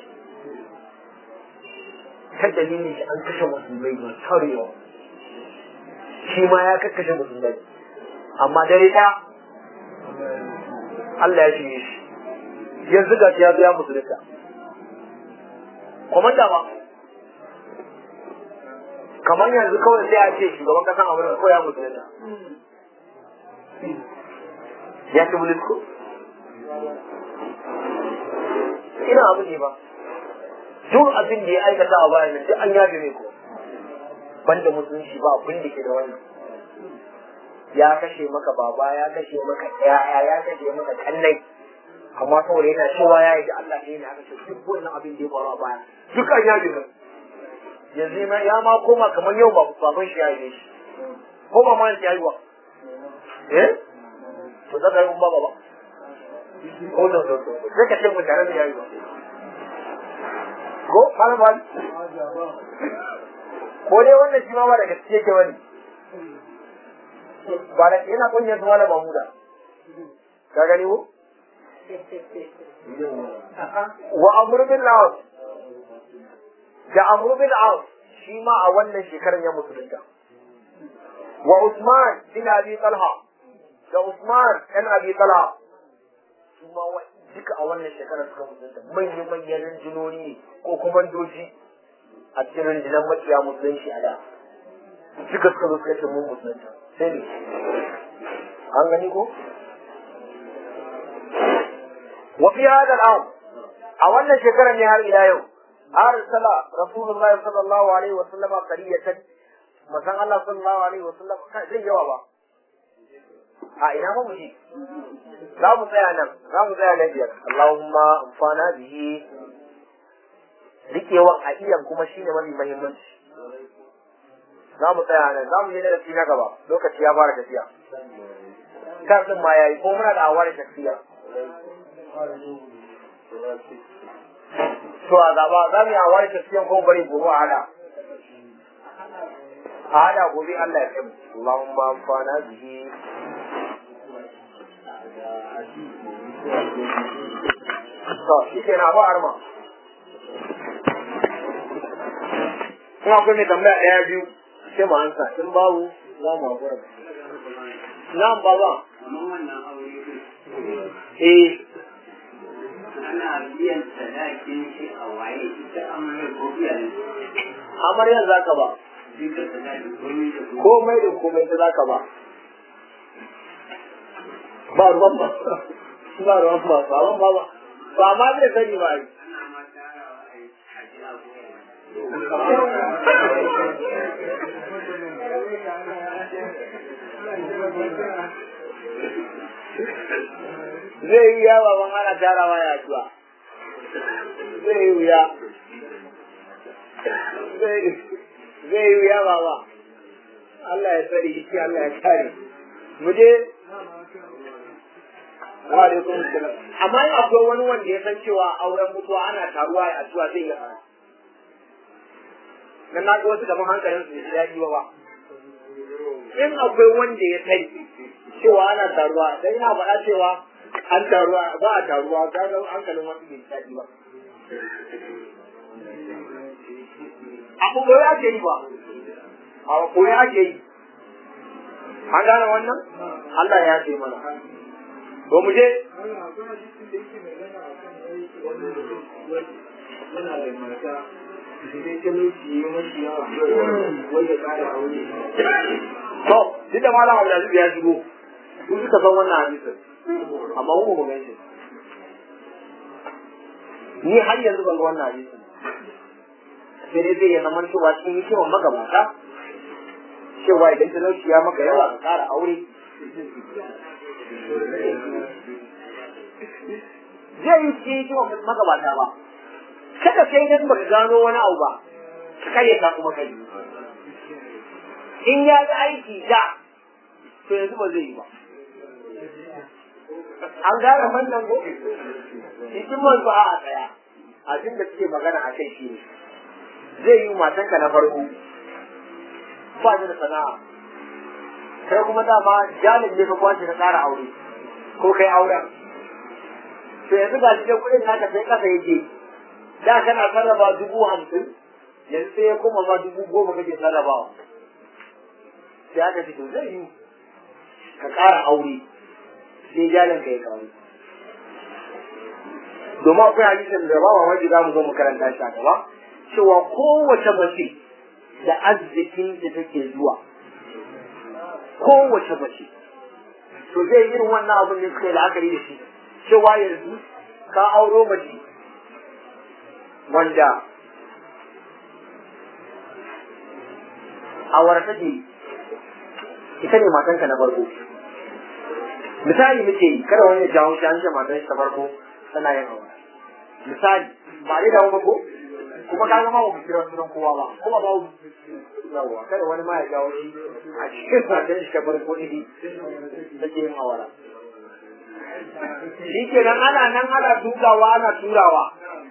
ta dalilin shi an kashe musulmai masu tarewa shi ma ya kakkashe musulmai amma dare ɗaya Allah ya shirye shi yanzu ga ya zo ya musulunta komanda ba kamar yanzu kawai sai a ce shugaban kasan amurka ko ya musulunta ya ci bulis ko ina abu ne ba duk abin da ya aikata a bayan nan duk an yafe mai ko banda musulunci ba abin da ke da wannan ya kashe maka baba ya kashe maka yaya ya kashe maka kannai amma saboda yana cewa ya yi da Allah ne ya kashe duk wannan abin da ya faru a baya duk an yafe mai yanzu ma ya ma koma kamar yau ba baban shi ya yi shi ko ba ma ya yi wa eh to zaka yi ba ba ko da da sai ka ce mu tare da yayi ba ko malam ba ko dai wannan shi ma ba da gaske yake wani ba da yana kunyar su malam Mahmuda ka gani ko wa amr bin lawas da amr bin lawas shi ma a wannan shekarar ya musulunta wa Usman bin Abi Talha da Usman ɗan Abi Talha su ma duka a wannan shekarar suka musulunta manyan manyan rinjinoni ne ko kuma doji a cikin rinjinan makiya musulunci a da duka suka zo suka ce mun musulunta sai ne an gani ko wa fi hada al'am a wannan shekarar ne har ila yau arsala rasulullahi sallallahu alaihi wa sallama qariyatan masan Allah sallallahu alaihi wa sallam zai yawa ba a ina ba mu ji za mu tsaya nan za mu tsaya na biyar Allahumma amfana bihi rikewan a iyan kuma shine mafi muhimmanci za mu tsaya nan za mu je darasi na gaba lokaci ya fara tafiya kan din ma yayi ko muna da awar tafiya to a gaba za mu yi awar tafiya ko bari gobe a hada a hada gobe Allah ya kai mu Allahumma amfana bihi to shi ke na ba arma kuma akwai mai tambaya ɗaya biyu sai mu ansa in babu za mu haƙura na'am baba Kamar wannan aure din, eh ana biyan sadakin shi a waye ita amarya ko iyayen amaryan za ka ba duka sadakin komai da komai. komai da komai ta za ka ba ba ruwan ba ba ruwan ba ba ruwan ba ba ba ma zai sani ba ai Ana ma tarawa a yi a ji abubuwa. zai yi yawa ban ana tarawa ya zuwa zai yi wuya zai zai yi wuya baba Allah ya tsare shi Allah ya kare mu je wa alaikum assalam amma in akwai wani wanda ya san cewa auren mutuwa ana taruwa a addu'a zai iya fara dan na ga wasu gaban hankalin su ya yi ba in akwai wanda ya sani cewa ana taruwa dan ina faɗa cewa an taruwa ba a taruwa ga ga hankalin wasu bai daɗi ba abu ko ya ke yi ba a ko ya ke yi an gane wannan Allah ya ce mana to mu je Allah akwai hadisin da yake magana a kan wani yana da mata sai talauci ya mashi yawa wai ya kara aure to duk da malam Abdulaziz ya shigo kun suka san wannan hadisin amma mu ba mu gan shi ni har yanzu ban ga wannan hadisin sai dai zai ya zama cewa cikin hikimar magabata cewa idan talauci ya maka yawa ka kara aure zai yi cikin hikimar magabata ba kada sai dan baka gano wani abu ba ka kayyata kuma kai in ya ga aiki da to yanzu ba zai yi ba an gane wannan ko hikimar ba a tsaya abin da suke magana a kai shi ne zai yi matanka na farko ba ni da sana'a kai kuma dama jalin ne ka kwace ka tsara aure ko kai auren to yanzu ga shi da kuɗin naka sai kasa yake da kana sarrafa dubu hamsin yanzu sai ya koma ma dubu goma kake sarrafawa sai aka ce to zai yi ka ƙara aure sai jalin ka ya kawo domin akwai hadisin da ba mamaki za mu zo mu karanta shi a gaba cewa kowace mace da arzikin da take zuwa kowace mace to zai irin wannan abin da suka yi la'akari da shi cewa yanzu ka auro mace wanda awara take ita ne matanka na farko misali muke yi kada wani ya jawo shi an ce matan shi ta farko tana yin aure misali ba dai dawo ba ko kuma ka zama ba mu kira sunan kowa ba kuma ba mu yawa kada wani ma ya jawo shi a cikin matan shi ta farko ne take yin awara shi kenan ana nan ana dukawa ana turawa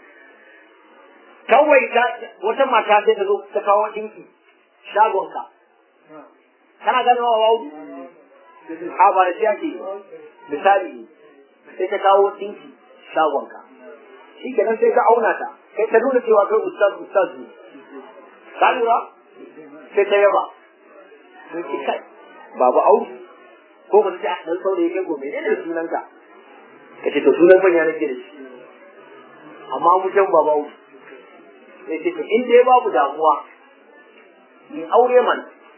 kawai wata mata sai ta zo ta kawo ɗinki shagonka kana ganin wa wawu a ba da shi ake misali sai ta kawo ɗinki shagonka shi kenan sai ka auna ta kai ta nuna cewa kai ustaz ustaz ne ka lura sai ta yaba sai ki kai babu au ko ba ta dan saurayi kai gobe ne da sunanka kace to sunan manya nake da shi amma mu can babu au sai ce to in dai babu damuwa in aure man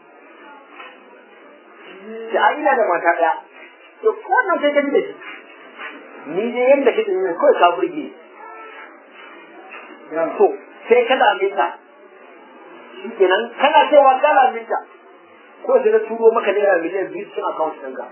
sai a ina da mata ɗaya to wannan sai ka ji da shi ni dai yadda kake ne kawai ka burge to sai ka dame ta kenan kana cewa ka dame ta ko sai na turo maka naira miliyan biyu cikin account ɗinka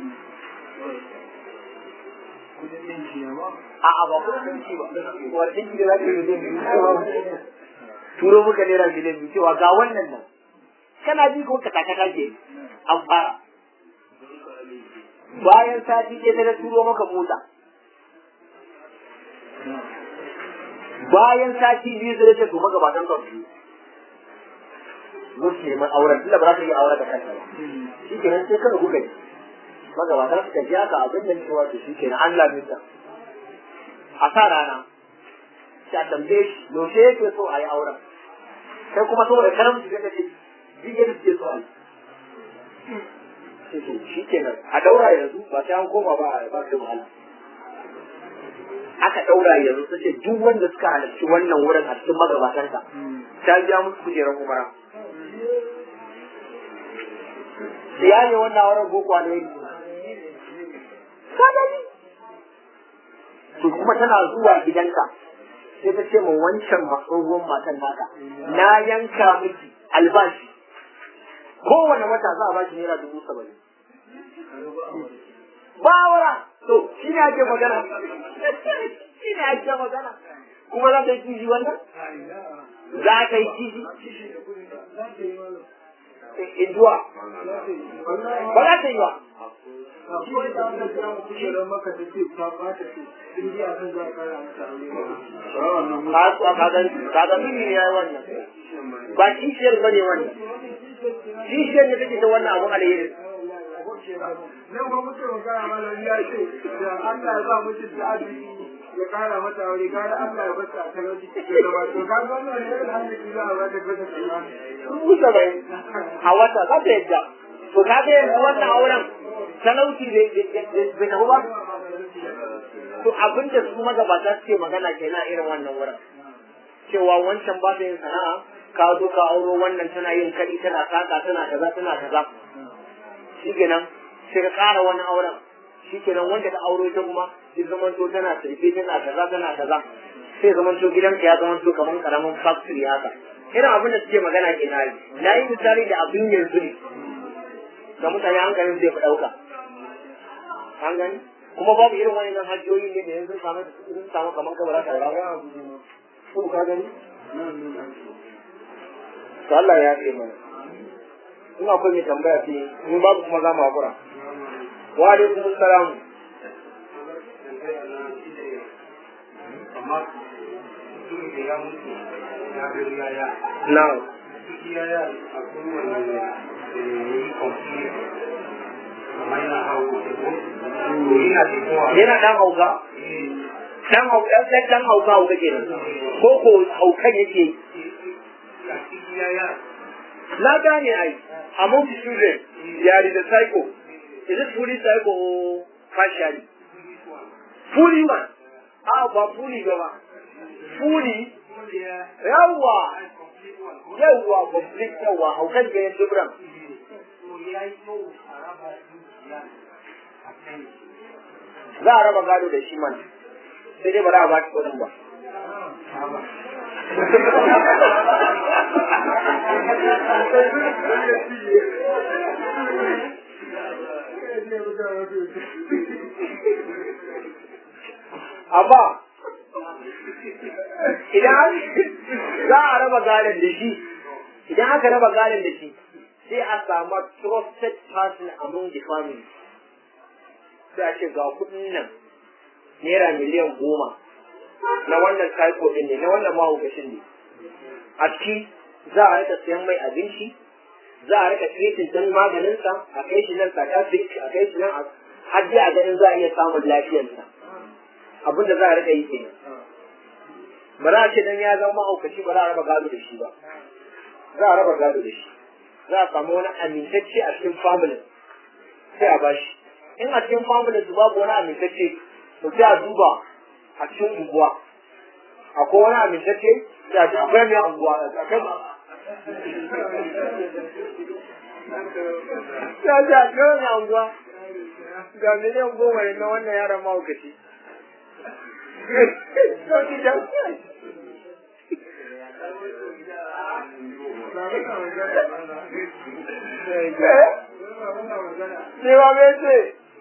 a'a ba kuma ɗinki ba wani ɗinki da za ka yi miliyan biyu turo maka naira miliyan biyu cewa ga wannan nan kana ji ko ka takata ke an fara bayan sati ke ta turo maka mota bayan sati biyu zai ce to magabatan ka biyu musu neman auren tunda ba za ka yi auren da kanta ba shi kenan sai kada kuka yi magabatan suka ji haka abin da cewa to shi kenan an lamita a sa rana sai a tambaye shi yaushe yake so a yi auren kai kuma saboda karamci sai ka ce jiya da suke so a yi shi kenan a daura yanzu ba sai an koma ba a ba su wahala aka daura yanzu su ce duk wanda suka halarci wannan wurin a cikin magabatansa ta biya musu kujerar umara ya ne wannan wurin boko ne ka gani to kuma tana zuwa gidanka sai ta ce ma wancan tsohuwar matan naka na yanka miki albashi kowane wata za a bashi naira dubu saba'in bawara to shi ne ake magana shi ne ake magana kuma za ta yi kishi wannan za ka yi kishi in zuwa ba za ta yi ba shi ne da wannan kira mu kujerar maka ta ce ta ɓata ce in ji a kan za a kara mata aure ka ka ga ka ga mini ne yayi wannan ba kishiyar bane wannan kishiyar ne take da wannan abu alheri nan ba muke magana malam ya ce da Allah ya ba mutum da arziki ya kara mata aure gara Allah ya bata a talauci cikin zama to ka ga wannan ne alhamdulillah za a bata bata kenan dubu saba'in a wata za ta yadda to ka ga yanzu wannan auren talauci bai bai tafi ba to abinda su magabata suke magana kenan irin wannan wurin cewa wancan ba ta yin sana'a ka zo ka auro wannan tana yin kaɗi tana saka tana kaza tana kaza shi kenan sai ka ƙara wani auren shi kenan wanda ta auro ita kuma sai zamanto tana sirfe tana kaza tana kaza sai zamanto gidanka ya zamanto kamar karamin factory haka irin abin da suke magana ke na yi na yi misali da abin yanzu ne ga mutane hankalin zai fi ɗauka an gani kuma babu irin wani nan hajjoyi ne da yanzu samu sun samu kamar kabara ka rawa ko ka gani to Allah ya ce mana in akwai mai tambaya ce in babu kuma za mu hakura wa alaikum assalam amma mutum da ya mutu ya gari yaya na'am duk yaya a kowane da ya yi kwamfi amma yana hau ko to yana da kowa yana dan hauka dan hauka dan dan hauka hauka kenan ko ko haukan yake a cikin yaya na gane ai among the children there is a psycho is it fully psycho or partially fully one ah ba fully ba ba fully yawa yawa complete yawa haukan da ya dubran za a raba gado da shi man sai dai ba za a ba shi kudin ba amma idan za a raba gadon da shi idan aka raba gadon da shi sai a samu trusted person among the family sai a ce ga kudin nan naira miliyan goma na wannan typo din ne na wannan mahaukacin ne a ciki za a rika sayan mai abinci za a rika treating din maganinsa a kai shi nan psychiatric a kai shi nan a har dai a ganin za a iya samun lafiyarsa abin da za a rika yi kenan ba za a ce dan ya zama mahaukaci ba za a raba gado da shi ba za a raba gado da shi za a samu wani amintacce a cikin family sai a bashi in a cikin family su babu wani amintacce to sai a duba a cikin unguwa akwai wani amintacce sai a ce akwai mai unguwa akwai ya ce akwai mai unguwa ga miliyan goma ne na wannan yaron mahaukaci Sai ba mai ce,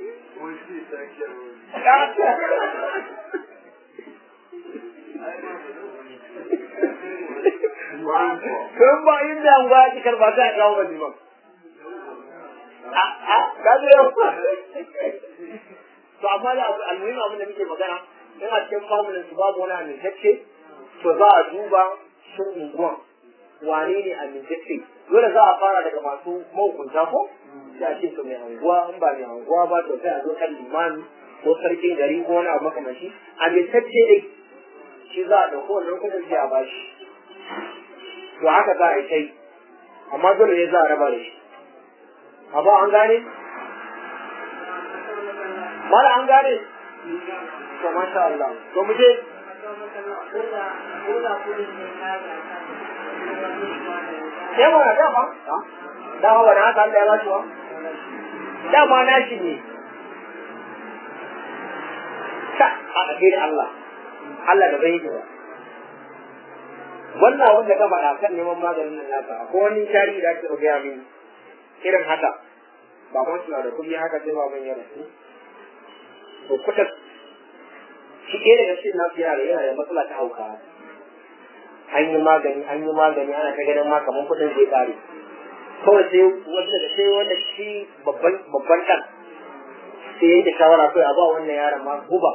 Kun ba inda an ba ki karba ta kawo ba ba. A a ka je yau. To amma da almuhim abin da muke magana in a cikin familin su babu wani amintacce to za a duba shin unguwan wane ne amintacce dole za a fara daga masu mahukunta ko sai a ce to mai anguwa in ba mai anguwa ba to sai a zo kan limami ko sarkin gari ko wani abu makamashi amintacce dai shi za a ɗauko wannan kudin sai a bashi to haka za a yi kai amma dole ne za a raba da shi amma an gane mala an gane to masha Allah to mu je sai mana dama dama wani haka Allah ya ba shi wa dama na shi ne ta a ɗage da Allah Allah da bai yi ba wannan abin da ka faɗa kan neman maganin nan naka ko wani tarihi da ake gaya mini irin haka baban suna da kuɗi haka sai baban ya rasu to kuta shi ɗaya daga cikin nasu yana da yana da matsala ta hauka an yi magani an yi magani ana ta ganin ma kamar kuɗin zai ƙare kawai sai wanda da sai wanda shi babban babban ɗan sai yanke shawara kai a ba wannan yaron ma guba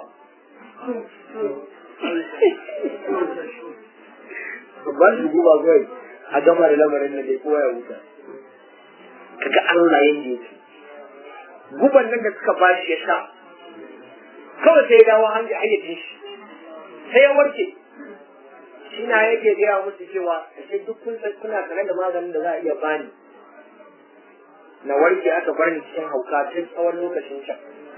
ba shi guba kawai a gama da lamarin da dai kowa ya huta kaga Allah yanda yake guban nan da suka ba shi ya sha kawai sai ya dawo hanyar hayyacin shi sai ya warke shi na yake gaya musu cewa ashe duk kun san kuna tare da maganin da za a iya bani na warke aka bar ni cikin hauka tun tsawon lokacin can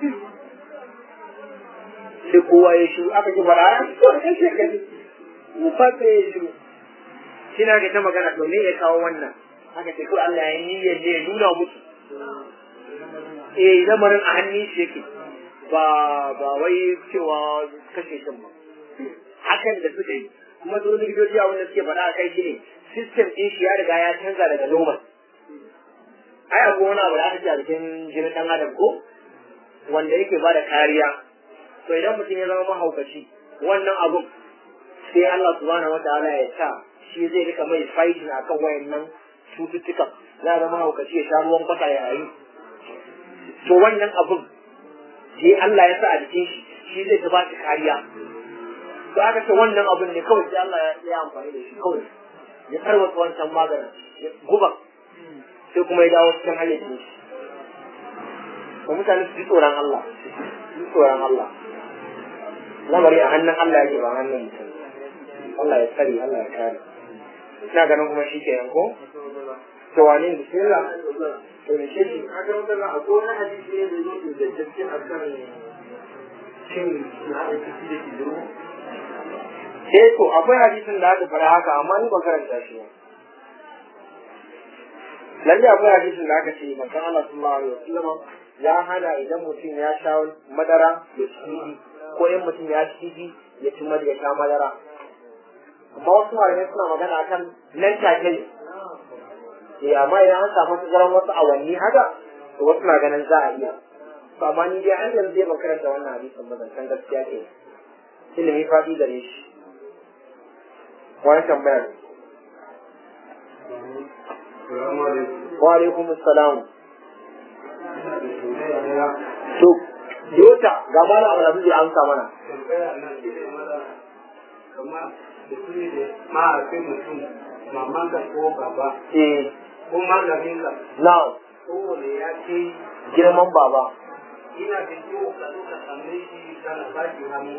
sai kowa ya shiru aka ji fara to kai sai ka ji mu fata ya shiru shi na ga ta magana to me ya kawo wannan aka ce ko Allah ya niyyar ne ya nuna musu eh lamarin a hannun shi yake ba ba wai cewa kashe shi ba hakan da suka yi kuma su likitoci a wanda suke faɗa a kai shi ne system ɗin shi ya riga ya canza daga normal ai akwai wani abu da aka ce a cikin jinin ɗan adam ko wanda yake ba da kariya to idan mutum ya zama mahaukaci wannan abun sai Allah subhanahu wa ta'ala ya sa shi zai rika mai fighting akan wayannan cututtukan za a zama mahaukaci ya sha ruwan kwata ya yi to wannan abun sai Allah ya sa a jikin shi shi zai ta ba shi kariya to aka ce wannan abun ne kawai sai Allah ya yi amfani da shi kawai ya tarwata wancan maganin ya guba sai kuma ya dawo cikin hayyacin shi to mutane su ji tsoron Allah su ji tsoron Allah lamari a hannun Allah yake ba hannun mutum Allah ya tsare Allah ya kare ina ganin kuma shi kenan ko to wane bismillah to ne shi shi Aka wata akwai wani hadisi ne da yake da gaske a kan cin na da kici da kidiro. eh to akwai hadisin da aka fara haka amma ni ban karanta shi ba lalle akwai hadisin da aka ce manzon Allah sallallahu alaihi wasallam ya hana idan mutum ya sha madara ya ci ko in mutum ya ci ya ci madara ya sha madara amma wasu malamai suna magana akan nan take ne eh amma idan an samu tazaran wasu awanni haka to wasu na ganin za a iya to amma ni dai an yanzu zai makaranta wannan hadisin ba zan san gaskiya ke ilimi faɗi gare shi wani tambayar wa alaikum assalam to Yota ga mana abu da zai amsa mana Kamar da su ne da mahaifin mutum, maman ka ko baba, eh ko malamin ka, now kowane ya ce girman baba ina da kyau ka zo ka same shi kana ba shi hannu.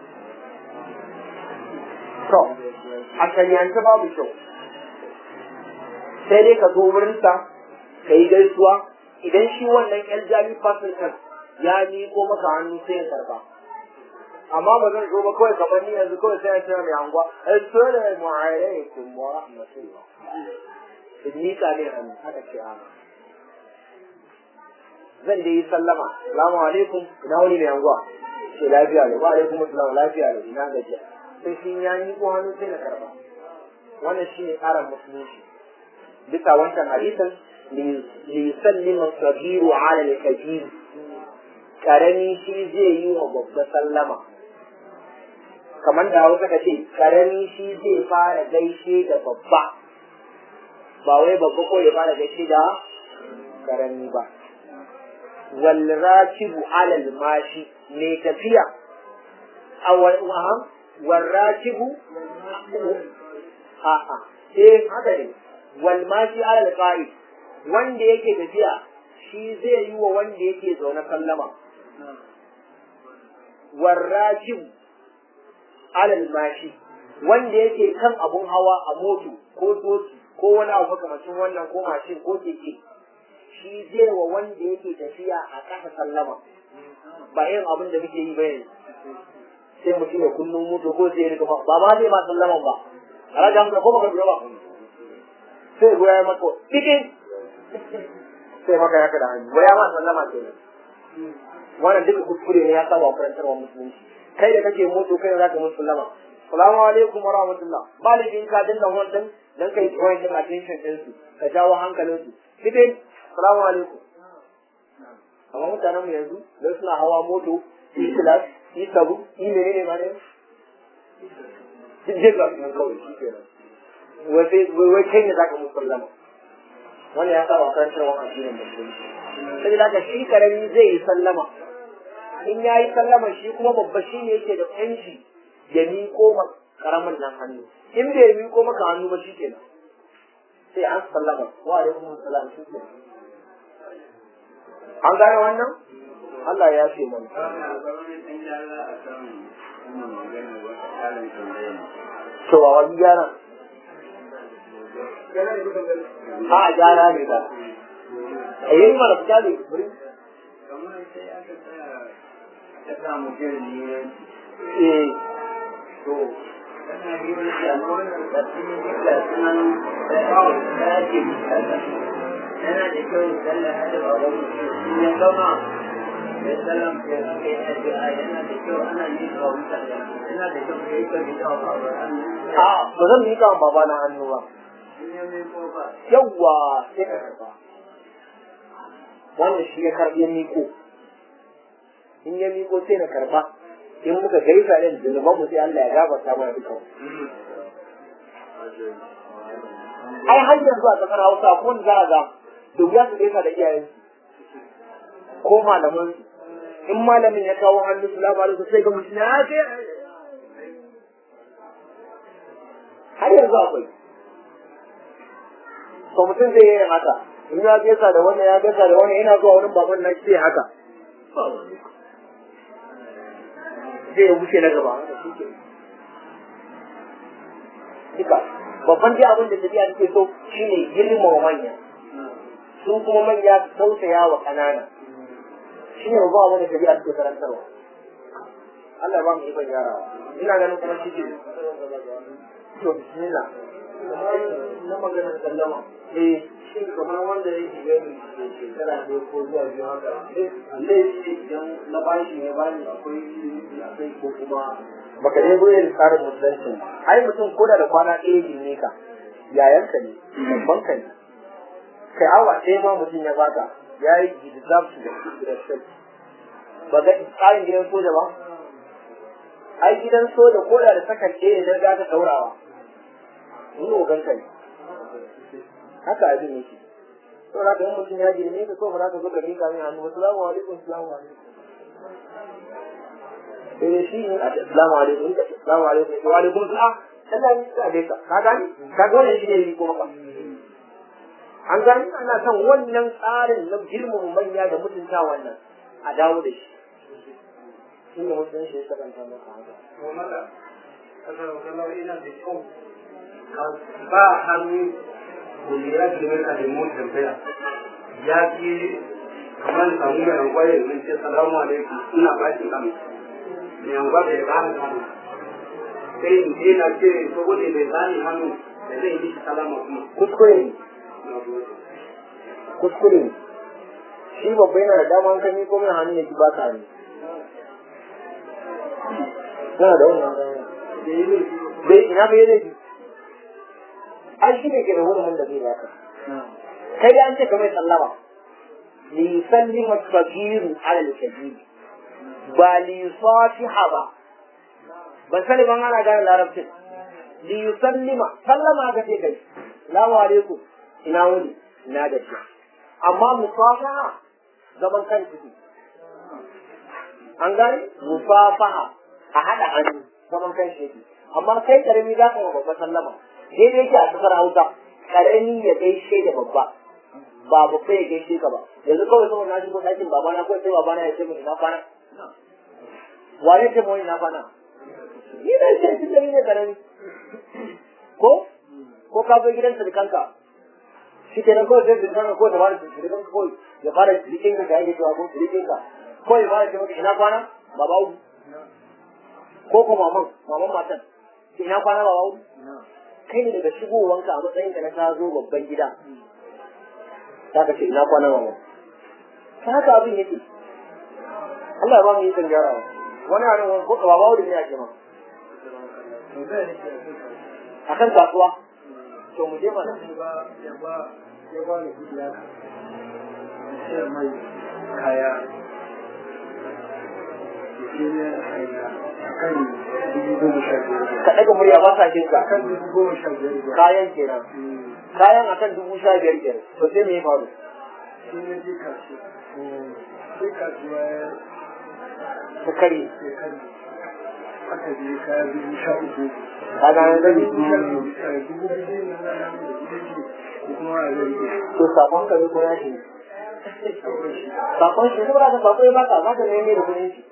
to a shari'ance babu kyau sai dai ka zo wurinsa ka yi gaisuwa idan shi wannan yan jami fasin kan ya miƙo maka hannu sai ya karba amma ba zan zo ba kawai kamar ni yanzu kawai sai ya ce mai anguwa assalamu alaikum wa rahmatullah in miƙa ne hannu haka ce a zan dai yi sallama salamu alaikum ina wani mai anguwa ce lafiya ne wa alaikum assalam lafiya ne ina gajiya sai shi ya miƙo hannu sai na karba wannan shi ne tsarin musulunci bisa wancan hadisin liyusallima sabiru ala al-kabir karami shi zai yi wa babba sallama kamar da hausa ka ce karami shi zai fara gaishe da babba ba wai babba ko ya fara gaishe da karami ba wal rakibu ala al-mashi ne tafiya a wal rakibu a'a eh haka ne wal mashi ala al-qa'id wanda yake tafiya shi zai yi wa wanda yake zaune sallama warrajim alal mashi wanda yake kan abun hawa a moto ko doki ko wani abu makamacin wannan ko mashin ko keke shi zai wa wanda yake tafiya a ƙasa sallama ba yin abin da muke yi ba yanzu sai mutum ya kullum moto ko zai rika ba ma zai ma sallaman ba a rajin ko baka ba sai goya ya maka cikin sai maka ya kada hannu goya ma sallama ke nan wannan duka kuskure ne ya saba wa karantarwa musulunci kai da kake moto kai za ka musu sallama salamu alaikum wa rahmatullah ba da ka dinga wannan dan kai tsoron din attention din su ka jawo hankalin su cikin salamu alaikum amma mutanen mu yanzu dan suna hawa moto yi class yi sabu yi menene ma ne duk jin nan kawai shi kenan wai kai ne zaka musallama wannan ya saba karantar wa addinin musulunci sai da shi karami zai yi sallama in ya yi sallama shi kuma babba shi ne yake da yanci ya miƙo ma karamin nan hannu in bai miƙo maka hannu ba shi kenan sai an sallama wa alaikum salam shi kenan an gane wannan Allah ya ce mana cewa wani gyara a gyara ne ba a yi mana fita ne kamar sai aka tsaya ta samu jirgin ne eh to kana yi wani shagon da sun yi ga sunan da yawon daji kaza yana da kyau sallah hada ba wani in ya gama ya sallam ya aka yi addu'a yana da kyau ana yi ga mutane yana da kyau ya yi ka bi da ba ba an a ba zan miƙa wa baba na hannu ba in ya mai ko ba yawwa sai ka karba wannan shi ya karɓi ya miƙo in ya miƙo sai na karba in muka gaisa da zunuban mu sai Allah ya gafarta mana duka ai har yanzu a kasar Hausa ko wanda za a ga da wuya su gaisa da iyayen ko malaman in malamin ya kawo hannu su labarin su sai ga mutum ya ce har yanzu akwai to mutum zai yi haka in ya gaisa da wannan ya gaisa da wannan yana zuwa wurin baban na sai haka zai ya wuce na gaba duka babban dai abin da tafiya take so shine girmama manya sun kuma manya su tausaya wa ƙanana shine babban abin da tafiya take karantarwa Allah ya ba mu ikon yarawa ina ganin kuma shi ke to bismillah na maganar sallama eh shin kamar wanda ya shiga da shekara ne ko zuwa biyu haka laifi idan na bashi ne bani akwai ilimi akwai ko kuma baka je gurin tsarin musulunci ai mutum ko da da kwana ɗaya ne ka yayanka ne babban ka ne kai awa ɗaya ma mutum ya baka ya yi deserve to the respect ba ga tsarin gidan soja ba ai gidan soja ko da da sakan ɗaya idan za ka ɗaurawa ni ogan ka ne haka abin yake to da ka yi mutum ya girme ka ko ba za ka zo ka miƙa min hannu assalamu alaikum assalamu alaikum sai shi ne a assalamu alaikum assalamu alaikum wa alaikum assalam Allah ya tsare ka ka gani ka ga wannan shi ne ko maka an gani ana son wannan tsarin na girmama manya da mutunta wannan a dawo da shi shi ne mutum shi ya sakanta maka haka to mala kasar wakallau ina da kyau ka ba hannu wanda ya girme ka da mu tambaya ya ki kamar samu mai angwaye zan ce salamu alaikum ina ba shi hannu mai angwa da ya bani hannu sai in je na ce saboda bai bani hannu da zai yi salama kuma kuskure ne na gode kuskure ne shi babba yana da dama an kan ko mai hannu ya ki ba ka hannu yana da wannan dama da yi laifi bai ina bai laifi ai shi ne ke da wurin da zai baka kai da an ce kamar sallama li sallima kabiru ala al-kabir ba li fatiha ba ban sani ban ana gane larabcin li sallima sallama ga ce kai salamu alaikum ina wuni ina da shi amma musafaha zaman kan ciki an gane musafaha a haɗa hannu zaman kan shi amma kai karami za ka yi wa babba sallama daidai yake a kasar hausa karami ya gaishe da babba ba babba ya gaishe ka ba yanzu kawai saboda na shigo ɗakin babana ko sai babana ya ce min ina kwana wane ce mu ina kwana ni na ce tun da ni ne karami ko ko ka zo gidan sirikanka shi kenan kawai sai sirikanka ko ta fara sirikanka kawai ya fara sirikinka ka yake cewa ko sirikinka ko ya fara ce maka ina kwana baba uku ko ko maman maman matan ina kwana baba uku kai ne daga shigowanka a matsayinka na ka zo babban gida za ka ce ina kwana mama ta haka abin yake Allah ya ba mu yi kan gyarawa wani a nan ko ba bawo da ne ake ma a kan kasuwa to mu je mana ya ba ya ba ya ba ni kudi haka sai mai kaya shi ne hanya akan dubu goma sha biyar ka ɗaga murya ba sa jin ka akan dubu goma sha biyar kayan kenan kayan akan dubu sha biyar kenan to sai me ya faru shi ne je kasuwa sai kasuwa ta kare sai kan aka je kaya dubu sha uku ka ga an gani dubu sha uku eh, dubu biyu ne na nan da dubu biyu ko kuma a zai yi to sakon ka ne ko ya shi sakon shi saboda ka sakon ya baka za ka ne ne da kudin shi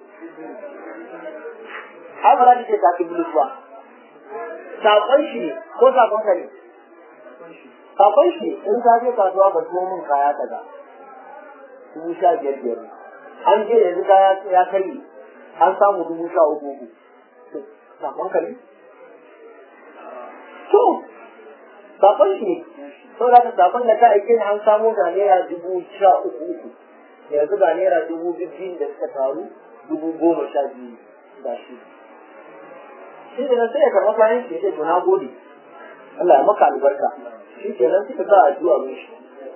ai ba za ka ce ta ki bulus ba sakon shi ne ko sakon ka ne sakon shi in ka je kasuwa ka tuwo min kaya kaza dubu sha biyar biyar an je yanzu kaya ya kai an samu dubu sha uku uku To, sakon ka ne to sakon shi ne saboda ka sakon da ka aike ni an samu ga naira dubu sha uku uku yanzu ga naira dubu biyu da suka taru dubu goma sha biyu ga shi shi ne sai ya karɓa kayan shi ya ce to na gode Allah ya maka albarka shi ke nan suka sa addu'a mun shi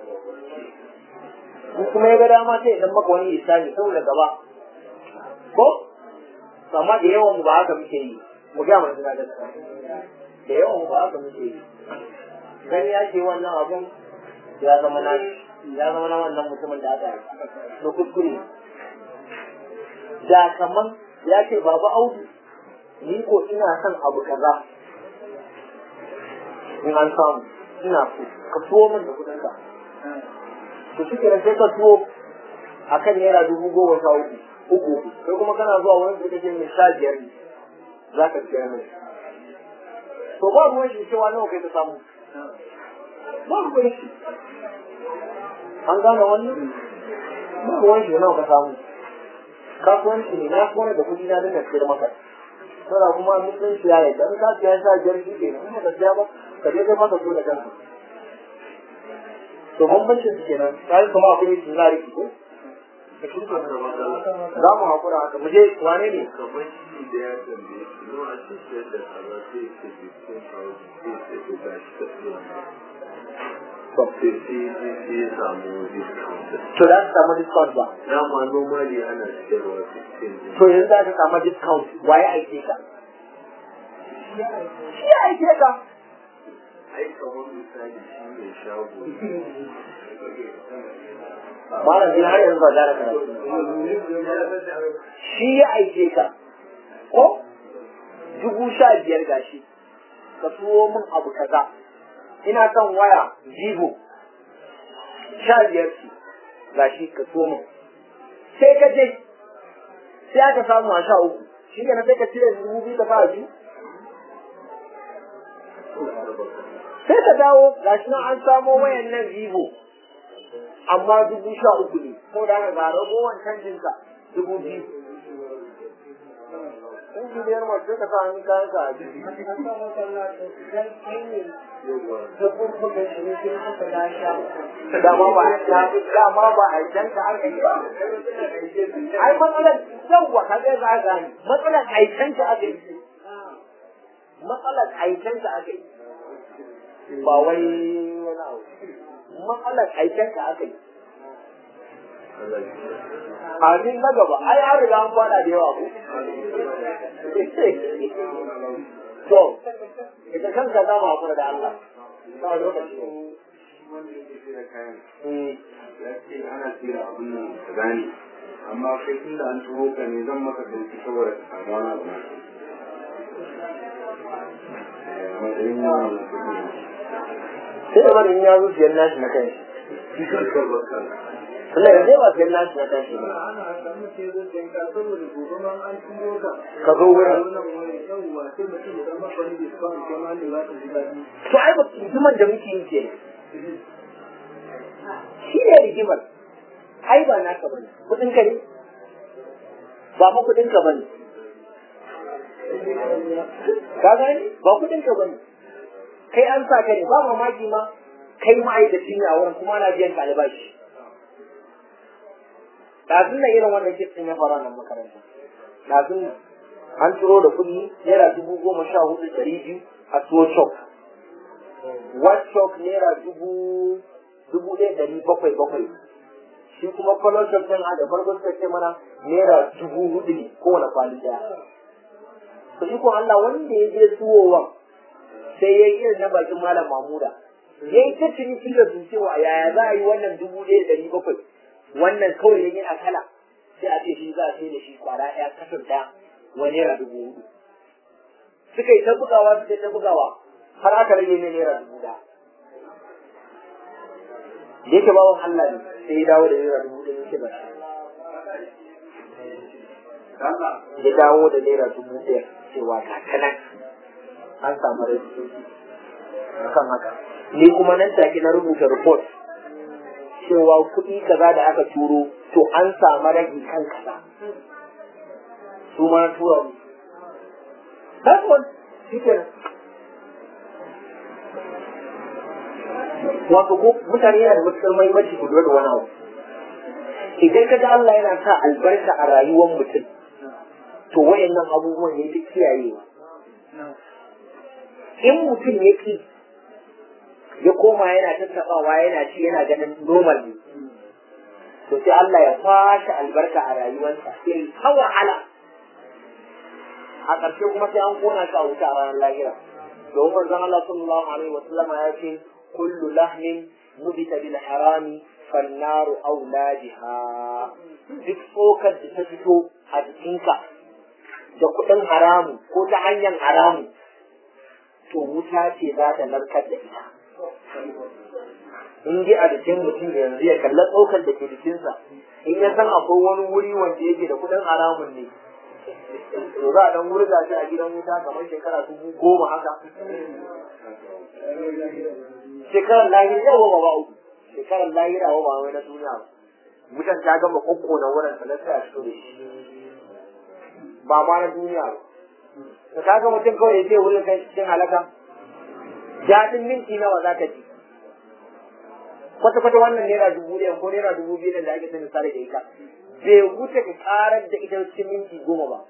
in kuma ya ga dama sai idan maka wani isani saboda gaba ko To amma da yawan mu ba haka muke yi mu ga mana suna gaskiya da yawan mu ba haka muke yi gani ya ce wannan abun ya zama na ya zama na wannan mutumin da aka yi to kuskure da kaman ya ce baba audu ni ko ina son abu kaza in an samu ina so ka tuwo min da kudin ka to shi kenan sai ka tuwo akan naira dubu goma sha uku uku uku sai kuma kana zuwa wani da kake mai sha biyar ne za ka siya mai to ba ruwan shi cewa nawa kai ka samu ba ruwan shi an gane wannan ba ruwan shi nawa ka samu kasuwanci ne na kone da kuɗi na dinga sayar maka saboda kuma musulunci ya yi dan ka siya sha biyar shi ke kuma ka siya ba ka je kai maka so da kanka to bambancin su kenan kai kuma akwai su na riki ko za mu haƙura haka mu je wane ne kamar shi da ya tambaye shi no a cikin da kaza sai ce bikin kawo sai ce ko ga shi ta tsaye sai sai sai sai ya samu discount to za ka samu discount ba dama normally ana siyarwa 15 to yanzu za ka samu discount waye aike ka shi ya aike ka ai kamar misali shi ne shago malam din har yanzu ba za ka shi ya aike ka ko dubu sha biyar gashi ka tuwo min abu kaza ina son waya vivo sha biyar ce gashi ka tuwo min sai ka je sai aka samu a sha uku shi ne sai ka cire dubu biyu ka fara biyu sai ka dawo gashi nan an samo wayan nan vivo amma dubu sha uku ne ko da ga ragowar canjinka dubu biyu in ji biyar mace ka sa hannun kayan ka a jiki dama ba dama ba a can ka aka yi ba ai matsalar yawwa ka ga za ka ni matsalar aikan ka aka yi matsalar aikan ka aka yi ba wai wani abu matsalar aikan ka aka yi Amin na gaba, ai an riga an fada da yawa ko. To, ita kanka za mu hakura da Allah. Ba lokaci. wanda yake sai da kayan Eh, ya ce ana tsira abin nan ka gane amma kai tun da an turo ka ne zan maka sauki saboda ka samu wani abu na Eh, a matsayin yawan da kuke Sai da bari in ya zo siyan nashi na kai. shi kanka baka Tunda yanzu ba siyan nashi na kai ba. ana samu ce zai tsanka saboda gobe ma an turo ka Ka zo wurin. wannan wani yawwa sai mutum ya dan maka wani discount kai ma da za ka ji daɗi To ai ba rigimar da muke yi ke. Shi ne rigimar. Ai ba naka bane. Kudin ka ne? Ba ma kudin ka bane. Ka gani? Ba kudin ka bane. Kai an sa ka ne ba mamaki ma kai ma'aikaci ne a wurin kuma ana biyan ka albashi. Ɗazun nan irin wannan kitsin ya fara nan makaranta. Ɗazun nan an turo da kuɗi naira dubu goma sha hudu ɗari biyu a tuwo chok. White chok naira dubu dubu ɗaya ɗari bakwai bakwai. Shi kuma kwallon chok ɗin a da farko suka ce mana naira dubu hudu ne kowane kwali ɗaya. To shi ko Allah wanda ya je tuwowa sai ya yi irin na bakin malam Mamuda. Ya yi ta ciniki da su cewa yaya za a yi wannan dubu ɗaya ɗari bakwai wannan kawai ya yana kala sai a ce shi za a sai da shi kwara ɗaya kasar ɗaya wani naira dubu hudu suka yi ta bugawa suka yi ta bugawa har aka rage ne naira dubu ɗaya da yake bawan Allah ne sai ya dawo da naira dubu ɗaya yake ba shi ya dawo da naira dubu ɗaya cewa ga kanan an samu rai akan haka ni kuma nan take na rubuta report cewa kuɗi kaza da aka turo to an samu ragi kan kaza su ma tura mu that's all shi kenan wato ko mutane yana da matuƙar mahimmanci ku lura da wani abu idan ka ga Allah yana sa albarka a rayuwar mutum to wayannan abubuwan ne duk kiyayewa in mutum ya ki ya koma yana tattabawa yana ci yana ganin normal ne to sai Allah ya kwashe albarka a rayuwarsa sai ta wahala a ƙarshe kuma sai an kona shi a wuta a ranar lahira domin manzon Allah sallallahu alaihi wa sallam ya ce kullu lahmin nubita bil harami fannaru aula biha duk tsokar da ta fito a jikinka da kuɗin haramu ko ta hanyar haramu to wuta ce za ta narkar da ita in ji a jikin mutum yanzu ya kalla tsokar da ke jikinsa in ya san akwai wani wuri wanda yake da kuɗin haramun ne to za a dan wurga shi a gidan wuta kamar shekara dubu goma haka shekarar lahira yawa ba ba uku shekarar lahira wa ba wai na duniya ba wutan ta gama kokko na wurin ta lafiya shi da shi ba ma na duniya ba da ka ga mutum kawai ya ce wurin kai cikin halaka daɗin minti nawa za ka ji kwata-kwata wannan naira dubu ɗaya ko naira dubu biyu da ake sanin sare da ita bai wuce ka karar da ita cikin minti goma ba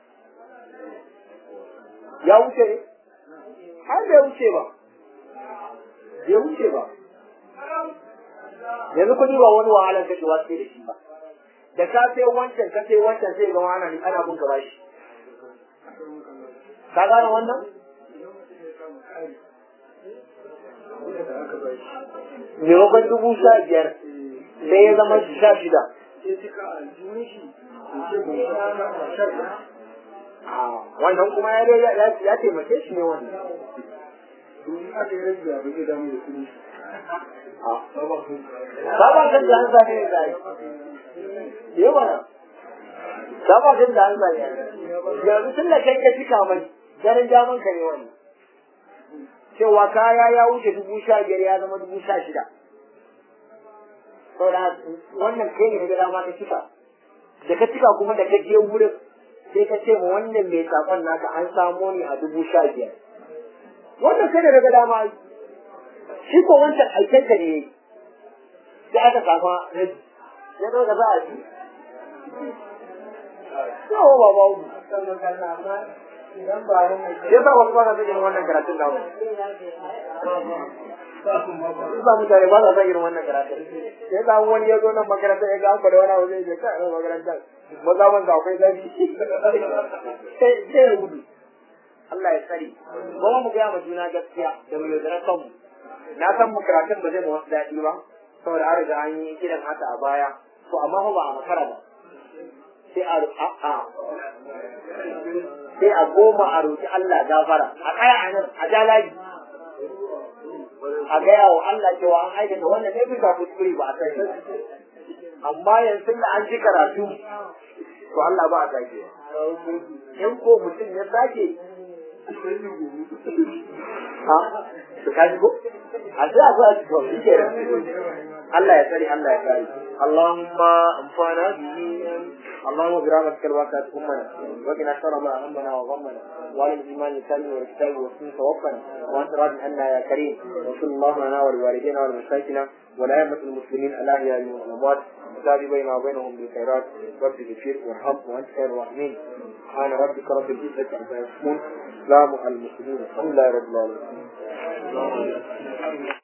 ya wuce ne har bai wuce ba bai wuce ba yanzu kuɗi ba wani wahalar kashewa sai da shi ba da ka sai wancan ka sai wancan sai ga wani ne ana bin gaba shi ka gane wannan maimakon dubu sha biyar sai ya zama sha shida wannan kuma ya taimake shi ne wannan Sabon kan da an zane ne zai. Yi mana. Sabon kan da an zane Yanzu tun da kai ka cika mai, ganin daman ka ne wani. Cewa kaya ya wuce dubu sha biyar ya zama dubu sha shida. Saboda wannan kai ne ga dama ka cika. Da ka cika kuma da ka je wurin sai ka ce ma wannan mai sakon naka an samo ni a dubu sha biyar. Wannan kai da daga dama shi ko wancan aikenka ne sai aka samu rabi ya zo da za a ji yawo ba ba mu idan ba nan mai ya sa wasu ba sa son irin wannan karatun namu ba mutane ba sa son irin wannan karatun sai sa wani ya zo nan makarantar ya ga an bada wani abu zai je kai nan makarantar maza man akwai zafi sai sai ya gudu Allah ya tsare kuma mu gaya ma juna gaskiya da mu yaudara kanmu na san mu karatun ba zai mu wasu daɗi ba saboda an riga an yi irin haka a baya to amma fa ba a makara ba sai a a sai a goma a roƙi Allah gafara a tsaya a nan a jalaji a gaya wa Allah cewa an aikata wannan ne bisa kuskure ba a sani amma yanzu da an ji karatu to Allah ba a sake in ko mutum ya sake ha to kaji ko a sai a zo a ci to shi kenan Allah ya tsare Allah ya kare Allahumma amfana bihi اللهم برحمتك الواقعة أمنا وقنا شر ما أهمنا وغمنا وعلى الإيمان الكامل والكتاب والسنة توفنا وأنت راض عنا يا كريم وصل الله لنا ولوالدينا ولمشايخنا ولأئمة المسلمين الأحياء والأموات وتاب بيننا وبينهم بالخيرات رب اغفر وارحم وأنت خير الراحمين سبحان ربك رب العزة عما يصفون سلام على المسلمين الحمد لله رب العالمين